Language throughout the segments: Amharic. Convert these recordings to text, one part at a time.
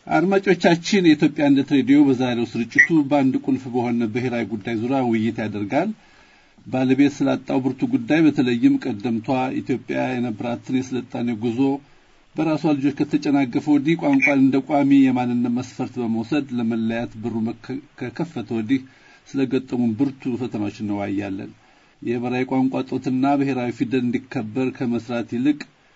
አድማጮቻችን የኢትዮጵያ አንድነት ሬዲዮ በዛሬው ስርጭቱ በአንድ ቁልፍ በሆነ ብሔራዊ ጉዳይ ዙሪያ ውይይት ያደርጋል። ባለቤት ስላጣው ብርቱ ጉዳይ በተለይም ቀደምቷ ኢትዮጵያ የነበራትን የስልጣኔ ጉዞ በራሷ ልጆች ከተጨናገፈ ወዲህ ቋንቋን እንደ ቋሚ የማንነት መስፈርት በመውሰድ ለመለያት በሩ ከከፈተ ወዲህ ስለገጠሙን ብርቱ ፈተናዎች እንወያያለን። የብሔራዊ ቋንቋ ጦትና ብሔራዊ ፊደል እንዲከበር ከመስራት ይልቅ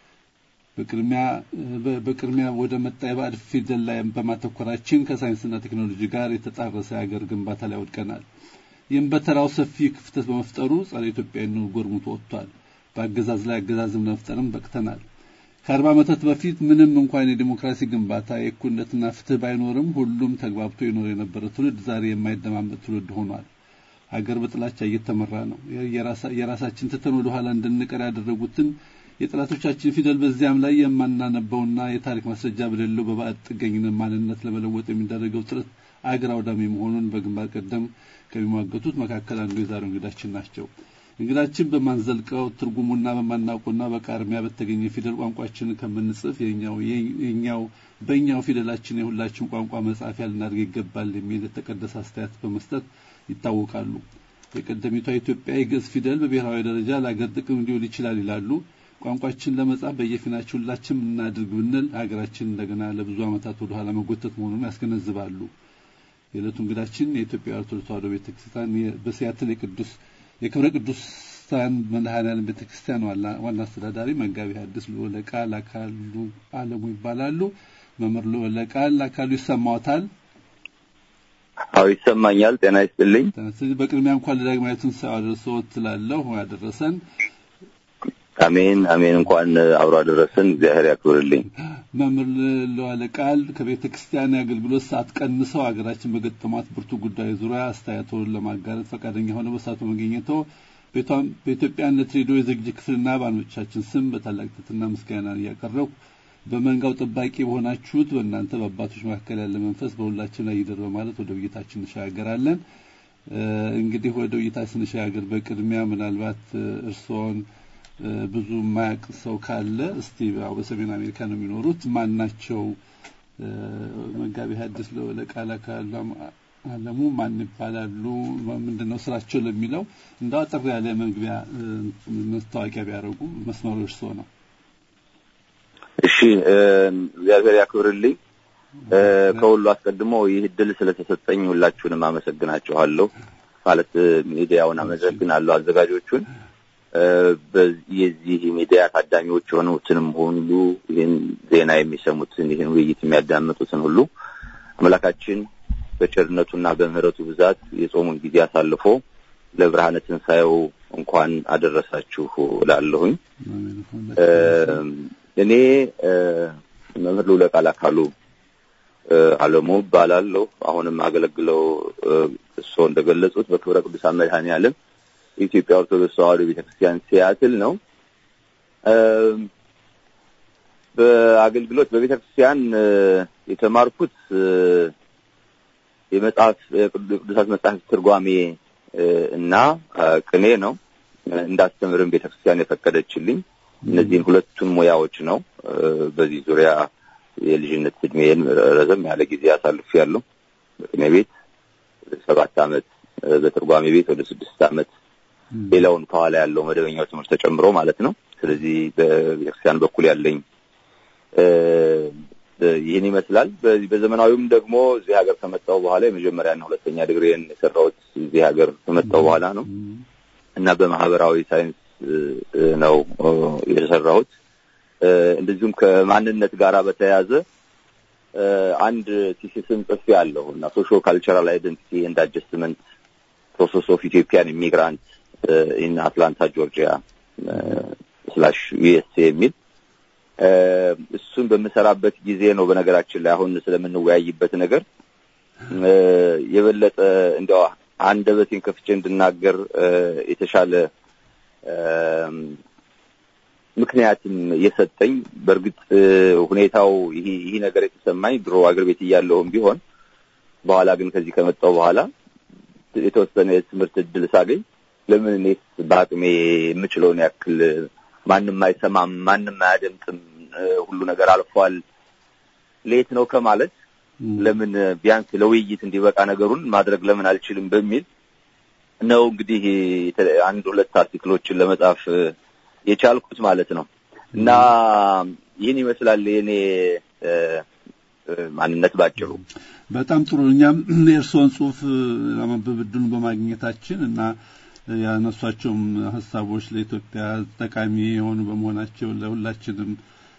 በቅድሚያ ወደ መጣ የባዕድ ፊደል ላይ በማተኮራችን ከሳይንስና ቴክኖሎጂ ጋር የተጣረሰ የሀገር ግንባታ ላይ ወድቀናል። ይህም በተራው ሰፊ ክፍተት በመፍጠሩ ጸረ ኢትዮጵያዊነት ጎርሙቶ ወጥቷል። በአገዛዝ ላይ አገዛዝም ለመፍጠርም በቅተናል። ከአርባ ዓመታት በፊት ምንም እንኳን የዲሞክራሲ ግንባታ የእኩልነትና ፍትህ ባይኖርም ሁሉም ተግባብቶ ይኖር የነበረ ትውልድ ዛሬ የማይደማመጥ ትውልድ ሆኗል። ሀገር በጥላቻ እየተመራ ነው። የራሳችን ትተን ወደ ኋላ እንድንቀር ያደረጉትን የጠላቶቻችን ፊደል በዚያም ላይ የማናነበውና የታሪክ ማስረጃ በሌለው በባዕድ ጥገኝነት ማንነት ለመለወጥ የሚደረገው ጥረት አገር አውዳሚ መሆኑን በግንባር ቀደም ከሚሟገቱት መካከል አንዱ የዛሬው እንግዳችን ናቸው። እንግዳችን በማንዘልቀው ትርጉሙና በማናውቀውና በቃርሚያ በተገኘ ፊደል ቋንቋችንን ከምንጽፍ የኛው በእኛው ፊደላችን የሁላችን ቋንቋ መጻፊያ ልናድርግ ይገባል የሚል የተቀደሰ አስተያየት በመስጠት ይታወቃሉ። የቀደሚቷ ኢትዮጵያ የግዕዝ ፊደል በብሔራዊ ደረጃ ለአገር ጥቅም ሊውል ይችላል ይላሉ። ቋንቋችን ለመጻፍ በየፊናችን ሁላችን እናድርግ ብንል ሀገራችን እንደገና ለብዙ ዓመታት ወደ ኋላ መጎተት መሆኑን ያስገነዝባሉ። የዕለቱ እንግዳችን የኢትዮጵያ ኦርቶዶክስ ተዋሕዶ ቤተክርስቲያን በሲያትል የቅዱስ የክብረ ቅዱሳን መድኃኔዓለም ቤተክርስቲያን ዋና አስተዳዳሪ መጋቢ ሐዲስ ልዑለ ቃል አካሉ አለሙ ይባላሉ። መምህር ልዑለ ቃል አካሉ ይሰማዎታል? አዎ ይሰማኛል። ጤና ይስጥልኝ። ስለዚህ በቅድሚያ እንኳን ለዳግማዊ ትንሣኤው አደረሰዎት እላለሁ። ያደረሰን አሜን አሜን። እንኳን አብሮ አደረሰን። እግዚአብሔር ያክብርልኝ። መምህር ለዋለ ቃል ከቤተ ክርስቲያን የአገልግሎት ሰዓት ቀንሰው ሀገራችን በገጠሟት ብርቱ ጉዳይ ዙሪያ አስተያየቶን ለማጋራት ፈቃደኛ ሆነው በሰዓቱ መገኘተው በኢትዮጵያነት ሬዲዮ የዝግጅት ክፍልና በአድማጮቻችን ስም በታላቅ ትሕትና ምስጋና እያቀረብኩ በመንጋው ጠባቂ በሆናችሁት በእናንተ በአባቶች መካከል ያለ መንፈስ በሁላችን ላይ ይደር በማለት ወደ ውይይታችን እንሸጋገራለን። እንግዲህ ወደ ውይይታችን ስንሸጋገር በቅድሚያ ምናልባት እርስዎን ብዙ የማያውቅ ሰው ካለ እስቲ ያው በሰሜን አሜሪካ ነው የሚኖሩት። ማን ናቸው? መጋቢ ሐዲስ ለወለ ቃል አካሉ አለሙ ማን ይባላሉ? ምንድን ነው ስራቸው ለሚለው እንደው አጠር ያለ መግቢያ መስታወቂያ ቢያደርጉ መስመሩ እርስዎ ነው። እሺ፣ እግዚአብሔር ያክብርልኝ። ከሁሉ አስቀድሞ ይህ እድል ስለተሰጠኝ ሁላችሁንም አመሰግናችኋለሁ። ማለት ሚዲያውን አመሰግናለሁ፣ አዘጋጆቹን የዚህ ሚዲያ ታዳሚዎች የሆኑትንም ሁሉ ይህን ዜና የሚሰሙትን ይህን ውይይት የሚያዳምጡትን ሁሉ አምላካችን በቸርነቱና በምሕረቱ ብዛት የጾሙን ጊዜ አሳልፎ ለብርሃነ ትንሣኤው እንኳን አደረሳችሁ እላለሁኝ። እኔ መምህር ልዑለ ቃል አካሉ አለሙ እባላለሁ። አሁንም አገለግለው እርስዎ እንደገለጹት በክብረ ቅዱሳን መድኃኔዓለም የኢትዮጵያ ኦርቶዶክስ ተዋሕዶ ቤተክርስቲያን ሲያትል ነው። በአገልግሎት በቤተክርስቲያን የተማርኩት የመጽሐፍ የቅዱሳት መጽሐፍ ትርጓሜ እና ቅኔ ነው። እንዳስተምርም ቤተክርስቲያን የፈቀደችልኝ እነዚህን ሁለቱን ሙያዎች ነው። በዚህ ዙሪያ የልጅነት እድሜን ረዘም ያለ ጊዜ አሳልፌያለሁ። በቅኔ ቤት ሰባት ዓመት፣ በትርጓሜ ቤት ወደ ስድስት ዓመት ሌላውን ከኋላ ያለው መደበኛው ትምህርት ተጨምሮ ማለት ነው። ስለዚህ በቤተክርስቲያን በኩል ያለኝ ይህን ይመስላል። በዘመናዊውም ደግሞ እዚህ ሀገር ከመጣሁ በኋላ የመጀመሪያና ሁለተኛ ዲግሪን የሰራሁት እዚህ ሀገር ከመጣሁ በኋላ ነው እና በማህበራዊ ሳይንስ ነው የሰራሁት። እንደዚሁም ከማንነት ጋራ በተያያዘ አንድ ቲሲስን ጽፌ አለሁ እና ሶሾ ካልቸራል አይደንቲቲ ኤንድ አጀስትመንት ፕሮሰስ ኦፍ ኢትዮጵያን ኢሚግራንት ኢን አትላንታ ጆርጂያ ስላሽ ዩኤስኤ የሚል እሱን በምሰራበት ጊዜ ነው። በነገራችን ላይ አሁን ስለምንወያይበት ነገር የበለጠ እንዲያው አንደበቴን ከፍቼ እንድናገር የተሻለ ምክንያትም የሰጠኝ በእርግጥ ሁኔታው ይህ ይህ ነገር የተሰማኝ ድሮ አገር ቤት እያለሁም ቢሆን በኋላ ግን ከዚህ ከመጣሁ በኋላ የተወሰነ የትምህርት እድል ሳገኝ ለምን እኔስ በአቅሜ የምችለውን ያክል ማንም አይሰማም፣ ማንም አያደምጥም፣ ሁሉ ነገር አልፏል፣ ሌት ነው ከማለት ለምን ቢያንስ ለውይይት እንዲበቃ ነገሩን ማድረግ ለምን አልችልም በሚል ነው እንግዲህ አንድ ሁለት አርቲክሎችን ለመጻፍ የቻልኩት ማለት ነው። እና ይህን ይመስላል የኔ ማንነት ባጭሩ። በጣም ጥሩ። እኛም የእርስዎን ጽሁፍ ለማንበብ እድሉን በማግኘታችን እና ያነሷቸውም ሀሳቦች ለኢትዮጵያ ጠቃሚ የሆኑ በመሆናቸው ለሁላችንም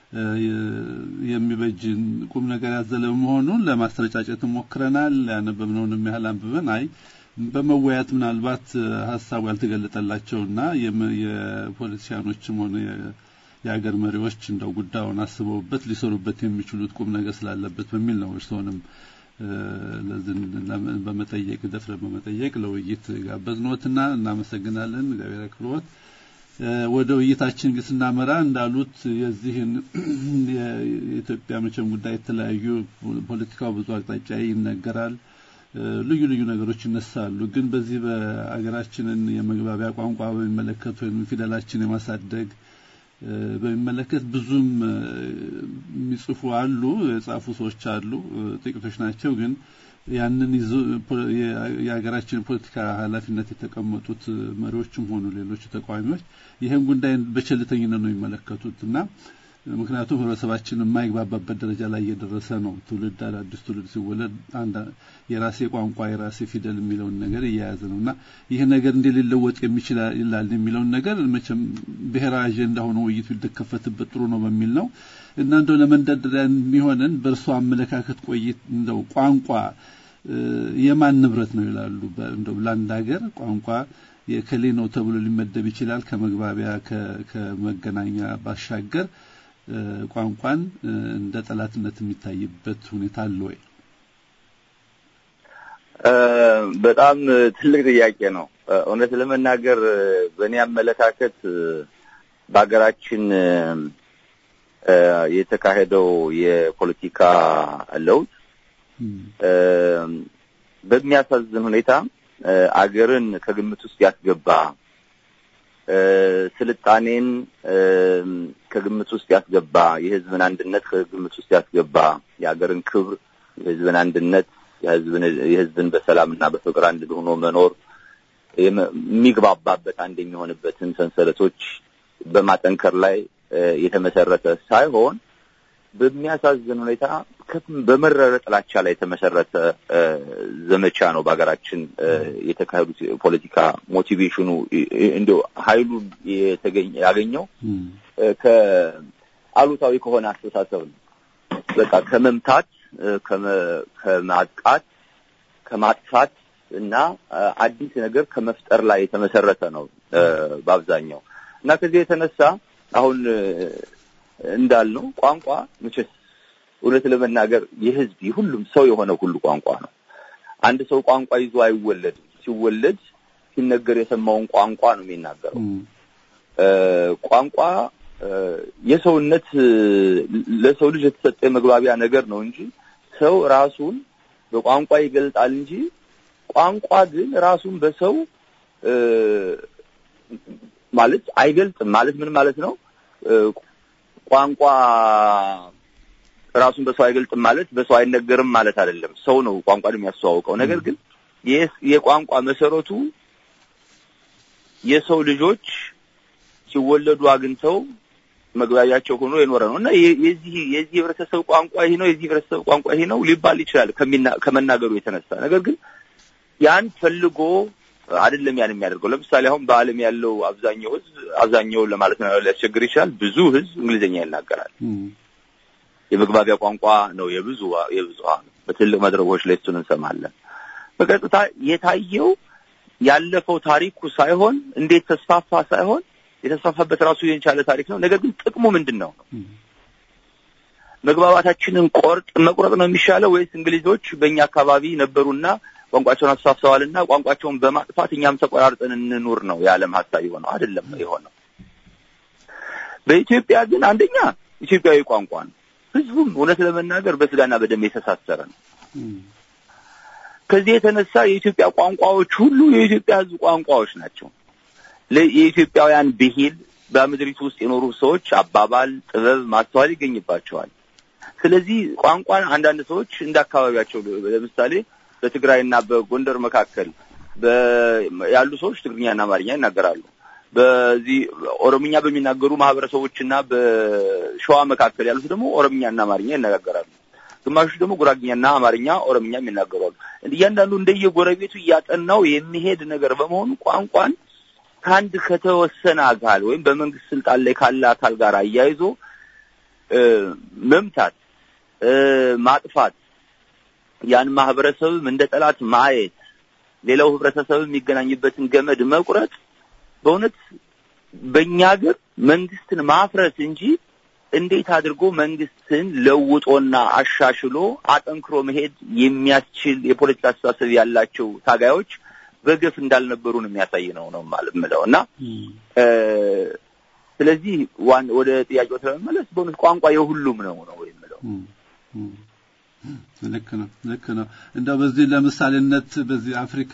የሚበጅን ቁም ነገር ያዘለ መሆኑን ለማስረጫጨት ሞክረናል። ያነበብነውንም ያህል አንብበን አይ በመወያየት ምናልባት ሀሳቡ ያልተገለጠላቸውና የፖለቲሲያኖችም ሆነ የሀገር መሪዎች እንደው ጉዳዩን አስበውበት ሊሰሩበት የሚችሉት ቁም ነገር ስላለበት በሚል ነው እርስዎንም ለዝን በመጠየቅ ደፍረ በመጠየቅ ለውይይት ጋበዝኖትና እናመሰግናለን። እግዚአብሔር ያክብሮት። ወደ ውይይታችን ግን ስናመራ እንዳሉት የዚህን የኢትዮጵያ መቼም ጉዳይ የተለያዩ ፖለቲካው ብዙ አቅጣጫ ይነገራል። ልዩ ልዩ ነገሮች ይነሳሉ። ግን በዚህ በአገራችንን የመግባቢያ ቋንቋ በሚመለከት ወይም ፊደላችን የማሳደግ በሚመለከት ብዙም የሚጽፉ አሉ፣ የጻፉ ሰዎች አሉ፣ ጥቂቶች ናቸው። ግን ያንን ይዞ የሀገራችን ፖለቲካ ኃላፊነት የተቀመጡት መሪዎችም ሆኑ ሌሎች ተቃዋሚዎች ይህን ጉዳይ በቸልተኝነት ነው የሚመለከቱት እና ምክንያቱም ህብረተሰባችን የማይግባባበት ደረጃ ላይ እየደረሰ ነው። ትውልድ አዳዲስ ትውልድ ሲወለድ አንድ የራሴ ቋንቋ የራሴ ፊደል የሚለውን ነገር እየያዘ ነው እና ይህ ነገር እንዴት ሊለወጥ የሚችል ይላል የሚለውን ነገር መቼም ብሔራዊ አጀንዳ ሆኖ ውይይቱ ሊከፈትበት ጥሩ ነው በሚል ነው እና እንደው ለመንደርደሪያ የሚሆነን በእርሶ አመለካከት ቆይት እንደው ቋንቋ የማን ንብረት ነው ይላሉ? እንደው ለአንድ ሀገር ቋንቋ የከሌ ነው ተብሎ ሊመደብ ይችላል። ከመግባቢያ ከመገናኛ ባሻገር ቋንቋን እንደ ጠላትነት የሚታይበት ሁኔታ አለ ወይ? በጣም ትልቅ ጥያቄ ነው። እውነት ለመናገር በእኔ አመለካከት በሀገራችን የተካሄደው የፖለቲካ ለውጥ በሚያሳዝን ሁኔታ አገርን ከግምት ውስጥ ያስገባ ስልጣኔን ከግምት ውስጥ ያስገባ የሕዝብን አንድነት ከግምት ውስጥ ያስገባ የሀገርን ክብር፣ የሕዝብን አንድነት፣ የሕዝብን በሰላምና በፍቅር አንድ ሆኖ መኖር የሚግባባበት አንድ የሚሆንበትን ሰንሰለቶች በማጠንከር ላይ የተመሰረተ ሳይሆን በሚያሳዝን ሁኔታ በመረረ ጥላቻ ላይ የተመሰረተ ዘመቻ ነው በሀገራችን የተካሄዱት ፖለቲካ ሞቲቬሽኑ እንዲያው ኃይሉ የተገኘ ያገኘው ከአሉታዊ ከሆነ አስተሳሰብ ነው። በቃ ከመምታት፣ ከማጥቃት፣ ከማጥፋት እና አዲስ ነገር ከመፍጠር ላይ የተመሰረተ ነው በአብዛኛው እና ከዚህ የተነሳ አሁን እንዳልነው ቋንቋ መቼስ እውነት ለመናገር የህዝብ የሁሉም ሰው የሆነ ሁሉ ቋንቋ ነው። አንድ ሰው ቋንቋ ይዞ አይወለድም። ሲወለድ ሲነገር የሰማውን ቋንቋ ነው የሚናገረው። ቋንቋ የሰውነት ለሰው ልጅ የተሰጠ የመግባቢያ ነገር ነው እንጂ ሰው ራሱን በቋንቋ ይገልጣል እንጂ ቋንቋ ግን ራሱን በሰው ማለት አይገልጥም። ማለት ምን ማለት ነው? ቋንቋ ራሱን በሰው አይገልጥም ማለት በሰው አይነገርም ማለት አይደለም። ሰው ነው ቋንቋን የሚያስተዋውቀው። ነገር ግን የቋንቋ መሰረቱ የሰው ልጆች ሲወለዱ አግኝተው መግባቢያቸው ሆኖ የኖረ ነው እና የዚህ የዚህ ህብረተሰብ ቋንቋ ይሄ ነው፣ የዚህ ህብረተሰብ ቋንቋ ይሄ ነው ሊባል ይችላል ከመናገሩ የተነሳ ነገር ግን ያን ፈልጎ አይደለም ያን የሚያደርገው። ለምሳሌ አሁን በዓለም ያለው አብዛኛው ህዝብ አብዛኛው ለማለት ነው ሊያስቸግር ይችላል። ብዙ ህዝብ እንግሊዝኛ ይናገራል። የመግባቢያ ቋንቋ ነው የብዙ የብዙሃን በትልቅ መድረኮች ላይ እሱን እንሰማለን። በቀጥታ የታየው ያለፈው ታሪኩ ሳይሆን እንዴት ተስፋፋ ሳይሆን የተስፋፋበት ራሱ የቻለ ታሪክ ነው። ነገር ግን ጥቅሙ ምንድን ነው? መግባባታችንን ቆርጥ መቁረጥ ነው የሚሻለው ወይስ እንግሊዞች በእኛ አካባቢ ነበሩና ቋንቋቸውን አስፋፍተዋልና ቋንቋቸውን በማጥፋት እኛም ተቆራርጠን እንኑር ነው የዓለም ሀሳብ የሆነው አይደለም የሆነው። በኢትዮጵያ ግን አንደኛ ኢትዮጵያዊ ቋንቋ ነው። ህዝቡም እውነት ለመናገር በስጋና በደም የተሳሰረ ነው። ከዚህ የተነሳ የኢትዮጵያ ቋንቋዎች ሁሉ የኢትዮጵያ ህዝብ ቋንቋዎች ናቸው። የኢትዮጵያውያን ብሂል በምድሪቱ ውስጥ የኖሩ ሰዎች አባባል፣ ጥበብ፣ ማስተዋል ይገኝባቸዋል። ስለዚህ ቋንቋን አንዳንድ ሰዎች እንደ አካባቢያቸው ለምሳሌ በትግራይና በጎንደር መካከል ያሉ ሰዎች ትግርኛና አማርኛ ይናገራሉ። በዚህ ኦሮምኛ በሚናገሩ ማህበረሰቦችና በሸዋ መካከል ያሉት ደግሞ ኦሮምኛና አማርኛ ይነጋገራሉ። ግማሾች ደግሞ ጉራግኛና አማርኛ፣ ኦሮምኛ የሚናገሩ አሉ። እያንዳንዱ እንደየጎረቤቱ እያጠናው የሚሄድ ነገር በመሆኑ ቋንቋን ከአንድ ከተወሰነ አካል ወይም በመንግስት ስልጣን ላይ ካለ አካል ጋር አያይዞ መምታት፣ ማጥፋት፣ ያን ማህበረሰብም እንደ ጠላት ማየት፣ ሌላው ህብረተሰብ የሚገናኝበትን ገመድ መቁረጥ በእውነት በእኛ ሀገር መንግስትን ማፍረስ እንጂ እንዴት አድርጎ መንግስትን ለውጦና አሻሽሎ አጠንክሮ መሄድ የሚያስችል የፖለቲካ አስተሳሰብ ያላቸው ታጋዮች በገፍ እንዳልነበሩ ነው የሚያሳይ ነው ነው ማለት የምለው እና ስለዚህ ዋን ወደ ጥያቄው ስለመመለስ በእውነት ቋንቋ የሁሉም ነው ነው የምለው። ልክ ነው ልክ ነው። እንደው በዚህ ለምሳሌነት በዚህ አፍሪካ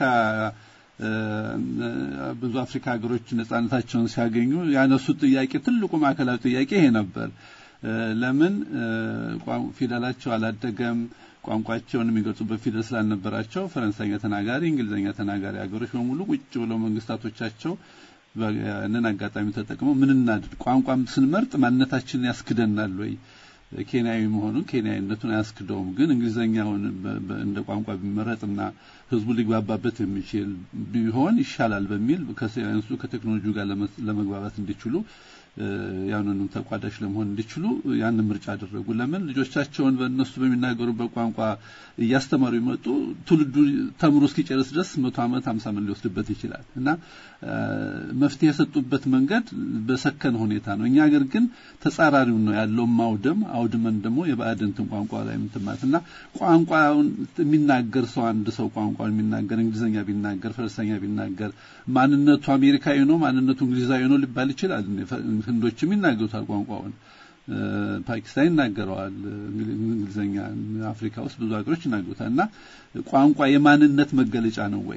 ብዙ አፍሪካ ሀገሮች ነጻነታቸውን ሲያገኙ ያነሱት ጥያቄ ትልቁ ማዕከላዊ ጥያቄ ይሄ ነበር። ለምን ፊደላቸው አላደገም? ቋንቋቸውን የሚገልጹበት ፊደል ስላልነበራቸው ፈረንሳይኛ ተናጋሪ፣ እንግሊዝኛ ተናጋሪ ሀገሮች በሙሉ ቁጭ ብለው መንግስታቶቻቸው ያንን አጋጣሚ ተጠቅመው ምን እናድርግ፣ ቋንቋም ስንመርጥ ማንነታችንን ያስክደናል ወይ ኬንያዊ መሆኑን ኬንያዊነቱን አያስክደውም። ግን እንግሊዘኛውን እንደ ቋንቋ ቢመረጥና ህዝቡ ሊግባባበት የሚችል ቢሆን ይሻላል በሚል ከሳይንሱ ከቴክኖሎጂው ጋር ለመግባባት እንዲችሉ ያንንም ተቋዳሽ ለመሆን እንዲችሉ ያንን ምርጫ አደረጉ። ለምን ልጆቻቸውን በእነሱ በሚናገሩበት ቋንቋ እያስተማሩ ይመጡ ትውልዱ ተምሮ እስኪጨርስ ድረስ መቶ ዓመት ሀምሳ ዓመት ሊወስድበት ይችላል እና መፍትሄ የሰጡበት መንገድ በሰከነ ሁኔታ ነው። እኛ ሀገር ግን ተጻራሪው ነው ያለው ማውደም አውድመን ደግሞ የባዕድንትን ቋንቋ ላይ ምትማት እና ቋንቋውን የሚናገር ሰው አንድ ሰው ቋንቋውን የሚናገር እንግሊዝኛ ቢናገር ፈረንሳይኛ ቢናገር ማንነቱ አሜሪካዊ ነው ማንነቱ እንግሊዛዊ ነው ሊባል ይችላል። ህንዶችም ይናገሩታል ቋንቋውን ፓኪስታን ይናገረዋል እንግሊዝኛ አፍሪካ ውስጥ ብዙ ሀገሮች ይናገሩታል እና ቋንቋ የማንነት መገለጫ ነው ወይ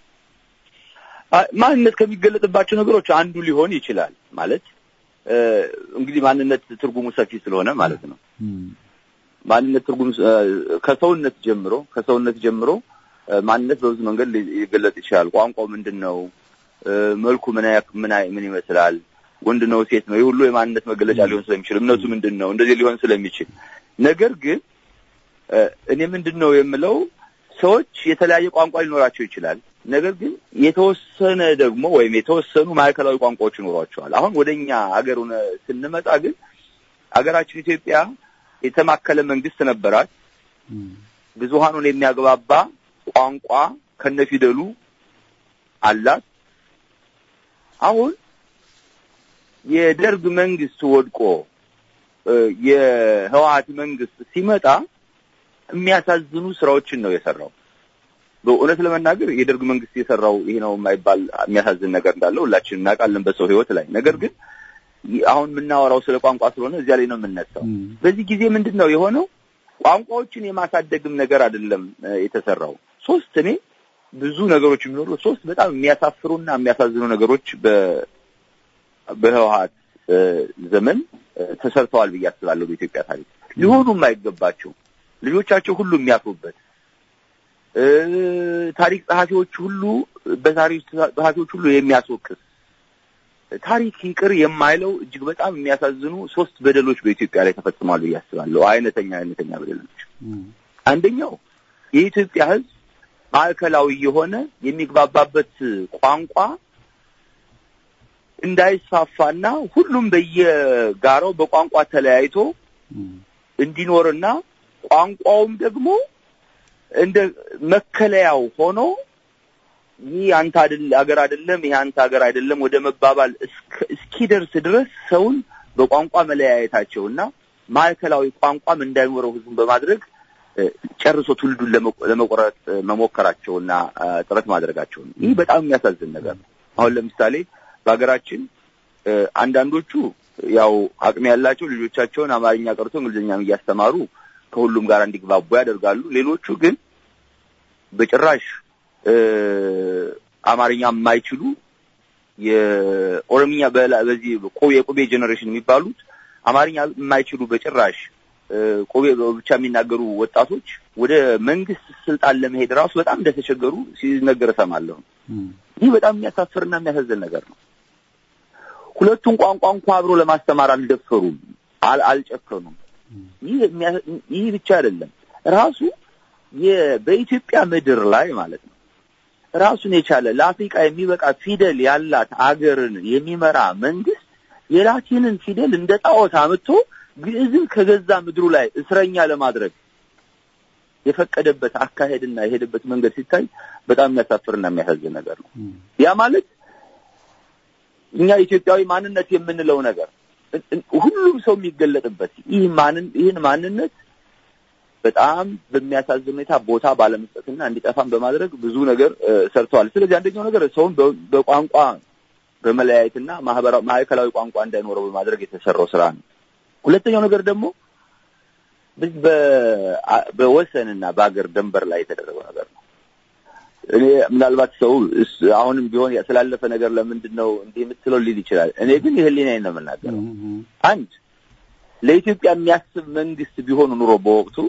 ማንነት ከሚገለጥባቸው ነገሮች አንዱ ሊሆን ይችላል ማለት እንግዲህ ማንነት ትርጉሙ ሰፊ ስለሆነ ማለት ነው ማንነት ትርጉም ከሰውነት ጀምሮ ከሰውነት ጀምሮ ማንነት በብዙ መንገድ ሊገለጥ ይችላል ቋንቋው ምንድን ነው መልኩ ምን ምን ምን ይመስላል ወንድ ነው ሴት ነው ይህ ሁሉ የማንነት መገለጫ ሊሆን ስለሚችል እምነቱ ምንድን ነው እንደዚህ ሊሆን ስለሚችል ነገር ግን እኔ ምንድን ነው የምለው ሰዎች የተለያየ ቋንቋ ሊኖራቸው ይችላል ነገር ግን የተወሰነ ደግሞ ወይም የተወሰኑ ማዕከላዊ ቋንቋዎች ይኖሯቸዋል አሁን ወደኛ ሀገር ስንመጣ ግን ሀገራችን ኢትዮጵያ የተማከለ መንግስት ነበራት ብዙሃኑን የሚያግባባ ቋንቋ ከነፊደሉ አላት አሁን የደርግ መንግስት ወድቆ የህወሀት መንግስት ሲመጣ የሚያሳዝኑ ስራዎችን ነው የሰራው። በእውነት ለመናገር የደርግ መንግስት የሰራው ይሄ ነው የማይባል የሚያሳዝን ነገር እንዳለው ሁላችንም እናውቃለን በሰው ህይወት ላይ። ነገር ግን አሁን የምናወራው ስለ ቋንቋ ስለሆነ እዚያ ላይ ነው የምነሳው። በዚህ ጊዜ ምንድን ነው የሆነው? ቋንቋዎችን የማሳደግም ነገር አይደለም የተሰራው። ሶስት እኔ ብዙ ነገሮች የሚኖሩ ሶስት በጣም የሚያሳፍሩና የሚያሳዝኑ ነገሮች በህወሀት ዘመን ተሰርተዋል ብዬ አስባለሁ። በኢትዮጵያ ታሪክ ሊሆኑ የማይገባቸው ልጆቻቸው ሁሉ የሚያፍሩበት ታሪክ ጸሐፊዎች ሁሉ በታሪክ ጸሐፊዎች ሁሉ የሚያስወቅስ ታሪክ ይቅር የማይለው እጅግ በጣም የሚያሳዝኑ ሶስት በደሎች በኢትዮጵያ ላይ ተፈጽሟል ብዬ አስባለሁ። አይነተኛ አይነተኛ በደሎች። አንደኛው የኢትዮጵያ ህዝብ ማዕከላዊ የሆነ የሚግባባበት ቋንቋ እንዳይስፋፋና ሁሉም በየጋራው በቋንቋ ተለያይቶ እንዲኖርና ቋንቋውም ደግሞ እንደ መከለያው ሆኖ ይህ አንተ አይደል ሀገር አይደለም ይሄ አንተ ሀገር አይደለም ወደ መባባል እስኪደርስ ድረስ ሰውን በቋንቋ መለያየታቸውና ማዕከላዊ ቋንቋም እንዳይኖረው ህዝቡን በማድረግ ጨርሶ ትውልዱን ለመቆረጥ መሞከራቸውና ጥረት ማድረጋቸው ነው። ይህ በጣም የሚያሳዝን ነገር ነው። አሁን ለምሳሌ በሀገራችን አንዳንዶቹ ያው አቅም ያላቸው ልጆቻቸውን አማርኛ ቀርቶ እንግሊዝኛም እያስተማሩ ከሁሉም ጋር እንዲግባቡ ያደርጋሉ። ሌሎቹ ግን በጭራሽ አማርኛ የማይችሉ የኦሮምኛ በዚህ የቁቤ ጄኔሬሽን የሚባሉት አማርኛ የማይችሉ በጭራሽ ቆቤ ብቻ የሚናገሩ ወጣቶች ወደ መንግስት ስልጣን ለመሄድ ራሱ በጣም እንደተቸገሩ ሲነገር እሰማለሁ። ይህ በጣም የሚያሳፍርና የሚያሳዝን ነገር ነው። ሁለቱን ቋንቋ እንኳ አብሮ ለማስተማር አልደፈሩም፣ አልጨከኑም። ይህ ብቻ አይደለም። ራሱ በኢትዮጵያ ምድር ላይ ማለት ነው ራሱን የቻለ ለአፍሪካ የሚበቃ ፊደል ያላት አገርን የሚመራ መንግስት የላቲንን ፊደል እንደ ጣዖት አምጥቶ ግዕዝን ከገዛ ምድሩ ላይ እስረኛ ለማድረግ የፈቀደበት አካሄድና የሄደበት መንገድ ሲታይ በጣም የሚያሳፍርና የሚያሳዝን ነገር ነው። ያ ማለት እኛ ኢትዮጵያዊ ማንነት የምንለው ነገር ሁሉም ሰው የሚገለጥበት ይህ ማንን ይህን ማንነት በጣም በሚያሳዝን ሁኔታ ቦታ ባለመስጠትና እንዲጠፋም በማድረግ ብዙ ነገር ሰርተዋል። ስለዚህ አንደኛው ነገር ሰውን በቋንቋ በመለያየትና ማህበራዊ ማዕከላዊ ቋንቋ እንዳይኖረው በማድረግ የተሰራው ስራ ነው። ሁለተኛው ነገር ደግሞ በወሰንና በአገር ደንበር ላይ የተደረገው ነገር ነው። እኔ ምናልባት ሰው አሁንም ቢሆን ስላለፈ ነገር ለምንድን ነው እንዲህ የምትለው ሊል ይችላል። እኔ ግን የህሊናዬን ነው የምናገረው። አንድ ለኢትዮጵያ የሚያስብ መንግስት ቢሆኑ ኑሮ በወቅቱ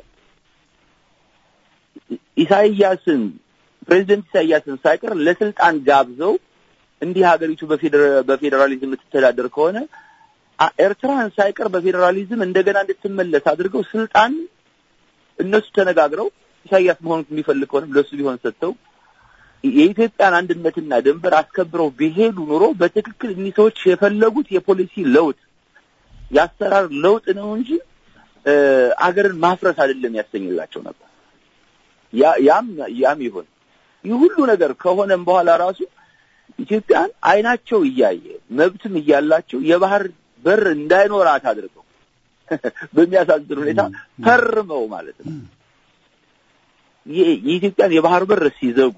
ኢሳይያስን ፕሬዚደንት ኢሳይያስን ሳይቀር ለስልጣን ጋብዘው እንዲህ ሀገሪቱ በፌዴራሊዝም የምትተዳደር ከሆነ ኤርትራን ሳይቀር በፌዴራሊዝም እንደገና እንድትመለስ አድርገው ስልጣን እነሱ ተነጋግረው ኢሳይያስ መሆኑን የሚፈልግ ከሆነም ለሱ ቢሆን ሰጥተው የኢትዮጵያን አንድነትና ድንበር አስከብረው ቢሄዱ ኑሮ በትክክል እኒህ ሰዎች የፈለጉት የፖሊሲ ለውጥ የአሰራር ለውጥ ነው እንጂ አገርን ማፍረስ አይደለም ያሰኝላቸው ነበር። ያም ያም ይሁን ይህ ሁሉ ነገር ከሆነም በኋላ ራሱ ኢትዮጵያን አይናቸው እያየ መብትም እያላቸው የባህር በር እንዳይኖራት አድርገው በሚያሳዝን ሁኔታ ፈርመው ማለት ነው የኢትዮጵያን የባህር በር ሲዘጉ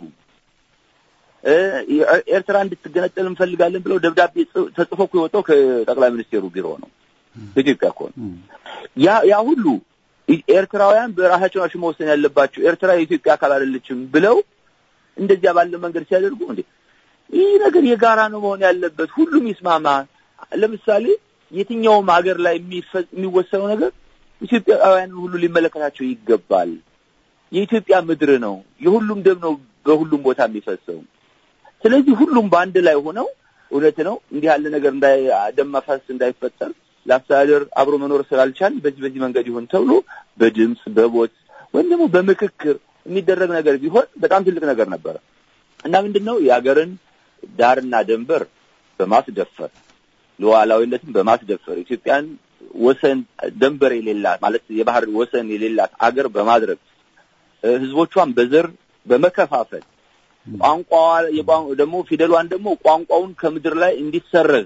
ኤርትራ እንድትገነጠል እንፈልጋለን ብለው ደብዳቤ ተጽፎ እኮ የወጣው ከጠቅላይ ሚኒስቴሩ ቢሮ ነው። ኢትዮጵያ እኮ ነው። ያ ያ ሁሉ ኤርትራውያን በራሳቸው ናቸው መወሰን ያለባቸው፣ ኤርትራ የኢትዮጵያ አካል አይደለችም ብለው እንደዚያ ባለ መንገድ ሲያደርጉ እንዴ ይህ ነገር የጋራ ነው መሆን ያለበት፣ ሁሉም ይስማማ። ለምሳሌ የትኛውም ሀገር ላይ የሚወሰነው ነገር ኢትዮጵያውያንን ሁሉ ሊመለከታቸው ይገባል። የኢትዮጵያ ምድር ነው፣ የሁሉም ደም ነው በሁሉም ቦታ የሚፈሰው። ስለዚህ ሁሉም በአንድ ላይ ሆነው እውነት ነው እንዲህ ያለ ነገር እንዳይ ደም መፋሰስ እንዳይፈጠር ለአስተዳደር አብሮ መኖር ስላልቻል በዚህ በዚህ መንገድ ይሁን ተብሎ በድምፅ በቦት ወይም ደግሞ በምክክር የሚደረግ ነገር ቢሆን በጣም ትልቅ ነገር ነበረ እና ምንድን ነው የሀገርን ዳርና ደንበር በማስደፈር ሉዓላዊነትን በማስደፈር ኢትዮጵያን ወሰን ደንበር የሌላት ማለት የባህር ወሰን የሌላት አገር በማድረግ ህዝቦቿን በዘር በመከፋፈል ቋንቋዋ ደግሞ ፊደሏን ደግሞ ቋንቋውን ከምድር ላይ እንዲሰረዝ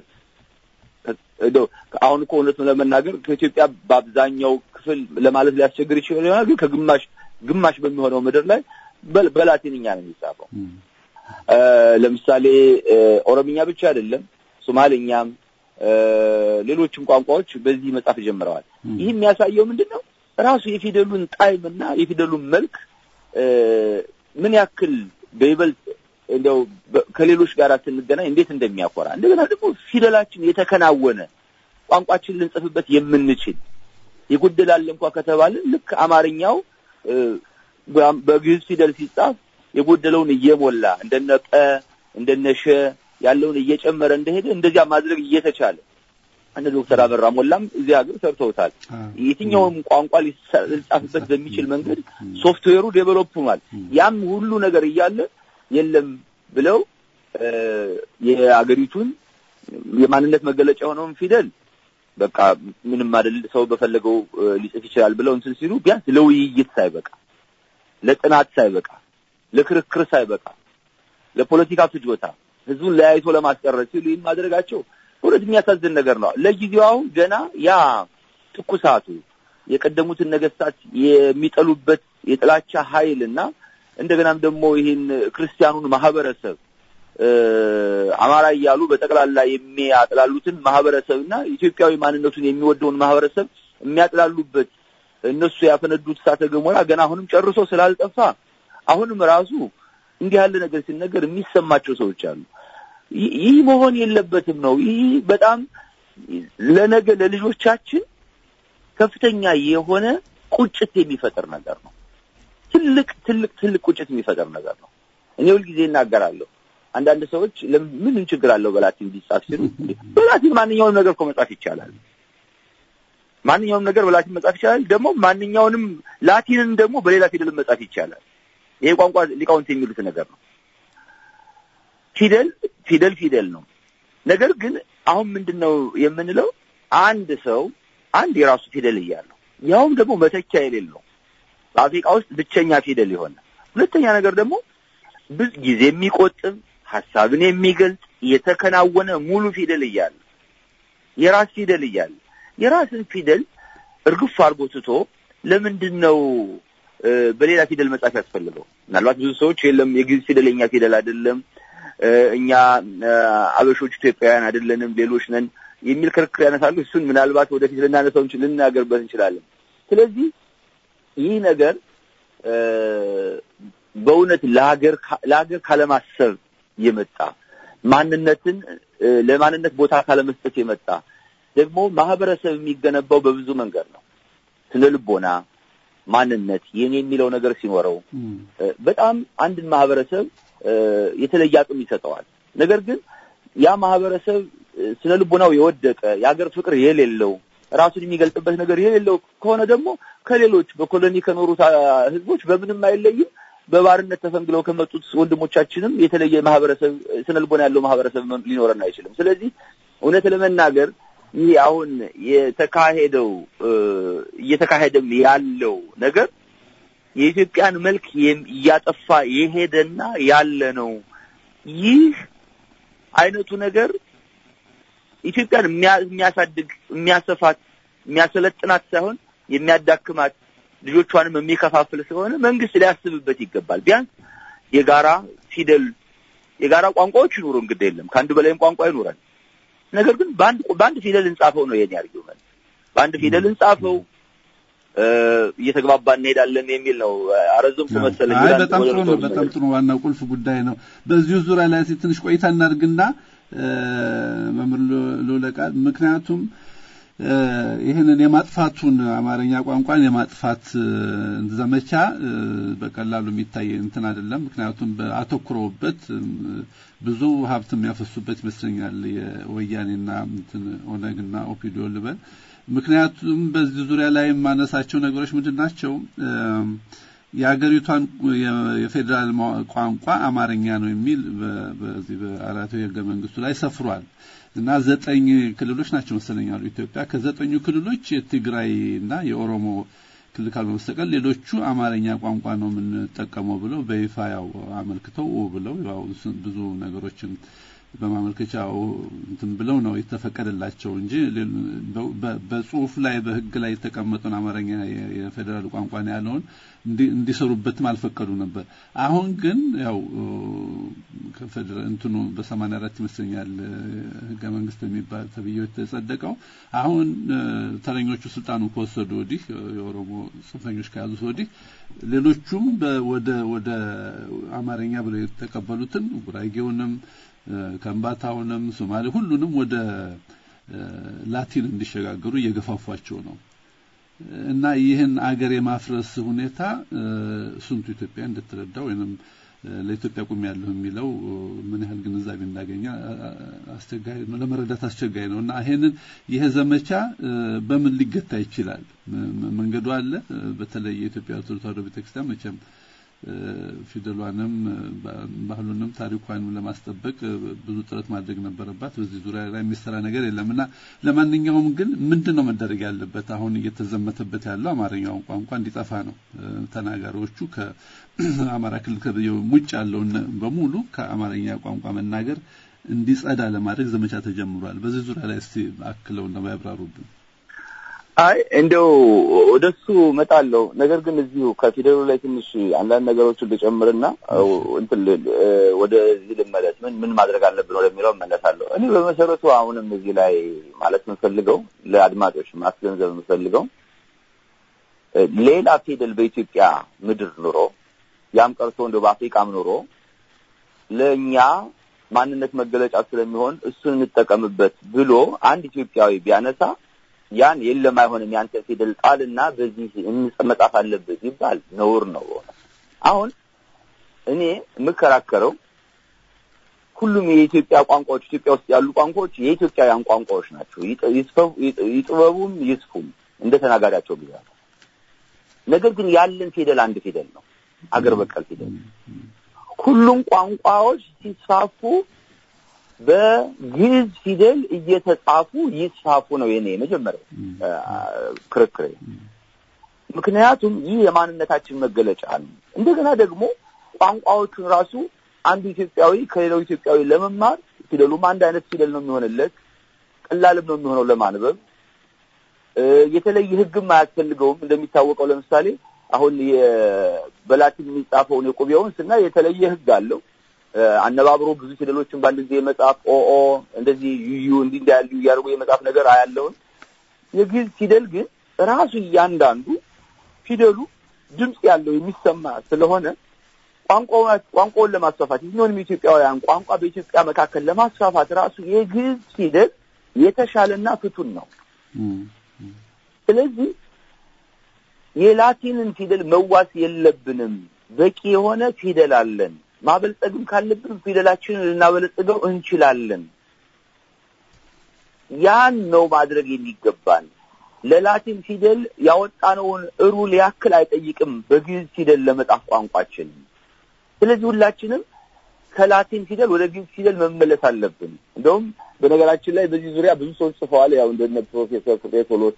አሁን እኮ እውነቱን ለመናገር ከኢትዮጵያ በአብዛኛው ክፍል ለማለት ሊያስቸግር ይችላል ይሆናል፣ ግን ከግማሽ ግማሽ በሚሆነው ምድር ላይ በላቲንኛ ነው የሚጻፈው። ለምሳሌ ኦሮምኛ ብቻ አይደለም፣ ሶማሌኛም ሌሎችም ቋንቋዎች በዚህ መጻፍ ጀምረዋል። ይህ የሚያሳየው ምንድን ነው? ራሱ የፊደሉን ጣዕም እና የፊደሉን መልክ ምን ያክል በይበልጥ እንደው ከሌሎች ጋር ስንገናኝ እንዴት እንደሚያኮራ እንደገና ደግሞ ፊደላችን የተከናወነ ቋንቋችን ልንጽፍበት የምንችል የጎደላል እንኳ ከተባለ ልክ አማርኛው በግዕዝ ፊደል ሲጻፍ የጎደለውን እየሞላ እንደነ ቀ እንደነ ሸ ያለውን እየጨመረ እንደሄደ እንደዚያ ማድረግ እየተቻለ እነ ዶክተር አበራ ሞላም እዚህ ሀገር ሰርተውታል። የትኛውም ቋንቋ ሊጻፍበት በሚችል መንገድ ሶፍትዌሩ ዴቨሎፕ ሆኗል። ያም ሁሉ ነገር እያለ የለም ብለው የአገሪቱን የማንነት መገለጫ የሆነውን ፊደል በቃ ምንም አይደል ሰው በፈለገው ሊጽፍ ይችላል ብለው እንትን ሲሉ ቢያንስ ለውይይት ሳይበቃ፣ ለጥናት ሳይበቃ፣ ለክርክር ሳይበቃ፣ ለፖለቲካ ፍጆታ ህዝቡን ለያይቶ ለማስቀረት ሲሉ ይህን ማድረጋቸው እውነት የሚያሳዝን ነገር ነው። ለጊዜው አሁን ገና ያ ትኩሳቱ የቀደሙትን ነገስታት የሚጠሉበት የጥላቻ ኃይል እና እንደገናም ደግሞ ይህን ክርስቲያኑን ማህበረሰብ አማራ እያሉ በጠቅላላ የሚያጥላሉትን ማህበረሰብ እና ኢትዮጵያዊ ማንነቱን የሚወደውን ማህበረሰብ የሚያጥላሉበት እነሱ ያፈነዱት እሳተ ገሞራ ገና አሁንም ጨርሶ ስላልጠፋ አሁንም ራሱ እንዲህ ያለ ነገር ሲነገር የሚሰማቸው ሰዎች አሉ። ይህ መሆን የለበትም ነው። ይህ በጣም ለነገ ለልጆቻችን ከፍተኛ የሆነ ቁጭት የሚፈጥር ነገር ነው። ትልቅ ትልቅ ትልቅ ቁጭት የሚፈጥር ነገር ነው። እኔ ሁልጊዜ እናገራለሁ። አንዳንድ ሰዎች ምን ችግር አለው በላቲን ቢጻፍ ሲሉ፣ በላቲን ማንኛውንም ነገር እኮ መጻፍ ይቻላል። ማንኛውንም ነገር በላቲን መጻፍ ይቻላል። ደግሞ ማንኛውንም ላቲንን ደግሞ በሌላ ፊደል መጻፍ ይቻላል። ይሄ ቋንቋ ሊቃውንት የሚሉት ነገር ነው። ፊደል ፊደል ፊደል ነው። ነገር ግን አሁን ምንድን ነው የምንለው? አንድ ሰው አንድ የራሱ ፊደል እያለው ያውም ደግሞ መተኪያ የሌለው በአፍሪካ ውስጥ ብቸኛ ፊደል የሆነ ሁለተኛ ነገር ደግሞ ብዙ ጊዜ የሚቆጥብ ሀሳብን የሚገልጽ የተከናወነ ሙሉ ፊደል እያለ የራስ ፊደል እያለ የራስን ፊደል እርግፍ አድርጎ ትቶ ለምንድን ነው በሌላ ፊደል መጻፍ ያስፈልገው? ምናልባት ብዙ ሰዎች የለም የግዕዝ ፊደል የኛ ፊደል አይደለም፣ እኛ አበሾች ኢትዮጵያውያን አይደለንም፣ ሌሎች ነን የሚል ክርክር ያነሳሉ። እሱን ምናልባት ወደፊት ልናነሳው ልናገርበት እንችላለን። ስለዚህ ይህ ነገር በእውነት ለሀገር ለሀገር ካለማሰብ የመጣ ማንነትን ለማንነት ቦታ ካለመስጠት የመጣ ደግሞ ማህበረሰብ የሚገነባው በብዙ መንገድ ነው። ስነ ልቦና፣ ማንነት የኔ የሚለው ነገር ሲኖረው በጣም አንድን ማህበረሰብ የተለየ አቅም ይሰጠዋል። ነገር ግን ያ ማህበረሰብ ስነ ልቦናው የወደቀ የሀገር ፍቅር የሌለው ራሱን የሚገልጥበት ነገር የሌለው ከሆነ ደግሞ ከሌሎች በኮሎኒ ከኖሩት ህዝቦች በምንም አይለይም። በባርነት ተፈንግለው ከመጡት ወንድሞቻችንም የተለየ ማህበረሰብ ስነ ልቦና ያለው ማህበረሰብ ሊኖረን አይችልም። ስለዚህ እውነት ለመናገር ይህ አሁን የተካሄደው እየተካሄደም ያለው ነገር የኢትዮጵያን መልክ እያጠፋ የሄደና ያለ ነው። ይህ አይነቱ ነገር ኢትዮጵያን የሚያሳድግ የሚያሰፋት፣ የሚያሰለጥናት ሳይሆን የሚያዳክማት ልጆቿንም የሚከፋፍል ስለሆነ መንግስት ሊያስብበት ይገባል። ቢያንስ የጋራ ፊደል የጋራ ቋንቋዎች ይኑሩ፣ እንግዲህ የለም ከአንድ በላይም ቋንቋ ይኑረን። ነገር ግን በአንድ በአንድ ፊደል እንጻፈው ነው የኔ አርጊውመንት። በአንድ ፊደል እንጻፈው እየተግባባ እንሄዳለን የሚል ነው። አረዘምኩ መሰለኝ። አይ በጣም ጥሩ ነው። በጣም ጥሩ ዋናው ቁልፍ ጉዳይ ነው። በዚሁ ዙሪያ ላይ ትንሽ ቆይታ እናድርግና መምህር ልውለቃል ምክንያቱም ይህንን የማጥፋቱን አማርኛ ቋንቋን የማጥፋት ዘመቻ በቀላሉ የሚታይ እንትን አይደለም። ምክንያቱም አተኩረውበት ብዙ ሀብት የሚያፈሱበት ይመስለኛል የወያኔና እንትን ኦነግና ኦፒዲዮ ልበል። ምክንያቱም በዚህ ዙሪያ ላይ የማነሳቸው ነገሮች ምንድን ናቸው? የሀገሪቷን የፌዴራል ቋንቋ አማርኛ ነው የሚል በዚህ በአራቱ የህገ መንግስቱ ላይ ሰፍሯል። እና ዘጠኝ ክልሎች ናቸው መሰለኝ ያሉ ኢትዮጵያ። ከዘጠኙ ክልሎች የትግራይ እና የኦሮሞ ክልል ካልሆነ በስተቀር ሌሎቹ አማርኛ ቋንቋ ነው የምንጠቀመው ብለው በይፋ ያው አመልክተው ብለው ያው ብዙ ነገሮችን በማመልከቻው እንትን ብለው ነው የተፈቀደላቸው እንጂ በጽሁፍ ላይ በህግ ላይ የተቀመጠውን አማርኛ የፌዴራል ቋንቋ ነው ያለውን እንዲሰሩበትም አልፈቀዱ ነበር። አሁን ግን ያው እንትኑ በሰማንያ አራት ይመስለኛል ህገ መንግስት የሚባል ተብዬው የተጸደቀው አሁን ተረኞቹ ስልጣኑ ከወሰዱ ወዲህ የኦሮሞ ጽንፈኞች ከያዙት ወዲህ ሌሎቹም ወደ ወደ አማርኛ ብለው የተቀበሉትን ጉራጌውንም ከምባታውንም ሶማሌ ሁሉንም ወደ ላቲን እንዲሸጋገሩ እየገፋፏቸው ነው እና ይህን አገር የማፍረስ ሁኔታ ስንቱ ኢትዮጵያ እንደተረዳ ወይንም ለኢትዮጵያ ቁም ያለሁ የሚለው ምን ያህል ግንዛቤ እንዳገኘ አስቸጋሪ ነው፣ ለመረዳት አስቸጋሪ ነው እና ይሄንን ይሄ ዘመቻ በምን ሊገታ ይችላል? መንገዱ አለ። በተለይ የኢትዮጵያ ኦርቶዶክስ ተዋሕዶ ቤተክርስቲያን መቼም ፊደሏንም ባህሉንም ታሪኳንም ለማስጠበቅ ብዙ ጥረት ማድረግ ነበረባት። በዚህ ዙሪያ ላይ የሚሰራ ነገር የለም እና ለማንኛውም ግን ምንድን ነው መደረግ ያለበት? አሁን እየተዘመተበት ያለው አማርኛውን ቋንቋ እንዲጠፋ ነው። ተናጋሪዎቹ ከአማራ ክልል ውጭ ያለውን በሙሉ ከአማርኛ ቋንቋ መናገር እንዲጸዳ ለማድረግ ዘመቻ ተጀምሯል። በዚህ ዙሪያ ላይ እስቲ አክለው ነው ያብራሩብን። አይ እንደው ወደሱ እመጣለሁ። ነገር ግን እዚሁ ከፊደሉ ላይ ትንሽ አንዳንድ ነገሮችን ልጨምርና እንትን ወደዚህ ልመለስ። ምን ምን ማድረግ አለብን ወደሚለው እመለሳለሁ። እኔ በመሰረቱ አሁንም እዚህ ላይ ማለት የምፈልገው ለአድማጮች ማስገንዘብ የምፈልገው ሌላ ፊደል በኢትዮጵያ ምድር ኑሮ ያም ቀርቶ እንደው በአፍሪካም ኑሮ ለእኛ ማንነት መገለጫ ስለሚሆን እሱን እንጠቀምበት ብሎ አንድ ኢትዮጵያዊ ቢያነሳ ያን የለም አይሆንም ያንተ ፊደል ጣልና በዚህ መጻፍ አለበት ይባል ነውር ነው። አሁን እኔ የምከራከረው ሁሉም የኢትዮጵያ ቋንቋዎች ኢትዮጵያ ውስጥ ያሉ ቋንቋዎች የኢትዮጵያውያን ቋንቋዎች ናቸው። ይጥበቡም ይስፉም እንደ ተናጋሪያቸው ብዛት። ነገር ግን ያለን ፊደል አንድ ፊደል ነው፣ አገር በቀል ፊደል። ሁሉም ቋንቋዎች ሲስፋፉ በግዕዝ ፊደል እየተጻፉ ይስፋፉ ነው የኔ የመጀመሪያው ክርክሬ። ምክንያቱም ይህ የማንነታችን መገለጫ ነው። እንደገና ደግሞ ቋንቋዎቹን ራሱ አንዱ ኢትዮጵያዊ ከሌላው ኢትዮጵያዊ ለመማር ፊደሉም አንድ አይነት ፊደል ነው የሚሆንለት፣ ቀላልም ነው የሚሆነው ለማንበብ። የተለየ ሕግም አያስፈልገውም። እንደሚታወቀው ለምሳሌ አሁን በላቲን የሚጻፈውን የቁቤውን ስናይ የተለየ ሕግ አለው። አነባብሮ ብዙ ፊደሎችን በአንድ ጊዜ የመጻፍ ኦኦ እንደዚህ ዩዩ እንዲህ እንዳያሉ እያደረጉ የመጻፍ ነገር አያለውን። የግዕዝ ፊደል ግን ራሱ እያንዳንዱ ፊደሉ ድምፅ ያለው የሚሰማ ስለሆነ ቋንቋውን ለማስፋፋት የትኛውንም ኢትዮጵያውያን ቋንቋ በኢትዮጵያ መካከል ለማስፋፋት ራሱ የግዕዝ ፊደል የተሻለና ፍቱን ነው። ስለዚህ የላቲንን ፊደል መዋስ የለብንም። በቂ የሆነ ፊደል አለን። ማበልጸግም ካለብን ፊደላችንን ልናበለጽገው እንችላለን። ያን ነው ማድረግ የሚገባን። ለላቲን ፊደል ያወጣነውን ሩል ያክል አይጠይቅም በግዕዝ ፊደል ለመጻፍ ቋንቋችን። ስለዚህ ሁላችንም ከላቲን ፊደል ወደ ግዕዝ ፊደል መመለስ አለብን። እንደውም በነገራችን ላይ በዚህ ዙሪያ ብዙ ሰዎች ጽፈዋል። ያው እንደነ ፕሮፌሰር ፍሬ ቶሎሳ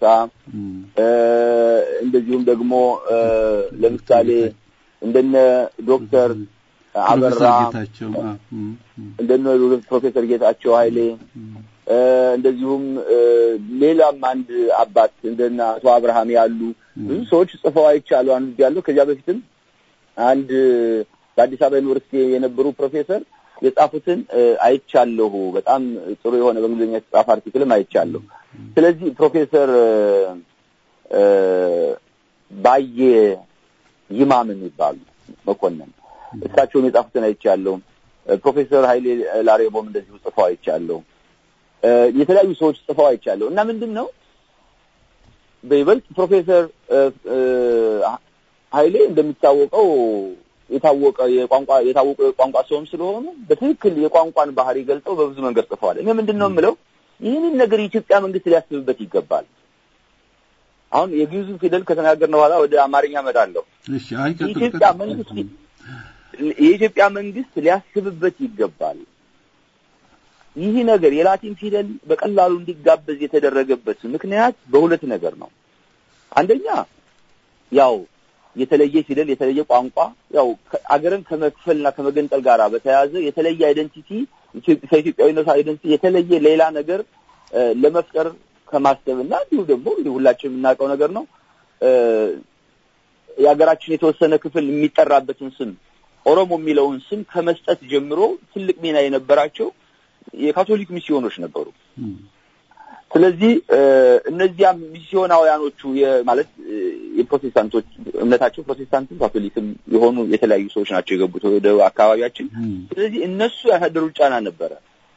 እንደዚሁም ደግሞ ለምሳሌ እንደነ ዶክተር አበራ እንደነ ፕሮፌሰር ጌታቸው ኃይሌ እንደዚሁም ሌላም አንድ አባት እንደነ አቶ አብርሃም ያሉ ብዙ ሰዎች ጽፈው አይቻሉ አንድ ያለው ከዚያ በፊትም አንድ በአዲስ አበባ ዩኒቨርሲቲ የነበሩ ፕሮፌሰር የጻፉትን አይቻለሁ። በጣም ጥሩ የሆነ በእንግሊዝኛ የተጻፈ አርቲክልም አይቻለሁ። ስለዚህ ፕሮፌሰር ባየ ይማም የሚባሉ መኮንን እሳቸውን የጻፉትን አይቻለሁ። ፕሮፌሰር ኃይሌ ላሬቦም እንደዚሁ ጽፈው አይቻለሁ። የተለያዩ ሰዎች ጽፈው አይቻለሁ እና ምንድን ነው በይበልጥ ፕሮፌሰር ኃይሌ እንደሚታወቀው የታወቀ የቋንቋ የታወቀ የቋንቋ ሰውም ስለሆኑ በትክክል የቋንቋን ባህሪ ገልጸው በብዙ መንገድ ጽፈዋል። እኔ ምንድን ነው የምለው ይህንን ነገር የኢትዮጵያ መንግስት ሊያስብበት ይገባል። አሁን የግዕዙ ፊደል ከተናገርን በኋላ ወደ አማርኛ እመጣለሁ። የኢትዮጵያ መንግስት የኢትዮጵያ መንግስት ሊያስብበት ይገባል። ይህ ነገር የላቲን ፊደል በቀላሉ እንዲጋበዝ የተደረገበት ምክንያት በሁለት ነገር ነው። አንደኛ ያው የተለየ ፊደል የተለየ ቋንቋ ያው አገርን ከመክፈልና ከመገንጠል ጋር በተያያዘ የተለየ አይደንቲቲ ከኢትዮጵያዊነቱ አይደንቲቲ የተለየ ሌላ ነገር ለመፍጠር ከማሰብ እና እንዲሁ ደግሞ ሁላችን የምናውቀው ነገር ነው። የሀገራችን የተወሰነ ክፍል የሚጠራበትን ስም ኦሮሞ የሚለውን ስም ከመስጠት ጀምሮ ትልቅ ሚና የነበራቸው የካቶሊክ ሚስዮኖች ነበሩ። ስለዚህ እነዚያ ሚስዮናውያኖቹ ማለት የፕሮቴስታንቶች እምነታቸው ፕሮቴስታንትም ካቶሊክም የሆኑ የተለያዩ ሰዎች ናቸው የገቡት ወደ አካባቢያችን። ስለዚህ እነሱ ያሳደሩት ጫና ነበረ።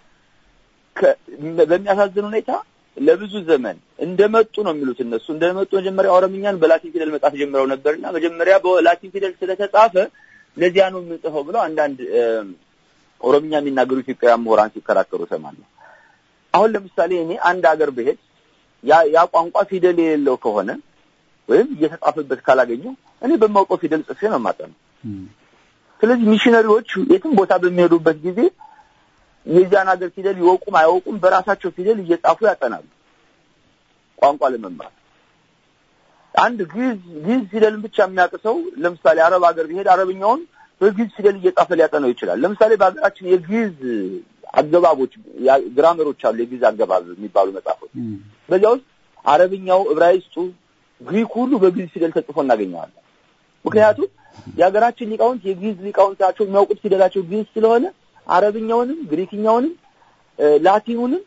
በሚያሳዝን ሁኔታ ለብዙ ዘመን እንደመጡ ነው የሚሉት እነሱ እንደመጡ መጀመሪያ ኦሮምኛን በላቲን ፊደል መጻፍ ጀምረው ነበርና መጀመሪያ በላቲን ፊደል ስለተጻፈ ለዚያ ነው የምንጽፈው ብለው አንዳንድ ኦሮምኛ የሚናገሩ ኢትዮጵያውያን ምሁራን ሲከራከሩ እሰማለሁ። አሁን ለምሳሌ እኔ አንድ ሀገር ብሄድ ያ ያ ቋንቋ ፊደል የሌለው ከሆነ ወይም እየተጻፈበት ካላገኘው እኔ በማውቀው ፊደል ጽፌ ነው የማጠነው። ስለዚህ ሚሽነሪዎች የትም ቦታ በሚሄዱበት ጊዜ የዚያን ሀገር ፊደል ይወቁም አይወቁም በራሳቸው ፊደል እየጻፉ ያጠናሉ ቋንቋ ለመማር። አንድ ግዕዝ ግዕዝ ፊደልን ብቻ የሚያውቅ ሰው ለምሳሌ አረብ ሀገር ቢሄድ አረብኛውን በግዕዝ ፊደል እየጻፈ ሊያጠናው ይችላል። ለምሳሌ በሀገራችን የግዕዝ አገባቦች ግራመሮች አሉ። የግዕዝ አገባብ የሚባሉ መጽሐፎች በዚያ ውስጥ አረብኛው፣ ዕብራይስጡ፣ ግሪክ ሁሉ በግዕዝ ፊደል ተጽፎ እናገኘዋለን። ምክንያቱም የሀገራችን ሊቃውንት የግዕዝ ሊቃውንት ናቸው። የሚያውቁት ፊደላቸው ግዕዝ ስለሆነ አረብኛውንም፣ ግሪክኛውንም፣ ላቲኑንም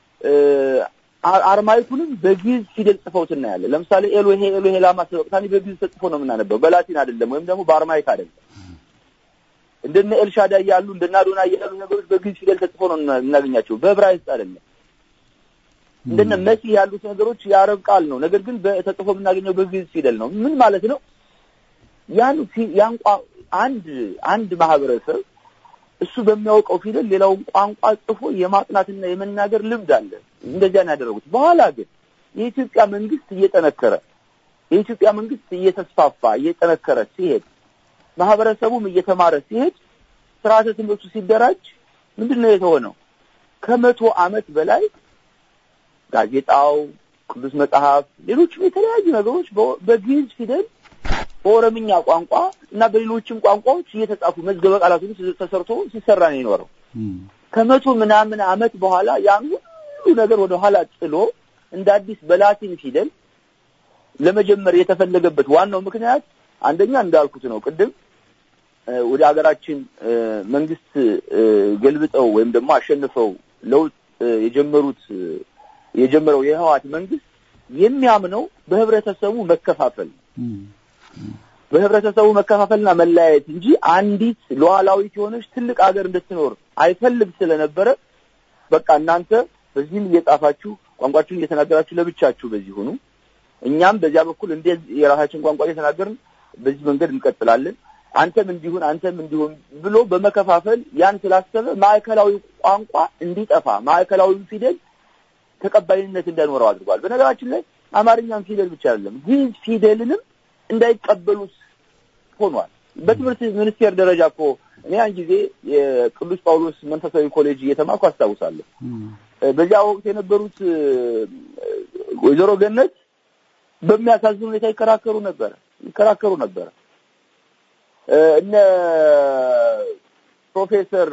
አርማይኩንም በግዕዝ ፊደል ጽፈውት እናያለን። ለምሳሌ ኤሎሄ ኤሎሄ ላማ ሰበቅታኒ በግዕዝ ተጽፎ ነው የምናነበው፣ በላቲን አይደለም፣ ወይም ደግሞ በአርማይክ አይደለም። እንደነ ኤልሻዳይ ያሉ እንደነ አዶናይ ያሉ ነገሮች በግዕዝ ፊደል ተጽፎ ነው እናገኛቸው፣ በዕብራይስጥ አይደለም። እንደነ መሲህ ያሉት ነገሮች የአረብ ቃል ነው። ነገር ግን ተጽፎ የምናገኘው በግዕዝ ፊደል ነው። ምን ማለት ነው? ያን ያን አንድ አንድ ማህበረሰብ እሱ በሚያውቀው ፊደል ሌላውን ቋንቋ ጽፎ የማጥናትና የመናገር ልምድ አለ። እንደዚያ ነው ያደረጉት። በኋላ ግን የኢትዮጵያ መንግስት እየጠነከረ የኢትዮጵያ መንግስት እየተስፋፋ እየጠነከረ ሲሄድ ማህበረሰቡም እየተማረ ሲሄድ ስርዓተ ትምህርቱ ሲደራጅ ምንድን ነው የተሆነው? ከመቶ ዓመት በላይ ጋዜጣው፣ ቅዱስ መጽሐፍ፣ ሌሎችም የተለያዩ ነገሮች በግዕዝ ፊደል በኦሮምኛ ቋንቋ እና በሌሎችም ቋንቋዎች እየተጻፉ መዝገበ ቃላት ሁሉ ተሰርቶ ሲሰራ ነው የኖረው። ከመቶ ምናምን ዓመት በኋላ ያን ሁሉ ነገር ወደ ኋላ ጥሎ እንደ አዲስ በላቲን ፊደል ለመጀመር የተፈለገበት ዋናው ምክንያት አንደኛ እንዳልኩት ነው ቅድም ወደ ሀገራችን መንግስት ገልብጠው ወይም ደግሞ አሸንፈው ለውጥ የጀመሩት የጀመረው የህወሓት መንግስት የሚያምነው በህብረተሰቡ መከፋፈል በህብረተሰቡ መከፋፈልና መለያየት እንጂ አንዲት ሉዓላዊት የሆነች ትልቅ ሀገር እንድትኖር አይፈልግ ስለነበረ በቃ እናንተ በዚህም እየጻፋችሁ ቋንቋችሁን እየተናገራችሁ ለብቻችሁ በዚህ ሁኑ፣ እኛም በዚያ በኩል እንደ የራሳችን ቋንቋ እየተናገርን በዚህ መንገድ እንቀጥላለን፣ አንተም እንዲሁን አንተም እንዲሁን ብሎ በመከፋፈል ያን ስላሰበ ማዕከላዊ ቋንቋ እንዲጠፋ ማዕከላዊው ፊደል ተቀባይነት እንዳይኖረው አድርጓል። በነገራችን ላይ አማርኛም ፊደል ብቻ አይደለም ግዕዝ ፊደልንም እንዳይቀበሉት ሆኗል። በትምህርት ሚኒስቴር ደረጃ እኮ እኔ ያን ጊዜ የቅዱስ ጳውሎስ መንፈሳዊ ኮሌጅ እየተማርኩ አስታውሳለሁ። በዚያ ወቅት የነበሩት ወይዘሮ ገነት በሚያሳዝን ሁኔታ ይከራከሩ ነበረ ይከራከሩ ነበረ። እነ ፕሮፌሰር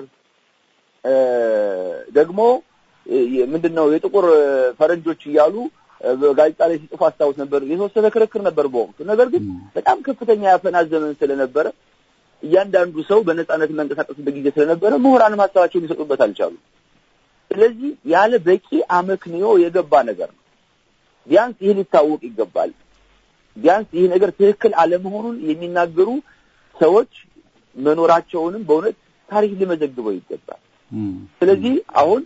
ደግሞ ምንድን ነው የጥቁር ፈረንጆች እያሉ ጋዜጣ ላይ ሲጽፉ አስታውስ ነበር። የተወሰነ ክርክር ነበር በወቅቱ። ነገር ግን በጣም ከፍተኛ ያፈና ዘመን ስለነበረ እያንዳንዱ ሰው በነጻነት መንቀሳቀስበት ጊዜ ስለነበረ ምሁራንም ሀሳባቸውን ሊሰጡበት አልቻሉም። ስለዚህ ያለ በቂ አመክንዮ የገባ ነገር ነው። ቢያንስ ይህ ሊታወቅ ይገባል። ቢያንስ ይህ ነገር ትክክል አለመሆኑን የሚናገሩ ሰዎች መኖራቸውንም በእውነት ታሪክ ሊመዘግበው ይገባል። ስለዚህ አሁን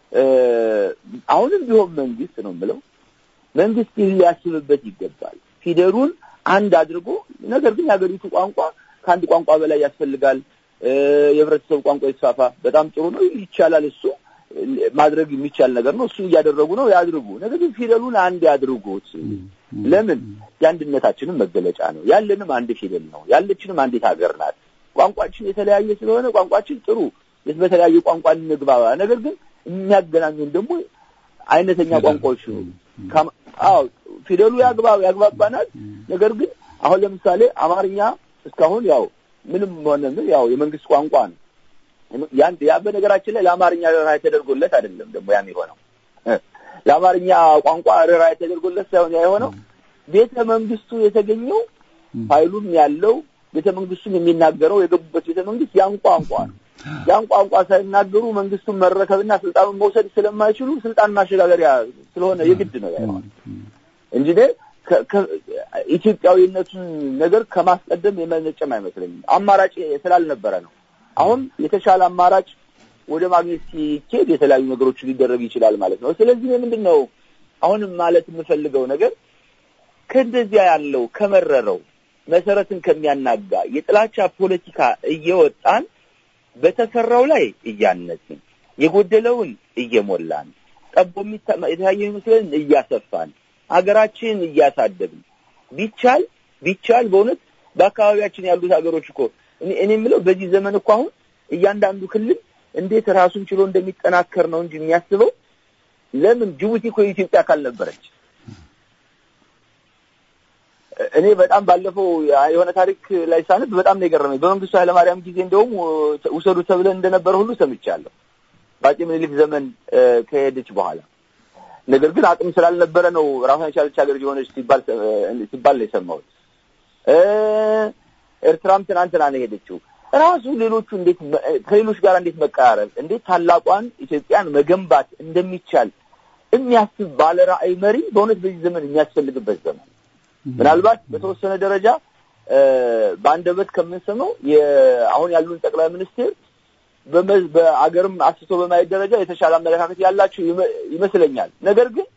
አሁንም ቢሆን መንግስት ነው የምለው መንግስት ሊያስብበት ይገባል። ፊደሉን አንድ አድርጎ ነገር ግን የሀገሪቱ ቋንቋ ከአንድ ቋንቋ በላይ ያስፈልጋል። የህብረተሰቡ ቋንቋ ይስፋፋ፣ በጣም ጥሩ ነው፣ ይቻላል። እሱ ማድረግ የሚቻል ነገር ነው። እሱን እያደረጉ ነው፣ ያድርጉ። ነገር ግን ፊደሉን አንድ ያድርጉት። ለምን? የአንድነታችንም መገለጫ ነው። ያለንም አንድ ፊደል ነው። ያለችንም አንዲት ሀገር ናት። ቋንቋችን የተለያየ ስለሆነ ቋንቋችን ጥሩ፣ በተለያየ ቋንቋ እንግባባ። ነገር ግን የሚያገናኙን ደግሞ አይነተኛ ቋንቋዎች ነው። አዎ ፊደሉ ያግባብ ያግባባናል። ነገር ግን አሁን ለምሳሌ አማርኛ እስካሁን ያው ምንም ሆነ ምን ያው የመንግስት ቋንቋ ነው። ያን ያ በነገራችን ላይ ለአማርኛ ርኅራኄ ተደርጎለት አይደለም ደግሞ ያም የሆነው ለአማርኛ ቋንቋ ርኅራኄ ተደርጎለት ሳይሆን ያ የሆነው ቤተ መንግስቱ የተገኘው ኃይሉም ያለው ቤተ መንግስቱም የሚናገረው የገቡበት ቤተ መንግስት ያን ቋንቋ ነው። ያን ቋንቋ ሳይናገሩ መንግስቱን መረከብና ስልጣኑን መውሰድ ስለማይችሉ ስልጣን ማሸጋገሪያ ስለሆነ የግድ ነው ያይሆን እንጂ ኢትዮጵያዊነቱን ነገር ከማስቀደም የመነጨም አይመስለኝም። አማራጭ ስላልነበረ ነው። አሁን የተሻለ አማራጭ ወደ ማግኘት ሲኬድ የተለያዩ ነገሮች ሊደረግ ይችላል ማለት ነው። ስለዚህ ምንድን ነው አሁንም ማለት የምፈልገው ነገር ከእንደዚያ ያለው ከመረረው መሰረትን ከሚያናጋ የጥላቻ ፖለቲካ እየወጣን በተሰራው ላይ እያነጽን የጎደለውን እየሞላን ጠቦ የተለያየ ይመስለን እያሰፋን ሀገራችንን እያሳደግን ቢቻል ቢቻል በእውነት በአካባቢያችን ያሉት ሀገሮች እኮ እኔ የምለው በዚህ ዘመን እኮ አሁን እያንዳንዱ ክልል እንዴት ራሱን ችሎ እንደሚጠናከር ነው እንጂ የሚያስበው ለምን ጅቡቲ እኮ የኢትዮጵያ አካል ነበረች። እኔ በጣም ባለፈው የሆነ ታሪክ ላይ ሳነብ በጣም ነው የገረመኝ። በመንግስቱ ኃይለማርያም ጊዜ እንደውም ውሰዱ ተብለን እንደነበረ ሁሉ ሰምቻለሁ። በአፄ ምኒልክ ዘመን ከሄደች በኋላ ነገር ግን አቅም ስላልነበረ ነው ራሷን የቻለች ሀገር የሆነች ሲባል ሲባል ነው የሰማሁት። ኤርትራም ትናንትና ነው የሄደችው። ራሱ ሌሎቹ እንዴት ከሌሎች ጋር እንዴት መቀራረብ እንዴት ታላቋን ኢትዮጵያን መገንባት እንደሚቻል የሚያስብ ባለ ራዕይ መሪ በእውነት በዚህ ዘመን የሚያስፈልግበት ዘመን ምናልባት በተወሰነ ደረጃ በአንደበት ከምንሰማው አሁን ያሉን ጠቅላይ ሚኒስቴር በአገርም አስቶ በማየት ደረጃ የተሻለ አመለካከት ያላቸው ይመስለኛል። ነገር ግን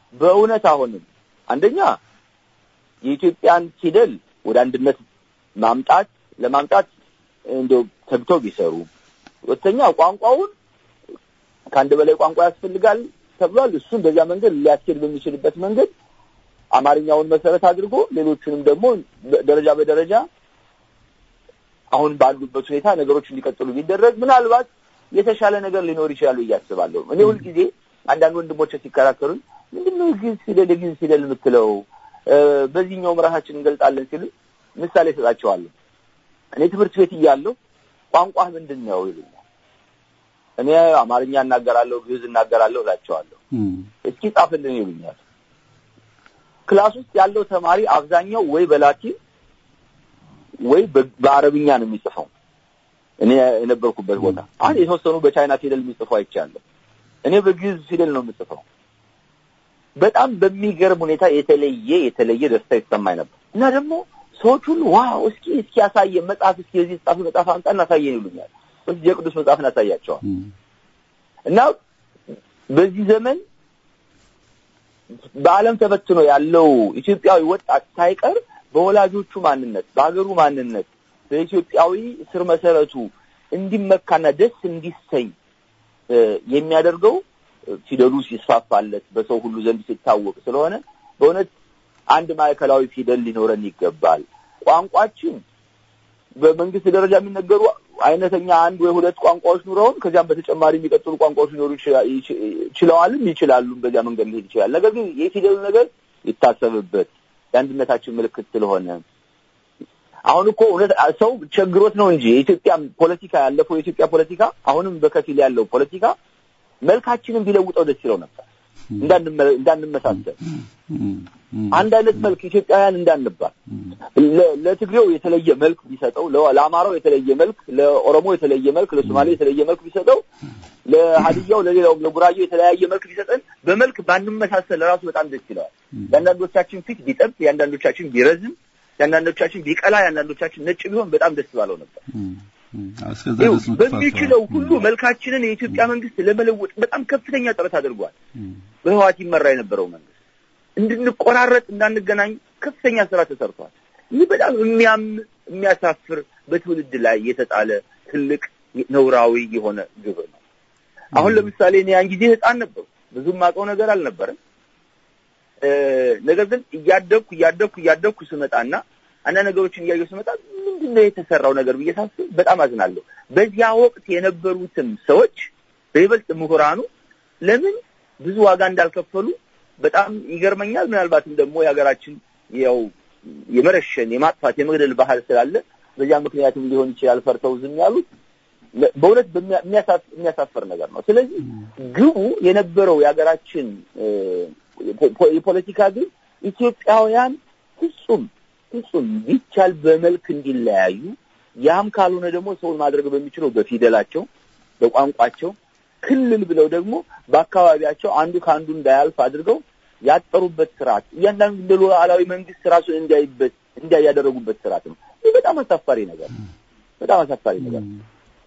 በእውነት አሁንም አንደኛ የኢትዮጵያን ፊደል ወደ አንድነት ማምጣት ለማምጣት እንደው ተግተው ቢሰሩ፣ ሁለተኛ ቋንቋውን ከአንድ በላይ ቋንቋ ያስፈልጋል ተብሏል። እሱን በዚያ መንገድ ሊያስኬድ በሚችልበት መንገድ አማርኛውን መሰረት አድርጎ ሌሎቹንም ደግሞ ደረጃ በደረጃ አሁን ባሉበት ሁኔታ ነገሮች እንዲቀጥሉ ቢደረግ ምናልባት የተሻለ ነገር ሊኖር ይችላል ብዬ አስባለሁ። እኔ ሁልጊዜ አንዳንድ ወንድሞች ሲከራከሩኝ ምንድነው ግዕዝ ፊደል የግዕዝ ፊደል የምትለው በዚህኛውም ራሳችን እንገልጣለን ሲሉ ምሳሌ እሰጣቸዋለሁ። እኔ ትምህርት ቤት እያለሁ ቋንቋህ ምንድን ነው ይሉኛል። እኔ አማርኛ እናገራለሁ፣ ግዕዝ እናገራለሁ እላቸዋለሁ። እስኪ ጻፍልን ይሉኛል። ክላስ ውስጥ ያለው ተማሪ አብዛኛው ወይ በላቲን ወይ በአረብኛ ነው የሚጽፈው። እኔ የነበርኩበት ቦታ አሁን የተወሰኑ በቻይና ፊደል የሚጽፉ አይቻለሁ። እኔ በግዕዝ ፊደል ነው የምጽፈው። በጣም በሚገርም ሁኔታ የተለየ የተለየ ደስታ ይሰማኝ ነበር እና ደግሞ ሰዎች ሁሉ ዋው እስኪ እስኪ ያሳየን መጽሐፍ እስኪ የዚህ ጻፍ መጽሐፍ አምጣ እናሳየን ይሉኛል። ወይስ የቅዱስ መጽሐፍ እናሳያቸዋል እና በዚህ ዘመን በዓለም ተበትኖ ያለው ኢትዮጵያዊ ወጣት ሳይቀር በወላጆቹ ማንነት፣ በሀገሩ ማንነት፣ በኢትዮጵያዊ ስር መሰረቱ እንዲመካና ደስ እንዲሰኝ የሚያደርገው ፊደሉ ሲስፋፋለት በሰው ሁሉ ዘንድ ሲታወቅ ስለሆነ በእውነት አንድ ማዕከላዊ ፊደል ሊኖረን ይገባል። ቋንቋችን በመንግስት ደረጃ የሚነገሩ አይነተኛ አንድ ወይ ሁለት ቋንቋዎች ኑረውን ከዚያም በተጨማሪ የሚቀጥሉ ቋንቋዎች ሊኖሩ ችለዋልም ይችላሉም። በዚያ መንገድ ሊሄድ ይችላል። ነገር ግን የፊደሉ ነገር ይታሰብበት የአንድነታችን ምልክት ስለሆነ አሁን እኮ እውነት ሰው ቸግሮት ነው እንጂ የኢትዮጵያ ፖለቲካ ያለፈው የኢትዮጵያ ፖለቲካ አሁንም በከፊል ያለው ፖለቲካ መልካችንን ቢለውጠው ደስ ይለው ነበር። እንዳንመሳሰል አንድ አይነት መልክ ኢትዮጵያውያን እንዳንባል ለትግሬው የተለየ መልክ ቢሰጠው፣ ለአማራው የተለየ መልክ፣ ለኦሮሞ የተለየ መልክ፣ ለሶማሌ የተለየ መልክ ቢሰጠው፣ ለሀዲያው ለሌላውም ለጉራጌው የተለያየ መልክ ቢሰጠን በመልክ ባንመሳሰል ራሱ በጣም ደስ ይለዋል። የአንዳንዶቻችን ፊት ቢጠብ፣ የአንዳንዶቻችን ቢረዝም፣ የአንዳንዶቻችን ቢቀላ፣ የአንዳንዶቻችን ነጭ ቢሆን በጣም ደስ ባለው ነበር። በሚችለው ሁሉ መልካችንን የኢትዮጵያ መንግስት ለመለወጥ በጣም ከፍተኛ ጥረት አድርጓል። በህዋት ይመራ የነበረው መንግስት እንድንቆራረጥ እንዳንገናኝ ከፍተኛ ስራ ተሰርቷል። ይህ በጣም የሚያም የሚያሳፍር በትውልድ ላይ የተጣለ ትልቅ ነውራዊ የሆነ ግብር ነው። አሁን ለምሳሌ እኔ ያን ጊዜ ህፃን ነበሩ፣ ብዙም አውቀው ነገር አልነበረም። ነገር ግን እያደግኩ እያደግኩ እያደግኩ ስመጣና አንዳንድ ነገሮችን እያየሁ ስመጣ ምንድን ነው የተሰራው ነገር ብዬ ሳስብ በጣም አዝናለሁ። በዚያ ወቅት የነበሩትም ሰዎች በይበልጥ ምሁራኑ ለምን ብዙ ዋጋ እንዳልከፈሉ በጣም ይገርመኛል። ምናልባትም ደግሞ የሀገራችን ያው የመረሸን የማጥፋት የመግደል ባህል ስላለ በዚያ ምክንያትም ሊሆን ይችላል ፈርተው ዝም ያሉት። በእውነት የሚያሳፍር ነገር ነው። ስለዚህ ግቡ የነበረው የሀገራችን የፖለቲካ ግብ ኢትዮጵያውያን ፍጹም ፍጹም ቢቻል በመልክ እንዲለያዩ ያም ካልሆነ ደግሞ ሰውን ማድረግ በሚችለው በፊደላቸው፣ በቋንቋቸው ክልል ብለው ደግሞ በአካባቢያቸው አንዱ ከአንዱ እንዳያልፍ አድርገው ያጠሩበት ስርዓት እያንዳንዱ እንደ ሉዓላዊ መንግስት ራሱን እንዲያይበት እንዲያ ያደረጉበት ስርዓት ነው። ይህ በጣም አሳፋሪ ነገር ነው። በጣም አሳፋሪ ነገር ነው።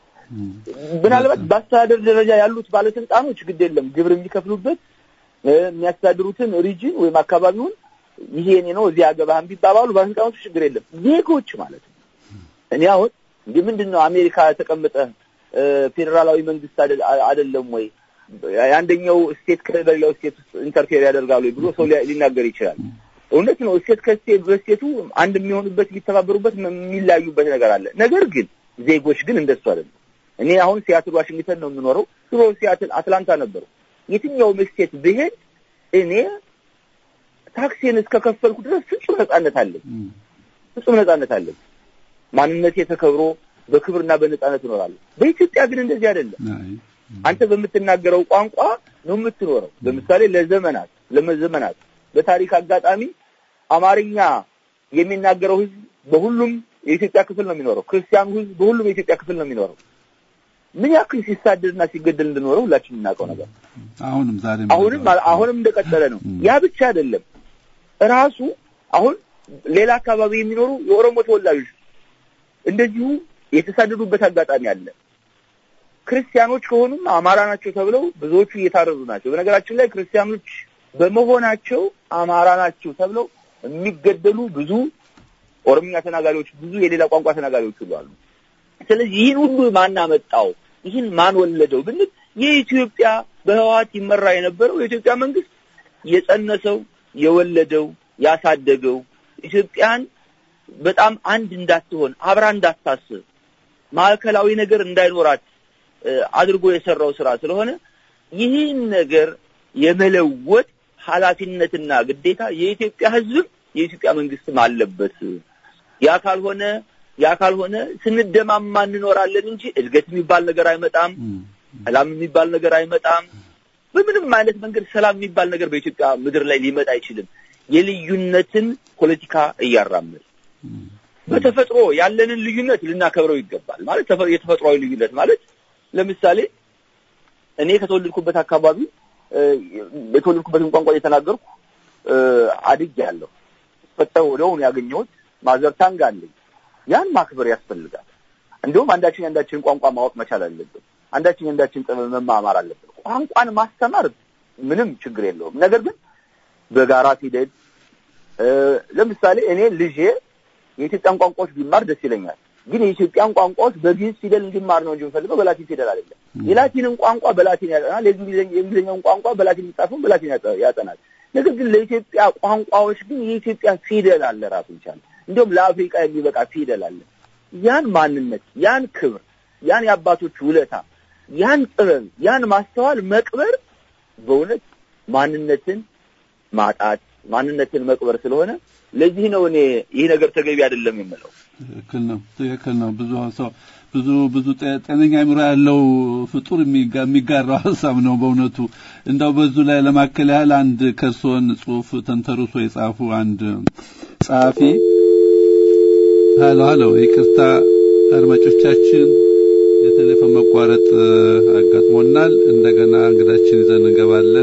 ምናልባት በአስተዳደር ደረጃ ያሉት ባለስልጣኖች ግድ የለም ግብር የሚከፍሉበት የሚያስተዳድሩትን ሪጅን ወይም አካባቢውን ይሄ እኔ ነው እዚህ አገባህም ቢባባሉ ባለስልጣኖቹ ችግር የለም። ዜጎች ማለት ነው። እኔ አሁን እንዲህ ምንድን ነው አሜሪካ ተቀምጠ ፌዴራላዊ መንግስት አይደለም ወይ የአንደኛው ስቴት ከሌላው ስቴት ውስጥ ኢንተርፌር ያደርጋሉ ብሎ ሰው ሊናገር ይችላል። እውነት ነው። ስቴት ከስቴት በስቴቱ አንድ የሚሆኑበት የሚተባበሩበት የሚለያዩበት ነገር አለ። ነገር ግን ዜጎች ግን እንደሱ አይደለም። እኔ አሁን ሲያትል ዋሽንግተን ነው የምኖረው። ድሮ ሲያትል አትላንታ ነበሩ። የትኛውም ስቴት ብሄድ እኔ ታክሲን እስከከፈልኩ ድረስ ፍጹም ነጻነት አለኝ። ፍጹም ነጻነት አለኝ። ማንነቴ ተከብሮ በክብርና በነጻነት እኖራለሁ። በኢትዮጵያ ግን እንደዚህ አይደለም። አንተ በምትናገረው ቋንቋ ነው የምትኖረው። ለምሳሌ ለዘመናት ለዘመናት በታሪክ አጋጣሚ አማርኛ የሚናገረው ህዝብ በሁሉም የኢትዮጵያ ክፍል ነው የሚኖረው። ክርስቲያኑ ህዝብ በሁሉም የኢትዮጵያ ክፍል ነው የሚኖረው። ምን ያክል ሲሳደድና ሲገደል እንደኖረው ሁላችን የምናውቀው ነገር አሁንም ዛሬ አሁንም አሁንም እንደቀጠለ ነው። ያ ብቻ አይደለም። ራሱ አሁን ሌላ አካባቢ የሚኖሩ የኦሮሞ ተወላጆች እንደዚሁ የተሳደዱበት አጋጣሚ አለ። ክርስቲያኖች ከሆኑም አማራ ናቸው ተብለው ብዙዎቹ እየታረዱ ናቸው። በነገራችን ላይ ክርስቲያኖች በመሆናቸው አማራ ናቸው ተብለው የሚገደሉ ብዙ ኦሮምኛ ተናጋሪዎች፣ ብዙ የሌላ ቋንቋ ተናጋሪዎች ሁሉ አሉ። ስለዚህ ይህን ሁሉ ማን አመጣው? ይህን ማን ወለደው ብንል የኢትዮጵያ በህወሓት ይመራ የነበረው የኢትዮጵያ መንግስት የጸነሰው፣ የወለደው፣ ያሳደገው ኢትዮጵያን በጣም አንድ እንዳትሆን አብራ እንዳታስብ ማዕከላዊ ነገር እንዳይኖራት አድርጎ የሰራው ስራ ስለሆነ ይህን ነገር የመለወጥ ኃላፊነትና ግዴታ የኢትዮጵያ ህዝብም የኢትዮጵያ መንግስትም አለበት። ያ ካልሆነ ያ ካልሆነ ስንደማማ እንኖራለን እንጂ እድገት የሚባል ነገር አይመጣም። ሰላም የሚባል ነገር አይመጣም። በምንም አይነት መንገድ ሰላም የሚባል ነገር በኢትዮጵያ ምድር ላይ ሊመጣ አይችልም። የልዩነትን ፖለቲካ እያራመድ በተፈጥሮ ያለንን ልዩነት ልናከብረው ይገባል። ማለት የተፈጥሯዊ ልዩነት ማለት ለምሳሌ እኔ ከተወለድኩበት አካባቢ የተወለድኩበትን ቋንቋ እየተናገርኩ አድጌያለሁ። ፈጠው ወደውን ያገኘሁት ማዘር ታንግ አለኝ። ያን ማክበር ያስፈልጋል። እንዲሁም አንዳችን የአንዳችን ቋንቋ ማወቅ መቻል አለብን። አንዳችን የአንዳችን ጥበብ መማማር አለብን። ቋንቋን ማስተማር ምንም ችግር የለውም። ነገር ግን በጋራ ፊደል ለምሳሌ እኔ ልጄ የኢትዮጵያን ቋንቋዎች ቢማር ደስ ይለኛል። ግን የኢትዮጵያን ቋንቋዎች በግዕዝ ፊደል እንዲማር ነው እንጂ የምፈልገው በላቲን ፊደል አይደለም። የላቲንን ቋንቋ በላቲን ያጠናል፣ የእንግሊዝኛውን ቋንቋ በላቲን የሚጻፈውን በላቲን ያጠናል። ነገር ግን ለኢትዮጵያ ቋንቋዎች ግን የኢትዮጵያ ፊደል አለ ራሱ ይቻላል። እንዲሁም ለአፍሪቃ የሚበቃ ፊደል አለ። ያን ማንነት፣ ያን ክብር፣ ያን የአባቶች ውለታ፣ ያን ጥበብ፣ ያን ማስተዋል መቅበር በእውነት ማንነትን ማጣት ማንነትን መቅበር ስለሆነ ለዚህ ነው እኔ ይህ ነገር ተገቢ አይደለም የምለው። ትክክል ነው፣ ትክክል ነው። ብዙ ሰው ብዙ ብዙ ጤነኛ አእምሮ ያለው ፍጡር የሚጋራው ሀሳብ ነው በእውነቱ። እንደው በዙ ላይ ለማከል ያህል አንድ ከርሶን ጽሁፍ ተንተርሶ የጻፉ አንድ ጸሐፊ ሀሎ ሀሎ፣ ይቅርታ አድማጮቻችን የቴሌፎን መቋረጥ አጋጥሞናል። እንደገና እንግዳችን ይዘን እንገባለን።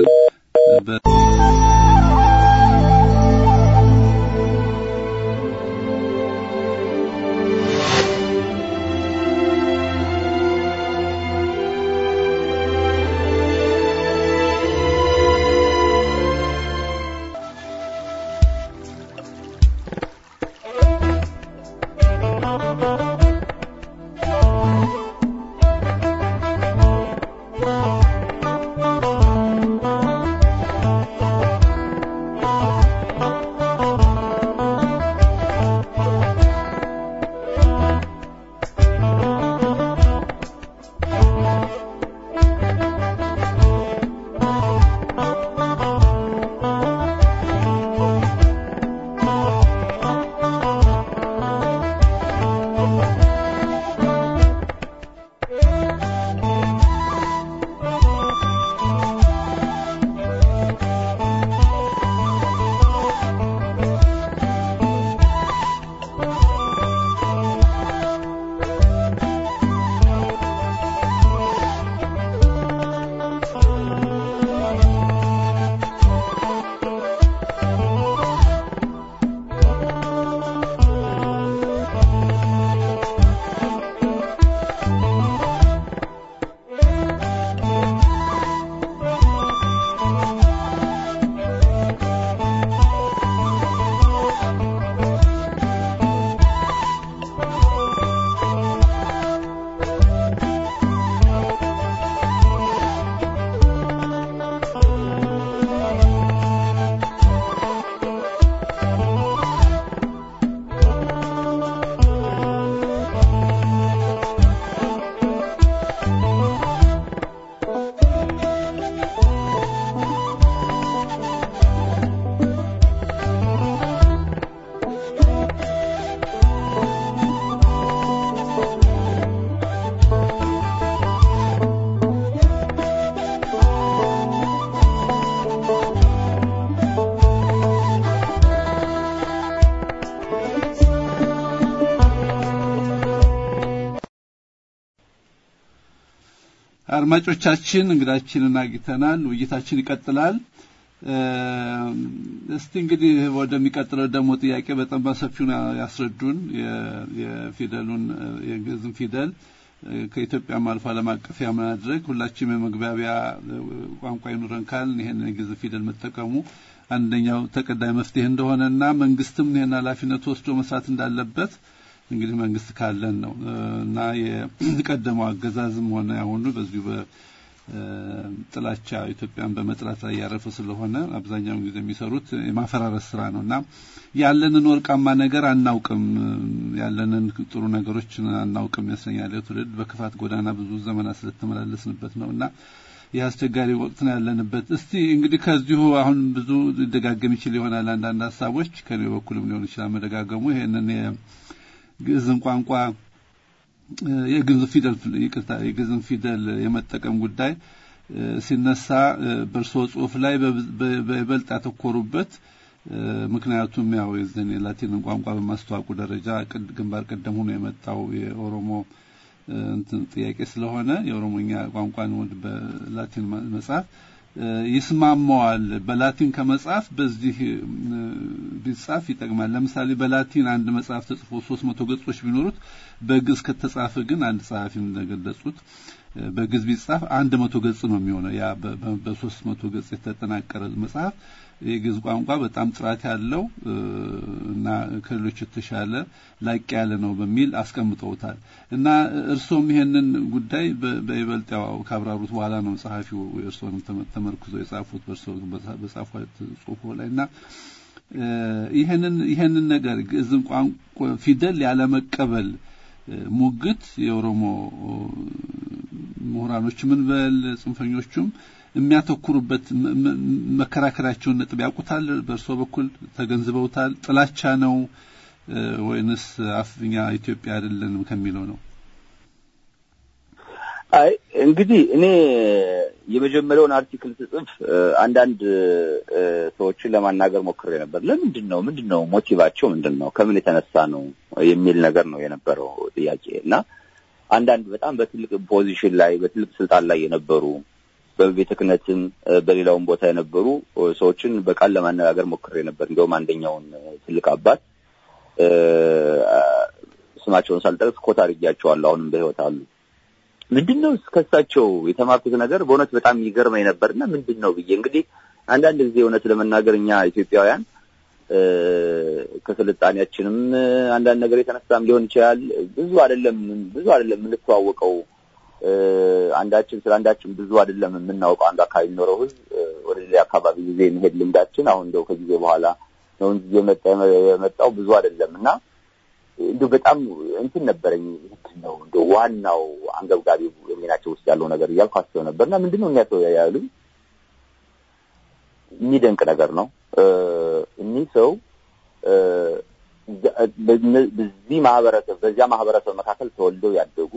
አድማጮቻችን እንግዳችንን አግኝተናል። ውይይታችን ይቀጥላል። እስቲ እንግዲህ ወደሚቀጥለው ደግሞ ጥያቄ በጣም በሰፊው ያስረዱን የፊደሉን የግዕዝን ፊደል ከኢትዮጵያም አልፎ ዓለም አቀፍ የማድረግ ሁላችንም የመግባቢያ ቋንቋ ይኑረን ካልን ይሄን የግዕዝ ፊደል መጠቀሙ አንደኛው ተቀዳይ መፍትሄ እንደሆነና መንግስትም ይሄን ኃላፊነት ወስዶ መስራት እንዳለበት እንግዲህ መንግስት ካለን ነው እና የቀደመው አገዛዝም ሆነ አሁኑ በዚሁ በጥላቻ ኢትዮጵያን በመጥላት ላይ ያረፈ ስለሆነ አብዛኛውን ጊዜ የሚሰሩት የማፈራረስ ስራ ነው እና ያለንን ወርቃማ ነገር አናውቅም፣ ያለንን ጥሩ ነገሮች አናውቅም ይመስለኛል። ትውልድ በክፋት ጎዳና ብዙ ዘመናት ስለተመላለስንበት ነው እና ይህ አስቸጋሪ ወቅት ነው ያለንበት። እስቲ እንግዲህ ከዚሁ አሁን ብዙ ሊደጋገም ይችል ይሆናል አንዳንድ ሀሳቦች ከኔ በኩልም ሊሆን ይችላል መደጋገሙ ይሄንን የግዕዝን ቋንቋ የግዕዝ ፊደል ይቅርታ የግዕዝን ፊደል የመጠቀም ጉዳይ ሲነሳ በእርስዎ ጽሁፍ ላይ በይበልጥ ያተኮሩበት ምክንያቱም ያው የዘን የላቲንን ቋንቋ በማስተዋወቁ ደረጃ ግንባር ቀደም ሆኖ የመጣው የኦሮሞ እንትን ጥያቄ ስለሆነ የኦሮሞኛ ቋንቋን ወድ በላቲን መጽሐፍ ይስማማዋል። በላቲን ከመጽሐፍ በዚህ ቢጻፍ ይጠቅማል። ለምሳሌ በላቲን አንድ መጽሐፍ ተጽፎ ሶስት መቶ ገጾች ቢኖሩት በግዕዝ ከተጻፈ ግን አንድ ጸሐፊ እንደገለጹት በግዕዝ ቢጻፍ አንድ መቶ ገጽ ነው የሚሆነው። ያ በሶስት መቶ ገጽ የተጠናቀረ መጽሐፍ የግዕዝ ቋንቋ በጣም ጥራት ያለው እና ከሌሎች የተሻለ ላቅ ያለ ነው በሚል አስቀምጠውታል። እና እርስዎም ይሄንን ጉዳይ በይበልጥ ያው ካብራሩት በኋላ ነው ጸሐፊው እርስዎንም ተመርኩዘው የጻፉት በእርስዎ በጻፉት ጽሁፎ ላይ እና ይሄንን ይሄንን ነገር ግዕዝን ቋንቋ ፊደል ያለመቀበል ሙግት የኦሮሞ ምሁራኖች ምን በል ጽንፈኞቹም የሚያተኩሩበት መከራከሪያቸውን ነጥብ ያውቁታል? በእርስዎ በኩል ተገንዝበውታል? ጥላቻ ነው ወይንስ አፍኛ ኢትዮጵያ አይደለንም ከሚለው ነው? አይ እንግዲህ እኔ የመጀመሪያውን አርቲክል ስጽፍ አንዳንድ ሰዎችን ለማናገር ሞክሬ ነበር። ለምንድን ነው ምንድን ነው ሞቲቫቸው ምንድን ነው ከምን የተነሳ ነው የሚል ነገር ነው የነበረው ጥያቄ እና አንዳንድ በጣም በትልቅ ፖዚሽን ላይ በትልቅ ስልጣን ላይ የነበሩ በቤተ ክህነትም በሌላውም ቦታ የነበሩ ሰዎችን በቃል ለማነጋገር ሞክሬ ነበር። እንዲሁም አንደኛውን ትልቅ አባት ስማቸውን ሳልጠቅስ ኮት አድርጌያቸዋለሁ። አሁንም በሕይወት አሉ። ምንድን ነው ከሳቸው የተማርኩት ነገር በእውነት በጣም ይገርመኝ ነበርና ምንድን ነው ብዬ እንግዲህ አንዳንድ ጊዜ እውነት ለመናገር እኛ ኢትዮጵያውያን ከስልጣኔያችንም አንዳንድ ነገር የተነሳም ሊሆን ይችላል ብዙ አይደለም ብዙ አይደለም የምንተዋወቀው አንዳችን ስለ አንዳችን ብዙ አይደለም የምናውቀው። አንዱ አካባቢ የሚኖረው ህዝብ ወደ ሌላ አካባቢ ጊዜ የሚሄድ ልምዳችን አሁን እንደው ከጊዜ በኋላ ነው እንጂ የመጣው ብዙ አይደለም እና እንደው በጣም እንትን ነበረኝ ምንድን ነው እንደው ዋናው አንገብጋቢ የሚናቸው ውስጥ ያለው ነገር እያልኩ አስበው ነበር እና ምንድን ነው የሚያሰው ያሉኝ የሚደንቅ ነገር ነው። እኒህ ሰው በዚህ ማህበረሰብ በዚያ ማህበረሰብ መካከል ተወልደው ያደጉ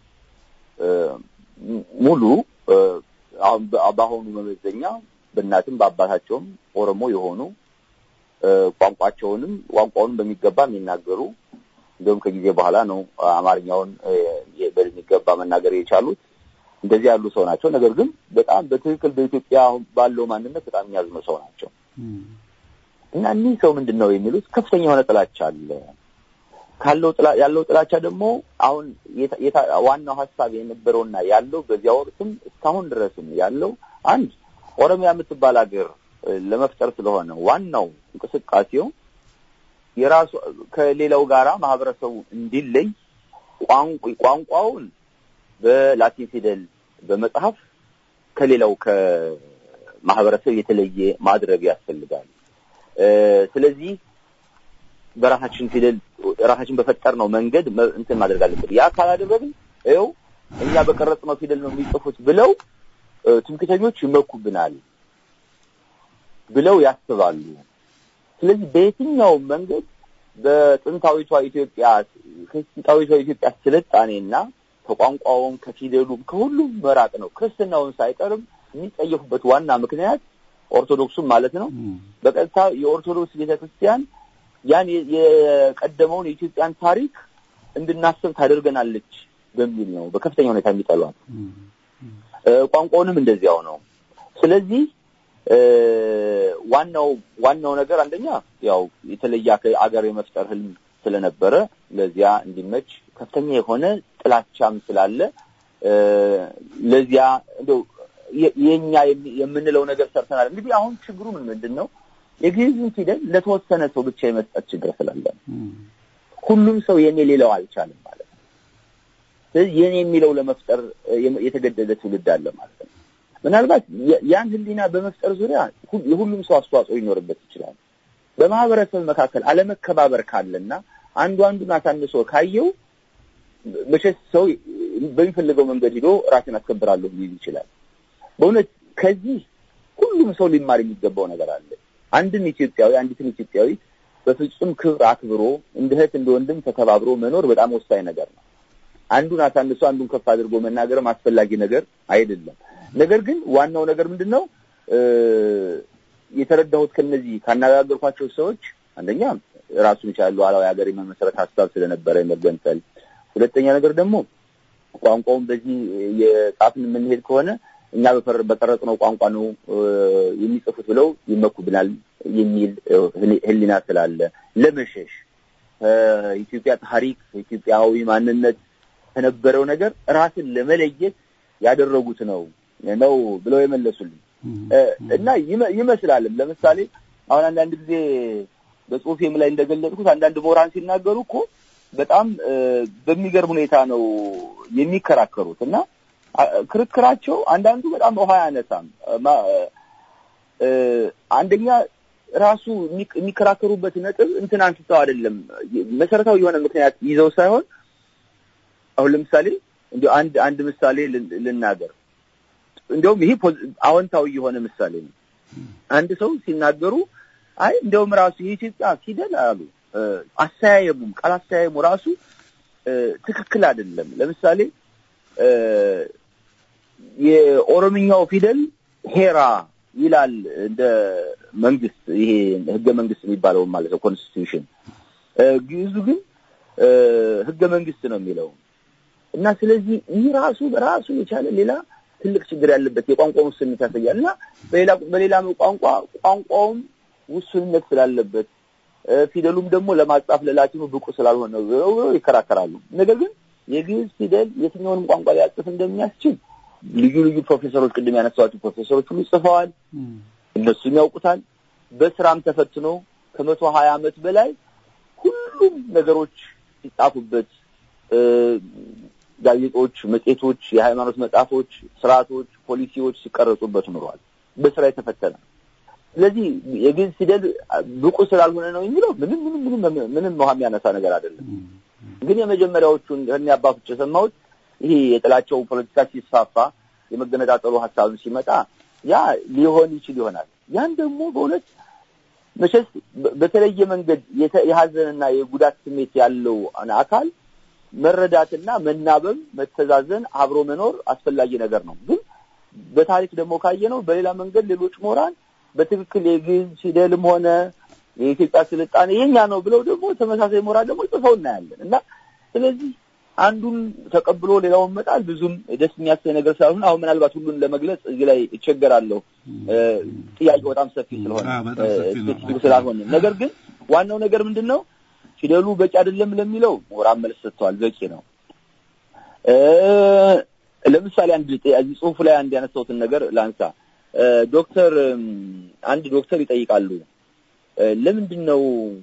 ሙሉ አሁን በአሁኑ መመዘኛ በእናትም በአባታቸውም ኦሮሞ የሆኑ ቋንቋቸውንም ቋንቋውንም በሚገባ የሚናገሩ እንዲሁም ከጊዜ በኋላ ነው አማርኛውን በሚገባ መናገር የቻሉት። እንደዚህ ያሉ ሰው ናቸው። ነገር ግን በጣም በትክክል በኢትዮጵያ ባለው ማንነት በጣም የሚያዝኑ ሰው ናቸው እና እኒህ ሰው ምንድን ነው የሚሉት ከፍተኛ የሆነ ጥላቻ አለ ካለው ያለው ጥላቻ ደግሞ አሁን ዋናው ሀሳብ የነበረውና ያለው በዚያ ወቅትም እስካሁን ድረስም ያለው አንድ ኦሮሚያ የምትባል ሀገር ለመፍጠር ስለሆነ ዋናው እንቅስቃሴው የራሱ ከሌላው ጋራ ማህበረሰቡ እንዲለይ ቋንቋውን በላቲን ፊደል በመጽሐፍ ከሌላው ከማህበረሰብ የተለየ ማድረግ ያስፈልጋል። ስለዚህ በራሳችን ፊደል ራሳችን በፈጠርነው መንገድ እንትን ማድረግ አለብን። ያ ካላደረግን ይኸው እኛ በቀረጽነው ፊደል ነው የሚጽፉት ብለው ትምክተኞች ይመኩብናል ብለው ያስባሉ። ስለዚህ በየትኛውም መንገድ በጥንታዊቷ ኢትዮጵያ ከጥንታዊቷ ኢትዮጵያ ስልጣኔና ከቋንቋውም ከፊደሉም ከሁሉም መራቅ ነው። ክርስትናውን ሳይቀርም የሚጠየፉበት ዋና ምክንያት ኦርቶዶክሱም ማለት ነው። በቀጥታ የኦርቶዶክስ ቤተክርስቲያን ያን የቀደመውን የኢትዮጵያን ታሪክ እንድናስብ ታደርገናለች በሚል ነው በከፍተኛ ሁኔታ የሚጠሏት። ቋንቋውንም እንደዚያው ነው። ስለዚህ ዋናው ዋናው ነገር አንደኛ ያው የተለየ አገር የመፍጠር ህልም ስለነበረ ለዚያ እንዲመች ከፍተኛ የሆነ ጥላቻም ስላለ ለዚያ እንደው የኛ የምንለው ነገር ሰርተናል። እንግዲህ አሁን ችግሩ ምን ምንድን ነው? የግዕዝን ፊደል ለተወሰነ ሰው ብቻ የመስጠት ችግር ስላለ ሁሉም ሰው የኔ ሌላው አልቻለም ማለት ነው። ስለዚህ የኔ የሚለው ለመፍጠር የተገደደ ትውልድ አለ ማለት ነው። ምናልባት ያን ህሊና በመፍጠር ዙሪያ የሁሉም ሰው አስተዋጽኦ ሊኖርበት ይችላል። በማህበረሰብ መካከል አለመከባበር ካለና አንዱ አንዱን አሳንሶ ካየው መቼስ ሰው በሚፈልገው መንገድ ሂዶ ራሴን አስከብራለሁ ሊል ይችላል። በእውነት ከዚህ ሁሉም ሰው ሊማር የሚገባው ነገር አለ። አንድን ኢትዮጵያዊ አንዲትን ኢትዮጵያዊት በፍጹም ክብር አክብሮ እንደ እህት እንደ ወንድም ተከባብሮ መኖር በጣም ወሳኝ ነገር ነው። አንዱን አሳንሶ አንዱን ከፍ አድርጎ መናገርም አስፈላጊ ነገር አይደለም። ነገር ግን ዋናው ነገር ምንድን ነው የተረዳሁት ከነዚህ ካነጋገርኳቸው ሰዎች አንደኛ ራሱን የቻለ ሉዓላዊ ሀገር የመመስረት ሀሳብ ስለነበረ የመገንጠል፣ ሁለተኛ ነገር ደግሞ ቋንቋውን በዚህ የጻፍን የምንሄድ ከሆነ እኛ በቀረጽነው ቋንቋ ነው የሚጽፉት ብለው ይመኩብናል የሚል ህሊና ስላለ ለመሸሽ ከኢትዮጵያ ታሪክ ከኢትዮጵያዊ ማንነት ከነበረው ነገር ራስን ለመለየት ያደረጉት ነው ነው ብለው የመለሱልኝ እና ይመስላልም። ለምሳሌ አሁን አንዳንድ ጊዜ በጽሁፌም ላይ እንደገለጽኩት አንዳንድ ምሁራን ሲናገሩ እኮ በጣም በሚገርም ሁኔታ ነው የሚከራከሩት እና ክርክራቸው አንዳንዱ በጣም ውሃ ያነሳም። አንደኛ ራሱ የሚከራከሩበት ነጥብ እንትን አንስተው አይደለም መሰረታዊ የሆነ ምክንያት ይዘው ሳይሆን አሁን ለምሳሌ እንዲ አንድ አንድ ምሳሌ ልናገር። እንዲያውም ይሄ አዎንታዊ የሆነ ምሳሌ ነው። አንድ ሰው ሲናገሩ አይ እንዲያውም ራሱ የኢትዮጵያ ፊደል አሉ አስተያየሙም ቃል አስተያየሙ ራሱ ትክክል አይደለም። ለምሳሌ የኦሮምኛው ፊደል ሄራ ይላል እንደ መንግስት ይሄ ህገ መንግስት የሚባለው ማለት ነው ኮንስቲቱሽን። ግዕዙ ግን ህገ መንግስት ነው የሚለው እና ስለዚህ ይህ ራሱ በራሱ የቻለ ሌላ ትልቅ ችግር ያለበት የቋንቋ ውስንነት ያሳያል እና በሌላ በሌላ ቋንቋ ቋንቋውም ውስንነት ስላለበት ፊደሉም ደግሞ ለማጻፍ ለላቲኑ ብቁ ስላልሆነ ብለው ይከራከራሉ። ነገር ግን የግዕዝ ፊደል የትኛውንም ቋንቋ ሊያጽፍ እንደሚያስችል ልዩ ልዩ ፕሮፌሰሮች ቅድም ያነሳኋቸው ፕሮፌሰሮች ሁሉ ጽፈዋል። እነሱም ያውቁታል። በስራም ተፈትኖ ከመቶ ሀያ ዓመት በላይ ሁሉም ነገሮች ሲጻፉበት ጋዜጦች፣ መጽሔቶች፣ የሃይማኖት መጽሐፎች፣ ስርዓቶች፣ ፖሊሲዎች ሲቀረጹበት ኑረዋል። በስራ የተፈተነ ስለዚህ የግዕዝ ፊደል ብቁ ስላልሆነ ነው የሚለው ምንም ምንም ምንም ምንም ውሃ የሚያነሳ ነገር አይደለም። ግን የመጀመሪያዎቹን ከእኔ አባቶች የሰማሁት ይሄ የጥላቸው ፖለቲካ ሲስፋፋ የመገነጣጠሉ ሀሳብን ሲመጣ ያ ሊሆን ይችል ይሆናል። ያን ደግሞ በእውነት መቼስ በተለየ መንገድ የሀዘንና የጉዳት ስሜት ያለው አካል መረዳትና መናበብ፣ መተዛዘን፣ አብሮ መኖር አስፈላጊ ነገር ነው። ግን በታሪክ ደግሞ ካየነው በሌላ መንገድ ሌሎች ምሁራን በትክክል የግዕዝ ፊደልም ሆነ የኢትዮጵያ ስልጣኔ የኛ ነው ብለው ደግሞ ተመሳሳይ ምሁራን ደግሞ ጽፈው እናያለን እና ስለዚህ አንዱን ተቀብሎ ሌላውን መጣል ብዙም ደስ የሚያሰኝ ነገር ስላልሆነ አሁን ምናልባት ሁሉን ለመግለጽ እዚህ ላይ እቸገራለሁ። ጥያቄው በጣም ሰፊ ስለሆነ ስፔሲፊክ ስላልሆነ፣ ነገር ግን ዋናው ነገር ምንድን ነው ፊደሉ በቂ አይደለም ለሚለው ምሁራን መልስ ሰጥተዋል። በቂ ነው። ለምሳሌ አንድ እዚህ ጽሁፉ ላይ አንድ ያነሳሁትን ነገር ላንሳ። ዶክተር አንድ ዶክተር ይጠይቃሉ ለምንድን ነው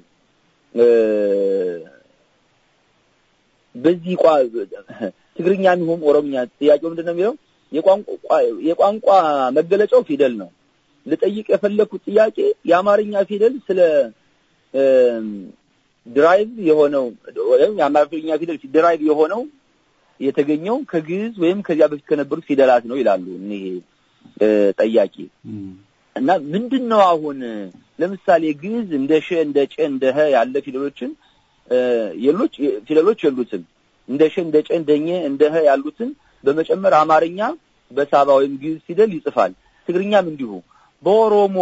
በዚህ ቋ ትግርኛ የሚሆን ኦሮምኛ ጥያቄው ምንድን ነው የሚለው የቋንቋ መገለጫው ፊደል ነው። ልጠይቅ የፈለግኩት ጥያቄ የአማርኛ ፊደል ስለ ድራይቭ የሆነው ወይም የአማርኛ ፊደል ድራይቭ የሆነው የተገኘው ከግዕዝ ወይም ከዚያ በፊት ከነበሩት ፊደላት ነው ይላሉ እኒህ ጠያቂ እና ምንድን ነው አሁን ለምሳሌ ግዕዝ እንደ ሸ እንደ ጨ እንደ ሀ ያለ ፊደሎችን የሎች ፊደሎች የሉትም። እንደ ሸ እንደ ጨ እንደ ኘ እንደ ሀ ያሉትን በመጨመር አማርኛ በሳባ ወይም ግዕዝ ፊደል ይጽፋል። ትግርኛም እንዲሁ። በኦሮሞ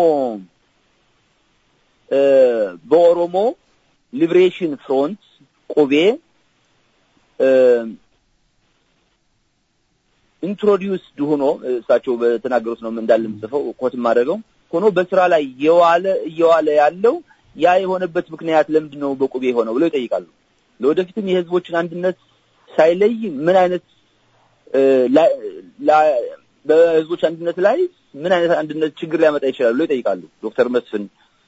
በኦሮሞ ሊብሬሽን ፍሮንት ቁቤ ኢንትሮዲውስድ ሆኖ እሳቸው በተናገሩት ነው እንዳለ የምጽፈው ኮት የማደርገው ሆኖ በስራ ላይ የዋለ እየዋለ ያለው ያ የሆነበት ምክንያት ለምንድን ነው በቁቤ የሆነው ብለው ይጠይቃሉ። ለወደፊትም የህዝቦችን አንድነት ሳይለይ ምን አይነት በህዝቦች አንድነት ላይ ምን አይነት አንድነት ችግር ሊያመጣ ይችላል ብሎ ይጠይቃሉ። ዶክተር መስፍን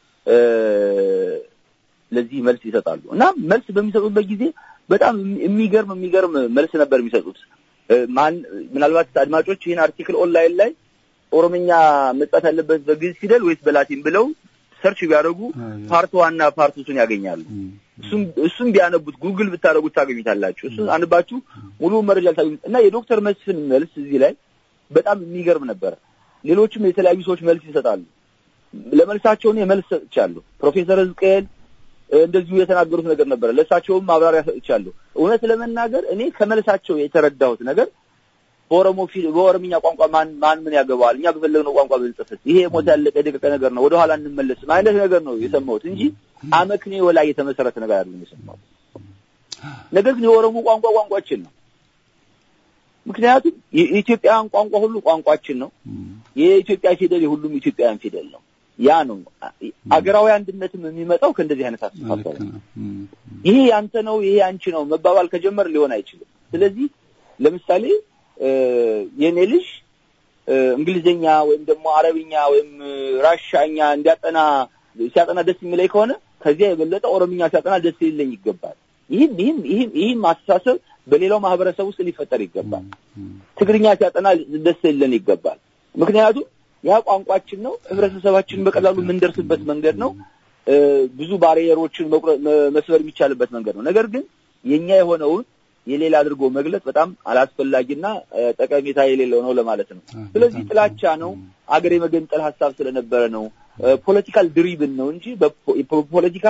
ለዚህ መልስ ይሰጣሉ እና መልስ በሚሰጡበት ጊዜ በጣም የሚገርም የሚገርም መልስ ነበር የሚሰጡት። ማን ምናልባት አድማጮች ይህን አርቲክል ኦንላይን ላይ ኦሮምኛ መጻፍ ያለበት በግዕዝ ፊደል ወይስ በላቲን ብለው ሰርች ቢያደርጉ ፓርት ዋና ፓርቱን ያገኛሉ። እሱም እሱም ቢያነቡት ጉግል ብታደርጉት ታገኙታላችሁ። እሱን አንባችሁ ሙሉ መረጃ ልታገኙት እና የዶክተር መስፍን መልስ እዚህ ላይ በጣም የሚገርም ነበረ። ሌሎችም የተለያዩ ሰዎች መልስ ይሰጣሉ። ለመልሳቸው እኔ መልስ ሰጥቻለሁ። ፕሮፌሰር ህዝቅኤል እንደዚሁ የተናገሩት ነገር ነበረ። ለእሳቸውም ማብራሪያ ሰጥቻለሁ። እውነት ለመናገር እኔ ከመልሳቸው የተረዳሁት ነገር በኦሮሞ በኦሮምኛ ቋንቋ ማን ማን ምን ያገባዋል? እኛ በፈለግነው ቋንቋ ብንጽፍስ ይሄ ሞት ያለቀ የደቀቀ ነገር ነው፣ ወደኋላ እንመለስም አይነት ነገር ነው የሰማሁት እንጂ አመክንዮ ላይ የተመሰረተ ነገር አይደለም የሰማሁት። ነገር ግን የኦሮሞ ቋንቋ ቋንቋችን ነው። ምክንያቱም የኢትዮጵያውያን ቋንቋ ሁሉ ቋንቋችን ነው። የኢትዮጵያ ፊደል የሁሉም ኢትዮጵያውያን ፊደል ነው። ያ ነው አገራዊ አንድነትም የሚመጣው ከእንደዚህ አይነት አስተሳሰብ ነው። ይሄ ያንተ ነው፣ ይሄ አንቺ ነው መባባል ከጀመር ሊሆን አይችልም። ስለዚህ ለምሳሌ የኔ ልጅ እንግሊዝኛ ወይም ደግሞ አረብኛ ወይም ራሻኛ እንዲያጠና ሲያጠና ደስ የሚለኝ ከሆነ ከዚያ የበለጠ ኦሮምኛ ሲያጠና ደስ ሊለኝ ይገባል። ይህም ይህም ይህም ይህም አስተሳሰብ በሌላው ማህበረሰብ ውስጥ ሊፈጠር ይገባል። ትግርኛ ሲያጠና ደስ ሊለን ይገባል። ምክንያቱም ያ ቋንቋችን ነው። ህብረተሰባችንን በቀላሉ የምንደርስበት መንገድ ነው። ብዙ ባሪየሮችን መስበር የሚቻልበት መንገድ ነው። ነገር ግን የኛ የሆነውን የሌላ አድርጎ መግለጽ በጣም አላስፈላጊና ጠቀሜታ የሌለው ነው ለማለት ነው። ስለዚህ ጥላቻ ነው፣ አገር የመገንጠል ሀሳብ ስለነበረ ነው፣ ፖለቲካል ድሪብን ነው እንጂ ፖለቲካ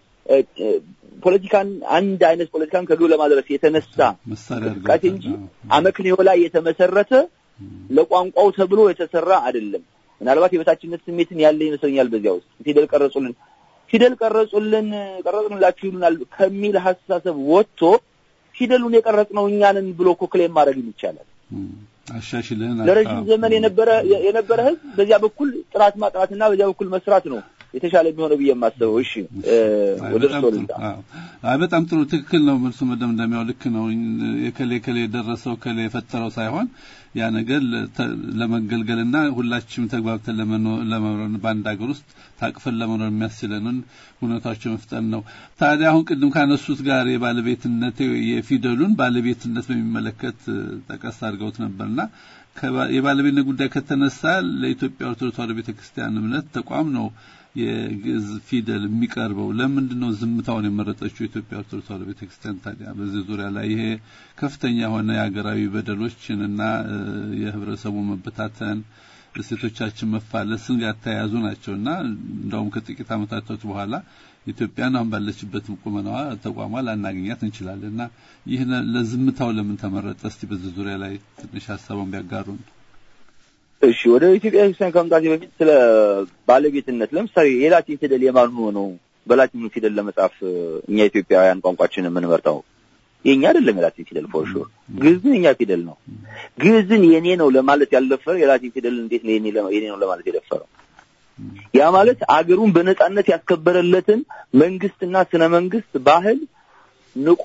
ፖለቲካን አንድ አይነት ፖለቲካን ከግብ ለማድረስ የተነሳ እንቅስቃሴ እንጂ አመክንዮ ላይ የተመሰረተ ለቋንቋው ተብሎ የተሰራ አይደለም። ምናልባት የበታችነት ስሜትን ያለ ይመስለኛል በዚያ ውስጥ ፊደል ቀረጹልን ፊደል ቀረጹልን ቀረጽንላችሁ ይሉናል ከሚል ሀሳሰብ ወጥቶ ፊደሉን የቀረጽነው እኛንን ብሎ እኮ ክሌም ማድረግ ይቻላል። አሻሽልን ለረጅም ዘመን የነበረ የነበረ ህዝብ በዚያ በኩል ጥናት ማጥናትና በዚያ በኩል መስራት ነው የተሻለ የሚሆነው ብዬ የማስበው። እሺ ወደ እርሶ ልምጣ። አይ በጣም ጥሩ ትክክል ነው። መልሱ መደምደሚያው ልክ ነው። የከሌ ከሌ የደረሰው ከሌ የፈጠረው ሳይሆን ያ ነገር ለመገልገልና ሁላችንም ተግባብተን ለመኖር በአንድ ሀገር ውስጥ ታቅፈን ለመኖር የሚያስችለንን ሁኔታዎች መፍጠር ነው። ታዲያ አሁን ቅድም ካነሱት ጋር የባለቤትነት የፊደሉን ባለቤትነት በሚመለከት ጠቀስ አድርገውት ነበርና የባለቤትነት ጉዳይ ከተነሳ ለኢትዮጵያ ኦርቶዶክስ ተዋሕዶ ቤተክርስቲያን እምነት ተቋም ነው የግዕዝ ፊደል የሚቀርበው ለምንድን ነው ዝምታውን የመረጠችው የኢትዮጵያ ኦርቶዶክስ ተዋሕዶ ቤተክርስቲያን? ታዲያ በዚህ ዙሪያ ላይ ይሄ ከፍተኛ የሆነ የሀገራዊ በደሎችን እና የህብረተሰቡ መበታተን እሴቶቻችን መፋለስን ያተያያዙ ናቸው እና እንደውም ከጥቂት ዓመታቶች በኋላ ኢትዮጵያን አሁን ባለችበት ቁመናዋ ተቋሟ ላናገኛት እንችላለን እና ይህ ለዝምታው ለምን ተመረጠ? እስቲ በዚህ ዙሪያ ላይ ትንሽ ሀሳቡን ቢያጋሩን። እሺ ወደ ኢትዮጵያ ክርስቲያን ከመምጣቴ በፊት ስለ ባለቤትነት ለምሳሌ የላቲን ፊደል የማን ሆኖ በላቲኑ ፊደል ለመጻፍ እኛ ኢትዮጵያውያን ቋንቋችንን የምንመርጠው የኛ አይደለም። የላቲን ፊደል ፎር ሹር ግዕዝን የኛ ፊደል ነው። ግዕዝን የኔ ነው ለማለት ያልደፈረው የላቲን ፊደል እንዴት ነው የኔ ነው ለማለት የደፈረው? ያ ማለት አገሩን በነጻነት ያስከበረለትን መንግስትና ስነ መንግስት ባህል ንቆ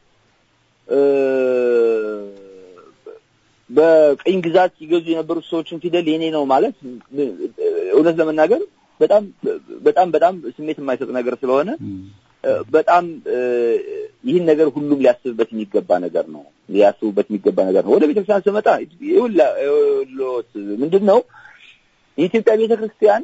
በቅኝ ግዛት ሲገዙ የነበሩት ሰዎችን ፊደል የኔ ነው ማለት እውነት ለመናገር በጣም በጣም በጣም ስሜት የማይሰጥ ነገር ስለሆነ በጣም ይህን ነገር ሁሉም ሊያስብበት የሚገባ ነገር ነው። ሊያስቡበት የሚገባ ነገር ነው። ወደ ቤተክርስቲያን ስመጣ ይኸውልዎት ምንድን ነው የኢትዮጵያ ቤተክርስቲያን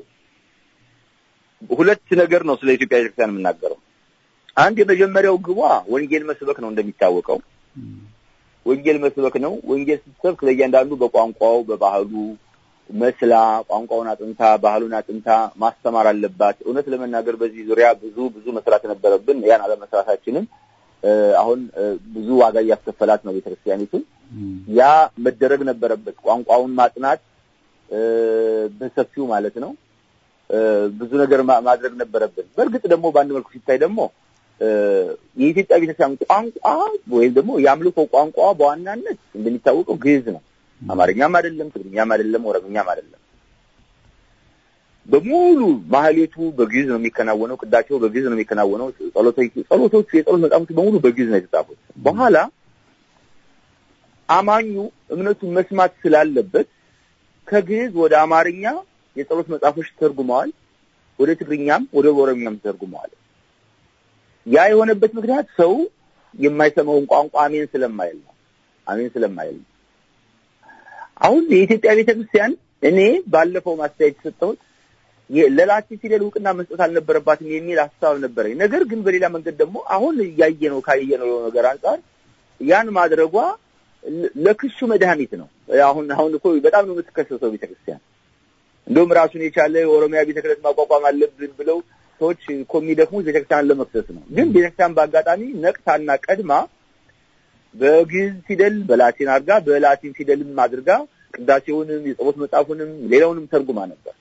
ሁለት ነገር ነው ስለ ኢትዮጵያ ቤተክርስቲያን የምናገረው። አንድ የመጀመሪያው ግቧ ወንጌል መስበክ ነው። እንደሚታወቀው ወንጌል መስበክ ነው። ወንጌል ስትሰብክ ለእያንዳንዱ በቋንቋው በባህሉ መስላ ቋንቋውን አጥንታ ባህሉን አጥንታ ማስተማር አለባት። እውነት ለመናገር በዚህ ዙሪያ ብዙ ብዙ መስራት ነበረብን። ያን አለመስራታችንም አሁን ብዙ ዋጋ እያስከፈላት ነው ቤተክርስቲያኒቱን። ያ መደረግ ነበረበት። ቋንቋውን ማጥናት በሰፊው ማለት ነው። ብዙ ነገር ማድረግ ነበረብን። በእርግጥ ደግሞ በአንድ መልኩ ሲታይ ደግሞ የኢትዮጵያ ቤተክርስቲያን ቋንቋ ወይም ደግሞ የአምልኮ ቋንቋ በዋናነት እንደሚታወቀው ግዕዝ ነው። አማርኛም አይደለም፣ ትግርኛም አይደለም፣ ኦሮምኛም አይደለም። በሙሉ ማህሌቱ በግዕዝ ነው የሚከናወነው። ቅዳቸው በግዕዝ ነው የሚከናወነው። ጸሎቶቹ ጸሎቶቹ የጸሎት መጽሐፎቹ በሙሉ በግዕዝ ነው የተጻፉት። በኋላ አማኙ እምነቱን መስማት ስላለበት ከግዕዝ ወደ አማርኛ የጸሎት መጽሐፎች ተርጉመዋል። ወደ ትግርኛም ወደ ኦሮምኛም ተርጉመዋል። ያ የሆነበት ምክንያት ሰው የማይሰማውን ቋንቋ አሜን ስለማይል ነው። አሜን ስለማይል ነው። አሁን የኢትዮጵያ ቤተክርስቲያን እኔ ባለፈው ማስተያየት የሰጠሁት ለላቲን ፊደል እውቅና መስጠት አልነበረባትም የሚል ሀሳብ ነበረኝ። ነገር ግን በሌላ መንገድ ደግሞ አሁን እያየ ነው ካየ ነው ነገር አንጻር ያን ማድረጓ ለክሱ መድኃኒት ነው። አሁን አሁን እኮ በጣም ነው የምትከሰሰው ቤተክርስቲያን። እንደውም ራሱን የቻለ የኦሮሚያ ቤተ ክህነት ማቋቋም አለብን ብለው ሰዎች እኮ የሚደክሙት ቤተክርስቲያን ለመክሰስ ነው። ግን ቤተክርስቲያን በአጋጣሚ ነቅታና ቀድማ በግዕዝ ፊደል በላቲን አድርጋ በላቲን ፊደልም አድርጋ ቅዳሴውንም የጸሎት መጽሐፉንም ሌላውንም ተርጉማ ነበር።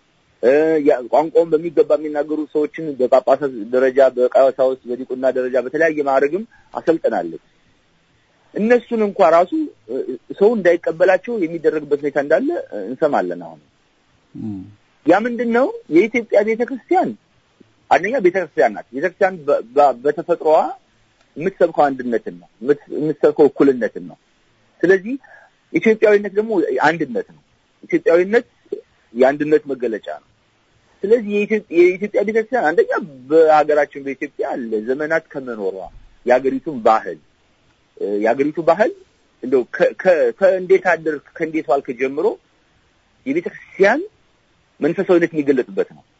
ቋንቋውን በሚገባ የሚናገሩ ሰዎችን በጳጳሳት ደረጃ፣ በቀሳውስት፣ በዲቁና ደረጃ በተለያየ ማዕረግም አሰልጥናለች። እነሱን እንኳ ራሱ ሰው እንዳይቀበላቸው የሚደረግበት ሁኔታ እንዳለ እንሰማለን። አሁን ያ ምንድን ነው? የኢትዮጵያ ቤተክርስቲያን አንደኛ ቤተክርስቲያን ናት። ቤተክርስቲያን በተፈጥሮዋ የምትሰብከው አንድነትን ነው፣ የምትሰብከው እኩልነትን ነው። ስለዚህ ኢትዮጵያዊነት ደግሞ አንድነት ነው። ኢትዮጵያዊነት የአንድነት መገለጫ ነው። ስለዚህ የኢትዮጵያ ቤተክርስቲያን አንደኛ በሀገራችን በኢትዮጵያ ለዘመናት ከመኖሯ የሀገሪቱን ባህል የሀገሪቱ ባህል እንደው ከእንዴት አደርክ ከእንዴት ዋልክ ጀምሮ የቤተ ክርስቲያን መንፈሳዊነት የሚገለጥበት ነው።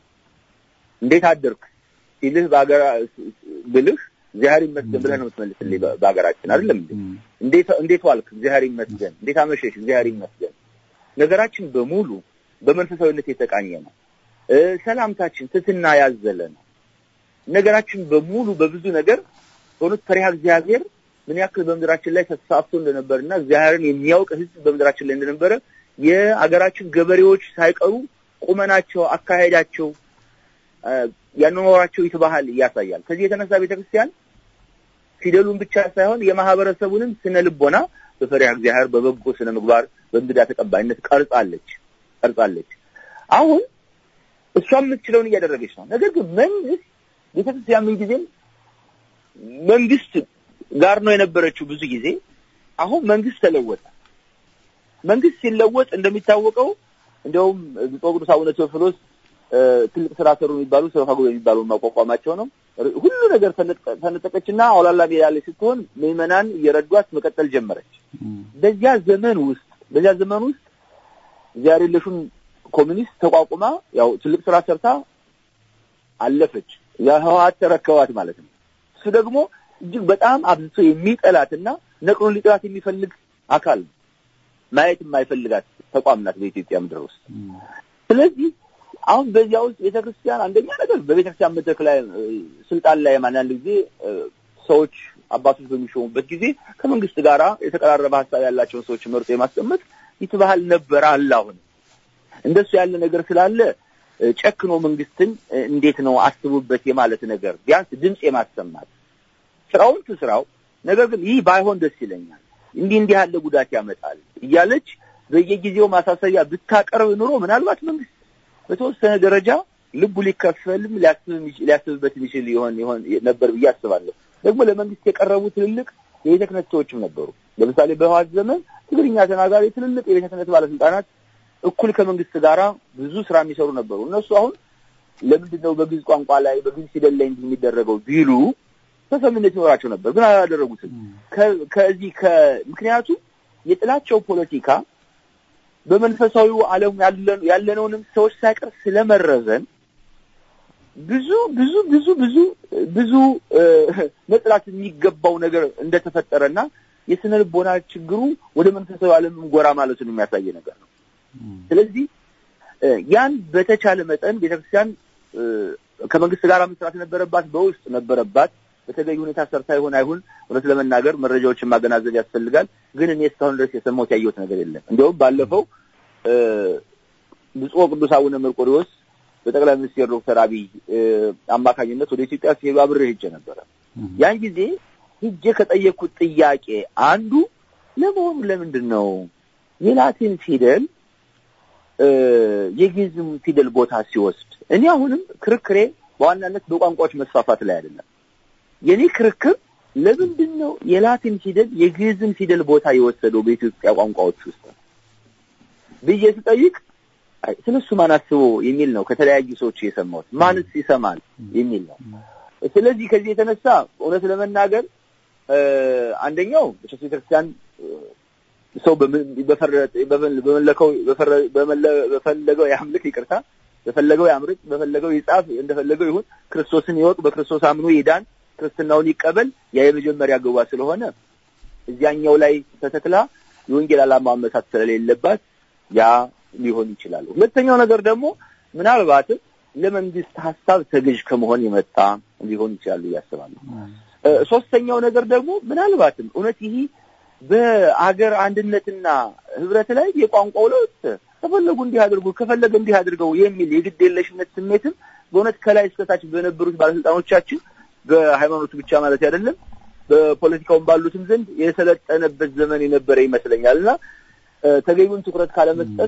እንዴት አደርክ ሲልህ በሀገራ ብልህ እግዚአብሔር ይመስገን ብለህ ነው የምትመልስልኝ። በሀገራችን አይደለም እንዴ? እንዴት እንዴት ዋልክ? እግዚአብሔር ይመስገን። እንዴት አመሸሽ? እግዚአብሔር ይመስገን። ነገራችን በሙሉ በመንፈሳዊነት የተቃኘ ነው። ሰላምታችን ትትና ያዘለ ነው። ነገራችን በሙሉ በብዙ ነገር በእውነት ፈሪሃ እግዚአብሔር ምን ያክል በምድራችን ላይ ተስፋፍቶ እንደነበርና እግዚአብሔርን የሚያውቅ ሕዝብ በምድራችን ላይ እንደነበረ የአገራችን ገበሬዎች ሳይቀሩ ቁመናቸው፣ አካሄዳቸው፣ ያኗኗራቸው ይትባህል ያሳያል። ከዚህ የተነሳ ቤተክርስቲያን ፊደሉን ብቻ ሳይሆን የማህበረሰቡንም ስነ ልቦና በፈሪሃ እግዚአብሔር በበጎ ስነ ምግባር በእንግዳ ተቀባይነት ቀርጻለች ቀርጻለች። አሁን እሷ የምትችለውን እያደረገች ነው። ነገር ግን መንግስት ቤተክርስቲያን ምን ጊዜም መንግስት ጋር ነው የነበረችው ብዙ ጊዜ። አሁን መንግስት ተለወጠ። መንግስት ሲለወጥ እንደሚታወቀው እንደውም ብፁዕ ቅዱስ አቡነ ቴዎፍሎስ ትልቅ ስራ ሰሩ የሚባሉ ሰፋጎ የሚባሉ ማቋቋማቸው ነው። ሁሉ ነገር ተነጠቀችና አውላላ ሜዳ ላይ ስትሆን ምዕመናን እየረዷት መቀጠል ጀመረች። በዚያ ዘመን ውስጥ በዚያ ዘመን ውስጥ እግዚአብሔር የለሹን ኮሚኒስት ተቋቁማ ያው ትልቅ ስራ ሰርታ አለፈች። የህወሓት ተረከባት ማለት ነው። እሱ ደግሞ እጅግ በጣም አብዝቶ የሚጠላትና ነቅሎን ሊጥላት የሚፈልግ አካል ነው። ማየት የማይፈልጋት ተቋም ናት በኢትዮጵያ ምድር ውስጥ። ስለዚህ አሁን በዚያ ውስጥ ቤተክርስቲያን አንደኛ ነገር በቤተክርስቲያን መድረክ ላይ ስልጣን ላይ አንዳንድ ጊዜ ሰዎች አባቶች በሚሾሙበት ጊዜ ከመንግስት ጋራ የተቀራረበ ሀሳብ ያላቸውን ሰዎች መርጦ የማስቀመጥ ይትባህል ነበር አለ። አሁን እንደሱ ያለ ነገር ስላለ ጨክኖ መንግስትን እንዴት ነው አስቡበት የማለት ነገር ቢያንስ ድምፅ የማሰማት ስራውን ትስራው፣ ነገር ግን ይህ ባይሆን ደስ ይለኛል፣ እንዲህ እንዲህ ያለ ጉዳት ያመጣል እያለች በየጊዜው ማሳሰቢያ ብታቀርብ ኑሮ ምናልባት መንግስት በተወሰነ ደረጃ ልቡ ሊከፈልም ሊያስብበት የሚችል ይሆን ይሆን ነበር ብዬ አስባለሁ። ደግሞ ለመንግስት የቀረቡ ትልልቅ የቤተ ክህነት ሰዎችም ነበሩ። ለምሳሌ በህወሓት ዘመን ትግርኛ ተናጋሪ ትልልቅ የቤተ ክህነት ባለስልጣናት እኩል ከመንግስት ጋራ ብዙ ስራ የሚሰሩ ነበሩ። እነሱ አሁን ለምንድን ነው በግዕዝ ቋንቋ ላይ በግዕዝ ፊደል ላይ እንዲህ የሚደረገው ቢሉ ተሰሚነት ይኖራቸው ነበር፣ ግን አላደረጉትም። ከዚህ ከምክንያቱም የጥላቸው ፖለቲካ በመንፈሳዊው ዓለም ያለነውንም ሰዎች ሳይቀር ስለመረዘን ብዙ ብዙ ብዙ ብዙ ብዙ መጥላት የሚገባው ነገር እንደተፈጠረና የስነ ልቦና ችግሩ ወደ መንፈሳዊ ዓለም ጎራ ማለቱን የሚያሳይ ነገር ነው። ስለዚህ ያን በተቻለ መጠን ቤተክርስቲያን ከመንግስት ጋር መስራት ነበረባት፣ በውስጥ ነበረባት። በተገቢ ሁኔታ ሰርታ ይሆን አይሁን እውነት ለመናገር መረጃዎችን ማገናዘብ ያስፈልጋል። ግን እኔ እስካሁን ድረስ የሰማሁት ያየሁት ነገር የለም። እንዲያውም ባለፈው ብፁዕ ቅዱስ አቡነ መርቆሪዎስ በጠቅላይ ሚኒስትር ዶክተር አብይ አማካኝነት ወደ ኢትዮጵያ ሲሄዱ አብሬ ሄጄ ነበረ። ያን ጊዜ ሄጄ ከጠየቅኩት ጥያቄ አንዱ ለመሆኑ ለምንድን ነው የላቲን ፊደል የግዕዝም ፊደል ቦታ ሲወስድ? እኔ አሁንም ክርክሬ በዋናነት በቋንቋዎች መስፋፋት ላይ አይደለም። የኔ ክርክር ለምንድን ነው የላቲን ፊደል የግዕዝን ፊደል ቦታ የወሰደው በኢትዮጵያ ቋንቋዎች ውስጥ ብዬ ስጠይቅ ስለሱ ማን አስቦ የሚል ነው ከተለያዩ ሰዎች የሰማሁት። ማንስ ይሰማል የሚል ነው። ስለዚህ ከዚህ የተነሳ እውነት ለመናገር አንደኛው በሸስ ቤተክርስቲያን ሰው በመለከው በፈለገው ያምልክ፣ ይቅርታ በፈለገው ያምርጥ፣ በፈለገው ይጻፍ፣ እንደፈለገው ይሁን፣ ክርስቶስን ይወቅ፣ በክርስቶስ አምኖ ይዳን፣ ክርስትናውን ይቀበል። ያ የመጀመሪያ ግቧ ስለሆነ እዚያኛው ላይ ተተክላ የወንጌል ዓላማ መሳት ስለሌለባት ያ ሊሆን ይችላል። ሁለተኛው ነገር ደግሞ ምናልባትም ለመንግስት ሀሳብ ተገዥ ከመሆን የመጣ ሊሆን ይችላሉ እያስባለሁ። ሶስተኛው ነገር ደግሞ ምናልባትም እውነት ይህ በአገር አንድነትና ህብረት ላይ የቋንቋው ለውጥ ከፈለጉ እንዲህ አድርጉ ከፈለገ እንዲህ አድርገው የሚል የግድ የለሽነት ስሜትም በእውነት ከላይ እስከታች በነበሩት ባለስልጣኖቻችን በሃይማኖቱ ብቻ ማለት አይደለም በፖለቲካውም ባሉትም ዘንድ የሰለጠነበት ዘመን የነበረ ይመስለኛል እና ተገቢውን ትኩረት ካለመስጠት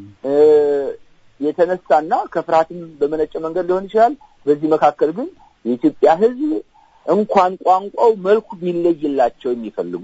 የተነሳና ከፍርሃትም በመነጨ መንገድ ሊሆን ይችላል። በዚህ መካከል ግን የኢትዮጵያ ህዝብ እንኳን ቋንቋው መልኩ ቢለይላቸው የሚፈልጉ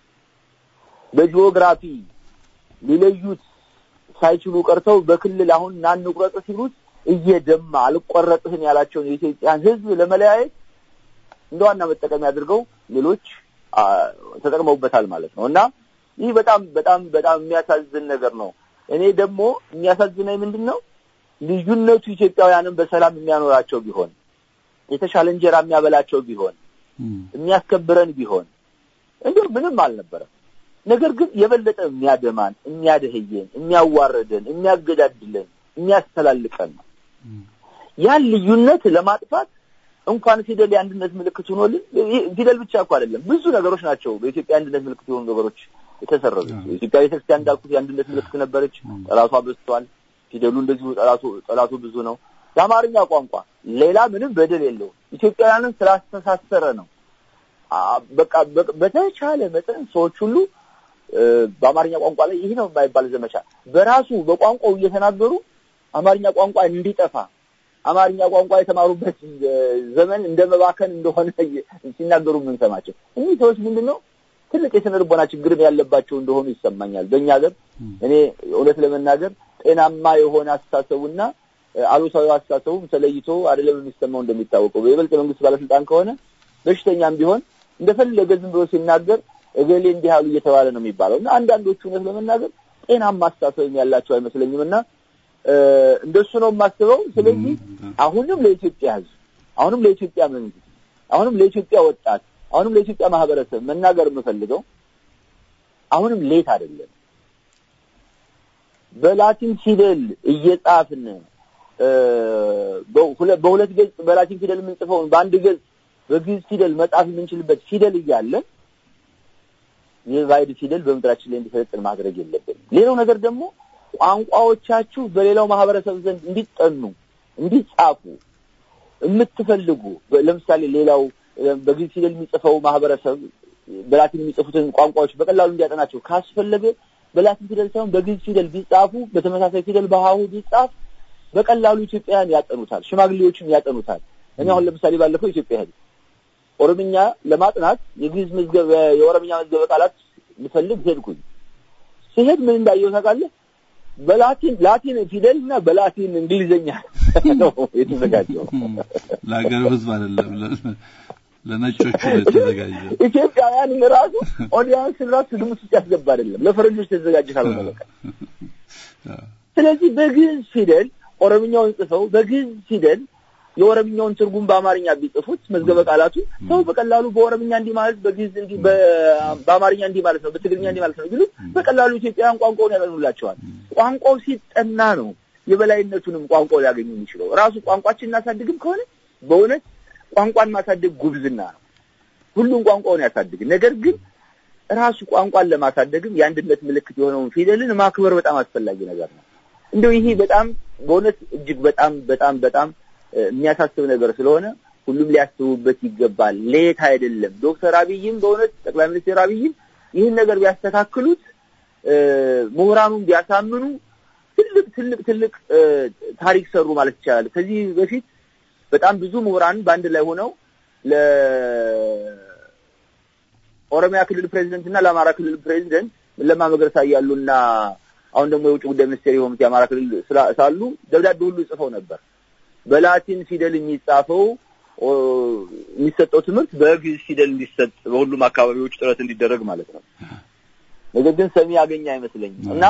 በጂኦግራፊ ሊለዩት ሳይችሉ ቀርተው በክልል አሁን ናንቁረጥ ሲሉት እየደማ አልቆረጥህን ያላቸውን የኢትዮጵያን ህዝብ ለመለያየት እንደ ዋና መጠቀሚያ አድርገው ሌሎች ተጠቅመውበታል ማለት ነው እና ይህ በጣም በጣም በጣም የሚያሳዝን ነገር ነው። እኔ ደግሞ የሚያሳዝነኝ ምንድን ነው ልዩነቱ ኢትዮጵያውያንን በሰላም የሚያኖራቸው ቢሆን የተሻለ እንጀራ የሚያበላቸው ቢሆን የሚያስከብረን ቢሆን እንዲሁ ምንም አልነበረም። ነገር ግን የበለጠ የሚያደማን፣ የሚያደህየን፣ የሚያዋረደን፣ የሚያገዳድለን፣ የሚያስተላልቀን ነው። ያን ልዩነት ለማጥፋት እንኳን ፊደል የአንድነት ምልክት ሆኖልን ፊደል ብቻ እኮ አይደለም ብዙ ነገሮች ናቸው በኢትዮጵያ አንድነት ምልክት የሆኑ ነገሮች የተሰረዙ። የኢትዮጵያ ቤተክርስቲያን እንዳልኩት የአንድነት ምልክት ነበረች። ጠላቷ በዝቷል። ፊደሉ እንደዚሁ ጠላቱ ጠላቱ ብዙ ነው። የአማርኛ ቋንቋ ሌላ ምንም በደል የለው ኢትዮጵያውያንን ስላስተሳሰረ ነው። በቃ በተቻለ መጠን ሰዎች ሁሉ በአማርኛ ቋንቋ ላይ ይህ ነው የማይባል ዘመቻ በራሱ በቋንቋው እየተናገሩ አማርኛ ቋንቋ እንዲጠፋ አማርኛ ቋንቋ የተማሩበት ዘመን እንደ መባከን እንደሆነ ሲናገሩ የምንሰማቸው እኚህ ሰዎች ምንድን ነው ትልቅ የስነ ልቦና ችግርም ያለባቸው እንደሆኑ ይሰማኛል። በእኛ ሀገር እኔ እውነት ለመናገር ጤናማ የሆነ አስተሳሰቡና አሉታዊ አስተሳሰቡም ተለይቶ አይደለም የሚሰማው። እንደሚታወቀው በይበልጥ መንግስት ባለስልጣን ከሆነ በሽተኛም ቢሆን እንደፈለገ ዝም ብሎ ሲናገር እገሌ እንዲህ አሉ እየተባለ ነው የሚባለው እና አንዳንዶቹ እውነት ለመናገር ጤናማ አስተሳሰብም ያላቸው አይመስለኝም እና እንደሱ ነው የማስበው። ስለዚህ አሁንም ለኢትዮጵያ ሕዝብ አሁንም ለኢትዮጵያ መንግስት አሁንም ለኢትዮጵያ ወጣት አሁንም ለኢትዮጵያ ማህበረሰብ መናገር የምፈልገው አሁንም ሌት አይደለም። በላቲን ፊደል እየጻፍን በሁለት ገጽ በላቲን ፊደል የምንጽፈውን በአንድ ገጽ በግዕዝ ፊደል መጻፍ የምንችልበት ፊደል እያለን የባዕድ ፊደል በምድራችን ላይ እንዲሰለጥን ማድረግ የለብንም። ሌላው ነገር ደግሞ ቋንቋዎቻችሁ በሌላው ማህበረሰብ ዘንድ እንዲጠኑ እንዲጻፉ የምትፈልጉ ለምሳሌ ሌላው በግዕዝ ፊደል የሚጽፈው ማህበረሰብ በላቲን የሚጽፉትን ቋንቋዎች በቀላሉ እንዲያጠናቸው ካስፈለገ በላቲን ፊደል ሳይሆን በግዕዝ ፊደል ቢጻፉ፣ በተመሳሳይ ፊደል በሀሁ ቢጻፍ በቀላሉ ኢትዮጵያውያን ያጠኑታል፣ ሽማግሌዎችም ያጠኑታል። እኔ አሁን ለምሳሌ ባለፈው ኢትዮጵያ ሄድ ኦሮምኛ ለማጥናት የግዕዝ መዝገብ የኦሮምኛ መዝገበ ቃላት ልፈልግ ሄድኩኝ። ሲሄድ ምን እንዳየው ታውቃለህ? በላቲን ላቲን ፊደል እና በላቲን እንግሊዘኛ ነው የተዘጋጀው። ለሀገሩ ሕዝብ አይደለም ለነጮቹ የተዘጋጀ ኢትዮጵያውያንን ራሱ ኦዲያንስን ራሱ ግምት ውስጥ ያስገባ አይደለም፣ ለፈረንጆች የተዘጋጀ ካልሆነ በቃ። ስለዚህ በግዕዝ ፊደል ኦሮምኛውን ጽፈው በግዕዝ ፊደል የኦሮምኛውን ትርጉም በአማርኛ ቢጽፉት መዝገበ ቃላቱ ሰው በቀላሉ በኦሮምኛ እንዲህ ማለት በግዕዝ እንዲህ በአማርኛ እንዲህ ማለት ነው በትግርኛ እንዲህ ማለት ነው ቢሉ በቀላሉ ኢትዮጵያውያን ቋንቋውን ያጠኑላቸዋል። ቋንቋው ሲጠና ነው የበላይነቱንም ቋንቋው ሊያገኙ የሚችለው። ራሱ ቋንቋችን እናሳድግም ከሆነ በእውነት ቋንቋን ማሳደግ ጉብዝና ነው። ሁሉም ቋንቋውን ያሳድግ። ነገር ግን ራሱ ቋንቋን ለማሳደግም የአንድነት ምልክት የሆነውን ፊደልን ማክበር በጣም አስፈላጊ ነገር ነው። እንደው ይሄ በጣም በእውነት እጅግ በጣም በጣም በጣም የሚያሳስብ ነገር ስለሆነ ሁሉም ሊያስቡበት ይገባል። ሌት አይደለም። ዶክተር አብይም በእውነት ጠቅላይ ሚኒስትር አብይም ይህን ነገር ቢያስተካክሉት፣ ምሁራኑን ቢያሳምኑ ትልቅ ትልቅ ትልቅ ታሪክ ሰሩ ማለት ይቻላል። ከዚህ በፊት በጣም ብዙ ምሁራን በአንድ ላይ ሆነው ለኦሮሚያ ክልል ፕሬዚደንት እና ለአማራ ክልል ፕሬዚደንት ለማ መገረሳ እያሉና አሁን ደግሞ የውጭ ጉዳይ ሚኒስቴር የሆኑት የአማራ ክልል ሳሉ ደብዳቤ ሁሉ ጽፈው ነበር። በላቲን ፊደል የሚጻፈው የሚሰጠው ትምህርት በግዕዝ ፊደል እንዲሰጥ በሁሉም አካባቢዎች ጥረት እንዲደረግ ማለት ነው። ነገር ግን ሰሚ ያገኘ አይመስለኝም እና